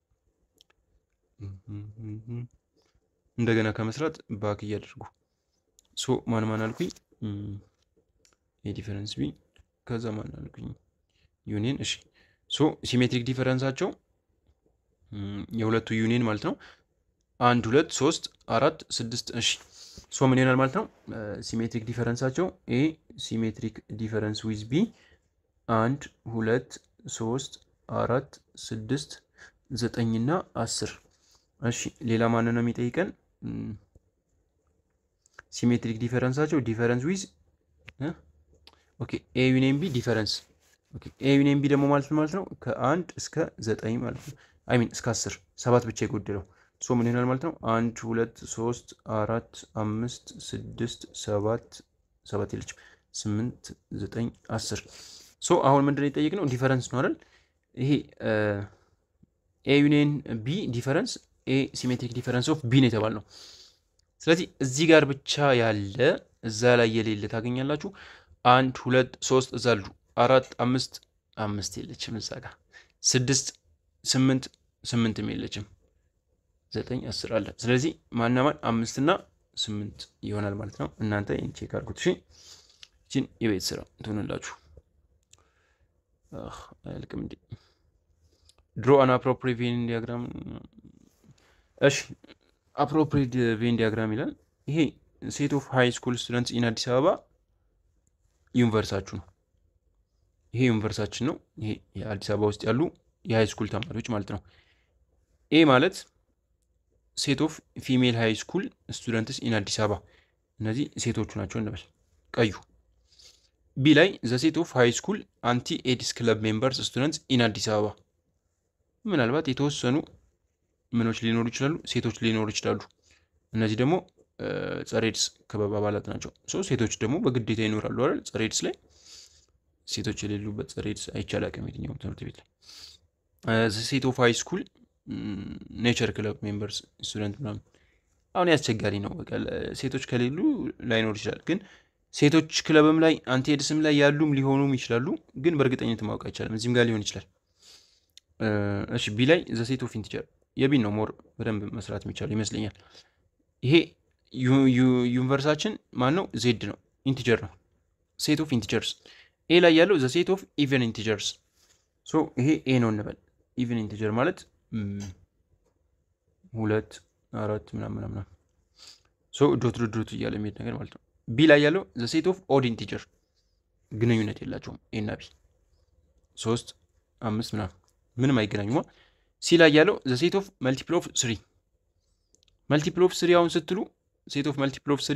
እንደገና ከመስራት ባክ እያደርጉ ሶ ማን ማን አልኩኝ? ኤ ዲፈረንስ ቢ ከዛ ማን አልኩኝ? ዩኒየን እሺ። ሶ ሲሜትሪክ ዲፈረንሳቸው የሁለቱ ዩኒየን ማለት ነው አንድ ሁለት ሶስት አራት ስድስት እሺ ሶ ምን ይሆናል ማለት ነው ሲሜትሪክ ዲፈረንሳቸው ኤ ሲሜትሪክ ዲፈረንስ ዊዝ ቢ አንድ ሁለት ሶስት አራት ስድስት ዘጠኝና አስር እሺ ሌላ ማን ነው የሚጠይቀን ሲሜትሪክ ዲፈረንሳቸው ዲፈረንስ ዊዝ ኦኬ ኤ ዩኒየን ቢ ዲፈረንስ ኤ ዩኒየን ቢ ደግሞ ማለት ማለት ነው ከአንድ እስከ ዘጠኝ ማለት ነው አይ ሚን እስከ አስር ሰባት ብቻ የጎደለው ሶ ምን ይሆናል ማለት ነው? አንድ ሁለት ሶስት አራት አምስት ስድስት ሰባት ሰባት የለችም ስምንት ዘጠኝ አስር ሶ አሁን ምንድን ነው የጠየቅነው? ዲፈረንስ ነው አይደል? ይሄ ኤ ዩኒየን ቢ ዲፈረንስ ኤ ሲሜትሪክ ዲፈረንስ ኦፍ ቢ ነው የተባልነው። ስለዚህ እዚህ ጋር ብቻ ያለ እዛ ላይ የሌለ ታገኛላችሁ። አንድ ሁለት ሶስት እዛ አሉ አራት አምስት አምስት የለችም እዛ ጋር ስድስት ስምንት ስምንትም የለችም ዘጠኝ አስር አለ። ስለዚህ ማናማን አምስትና ስምንት ይሆናል ማለት ነው። እናንተ ይህን ቼክ አድርጉት። እሺ ይችን የቤት ስራ ትሆንላችሁ። አያልቅም እንዲ ድሮ አን አፕሮፕሪት ቬን ዲያግራም። እሺ አፕሮፕሪት ቬን ዲያግራም ይላል። ይሄ ሴት ኦፍ ሃይ ስኩል ስቱደንትስ ኢን አዲስ አበባ ዩኒቨርሳችሁ ነው። ይሄ ዩኒቨርሳችን ነው። ይሄ የአዲስ አበባ ውስጥ ያሉ የሃይ ስኩል ተማሪዎች ማለት ነው። ኤ ማለት ሴት ኦፍ ፊሜል ሃይ ስኩል ስቱደንትስ ኢን አዲስ አበባ እነዚህ ሴቶቹ ናቸው እንበል ቀዩ። ቢ ላይ ዘ ሴት ኦፍ ሃይ ስኩል አንቲ ኤድስ ክለብ ሜምበርስ ስቱደንትስ ኢን አዲስ አበባ ምናልባት የተወሰኑ ምኖች ሊኖሩ ይችላሉ፣ ሴቶች ሊኖሩ ይችላሉ። እነዚህ ደግሞ ጸረ ኤድስ ክበብ አባላት ናቸው። ሶ ሴቶች ደግሞ በግዴታ ይኖራሉ አይደል? ጸረ ኤድስ ላይ ሴቶች የሌሉበት ጸረ ኤድስ አይቻል አቅም የትኛውም ትምህርት ቤት ላይ ሴት ኦፍ ሃይ ስኩል ኔቸር ክለብ ሜምበርስ ስቱደንት ምናምን አሁን ያስቸጋሪ ነው። በቃ ሴቶች ከሌሉ ላይኖር ይችላል። ግን ሴቶች ክለብም ላይ አንቲ ኤድስም ላይ ያሉም ሊሆኑም ይችላሉ። ግን በእርግጠኝነት ማወቅ አይቻልም። እዚህም ጋር ሊሆን ይችላል። እሺ ቢ ላይ ዘ ሴት ኦፍ ኢንቲጀር የቢን ነው ሞር በደንብ መስራት የሚቻለው ይመስለኛል። ይሄ ዩኒቨርሳችን ማን ነው? ዜድ ነው፣ ኢንቲጀር ነው። ሴት ኦፍ ኢንቲጀርስ ኤ ላይ ያለው ዘ ሴት ኦፍ ኢቨን ኢንቲጀርስ ሶ ይሄ ኤ ነው እንበል። ኢቨን ኢንቲጀር ማለት ሁለት አራት ምናምን ምናምን ሶ ዶት ዶት ዶት እያለ የሚሄድ ነገር ማለት ነው። ቢ ላይ ያለው ዘ ሴት ኦፍ ኦድ ኢንቲጀር ግንኙነት የላቸውም። ኤ እና ቢ ሶስት አምስት ምናምን ምንም አይገናኙማ። ሲ ላይ ያለው ዘ ሴት ኦፍ መልቲፕል ኦፍ ስሪ መልቲፕል ኦፍ ስሪ አሁን ስትሉ ሴት ኦፍ መልቲፕል ኦፍ ስሪ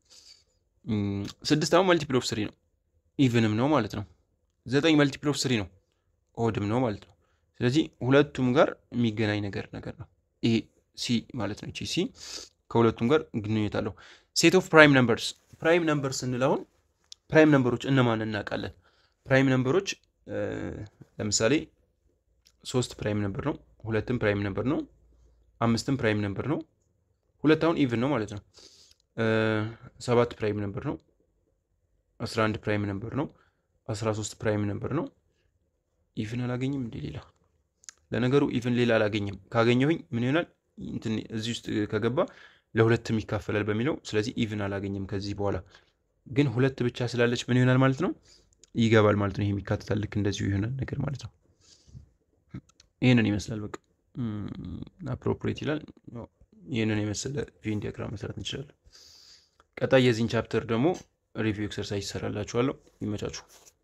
ስድስት አሁን መልቲፕል ኦፍ ስሪ ነው ኢቭንም ነው ማለት ነው። ዘጠኝ መልቲፕል ኦፍ ስሪ ነው ኦድም ነው ማለት ነው። ስለዚህ ሁለቱም ጋር የሚገናኝ ነገር ነገር ነው ይሄ ሲ ማለት ነው። ሲ ከሁለቱም ጋር ግንኙነት አለው። ሴት ኦፍ ፕራይም ነምበርስ ፕራይም ነምበር ስንል አሁን ፕራይም ነምበሮች እነማን እናውቃለን? ፕራይም ነምበሮች ለምሳሌ ሶስት ፕራይም ነምበር ነው፣ ሁለትም ፕራይም ነምበር ነው፣ አምስትም ፕራይም ነምበር ነው። ሁለት አሁን ኢቭን ነው ማለት ነው። ሰባት ፕራይም ነምበር ነው። አስራ አንድ ፕራይም ነምበር ነው። አስራ ሶስት ፕራይም ነምበር ነው። ኢቭን አላገኝም እንደ ሌላ ለነገሩ ኢቭን ሌላ አላገኝም። ካገኘሁኝ ምን ይሆናል? እዚህ ውስጥ ከገባ ለሁለትም ይካፈላል በሚለው ስለዚህ ኢቭን አላገኝም። ከዚህ በኋላ ግን ሁለት ብቻ ስላለች ምን ይሆናል ማለት ነው? ይገባል ማለት ነው። ይሄ የሚካተታል ልክ እንደዚሁ ይሆናል ነገር ማለት ነው። ይህንን ይመስላል። በቃ አፕሮፕሬት ይላል። ይህንን የመሰለ ቬን ዲያግራም መስራት እንችላለን። ቀጣይ የዚህን ቻፕተር ደግሞ ሪቪው ኤክሰርሳይዝ ይሰራላችኋለሁ። ይመቻችሁ።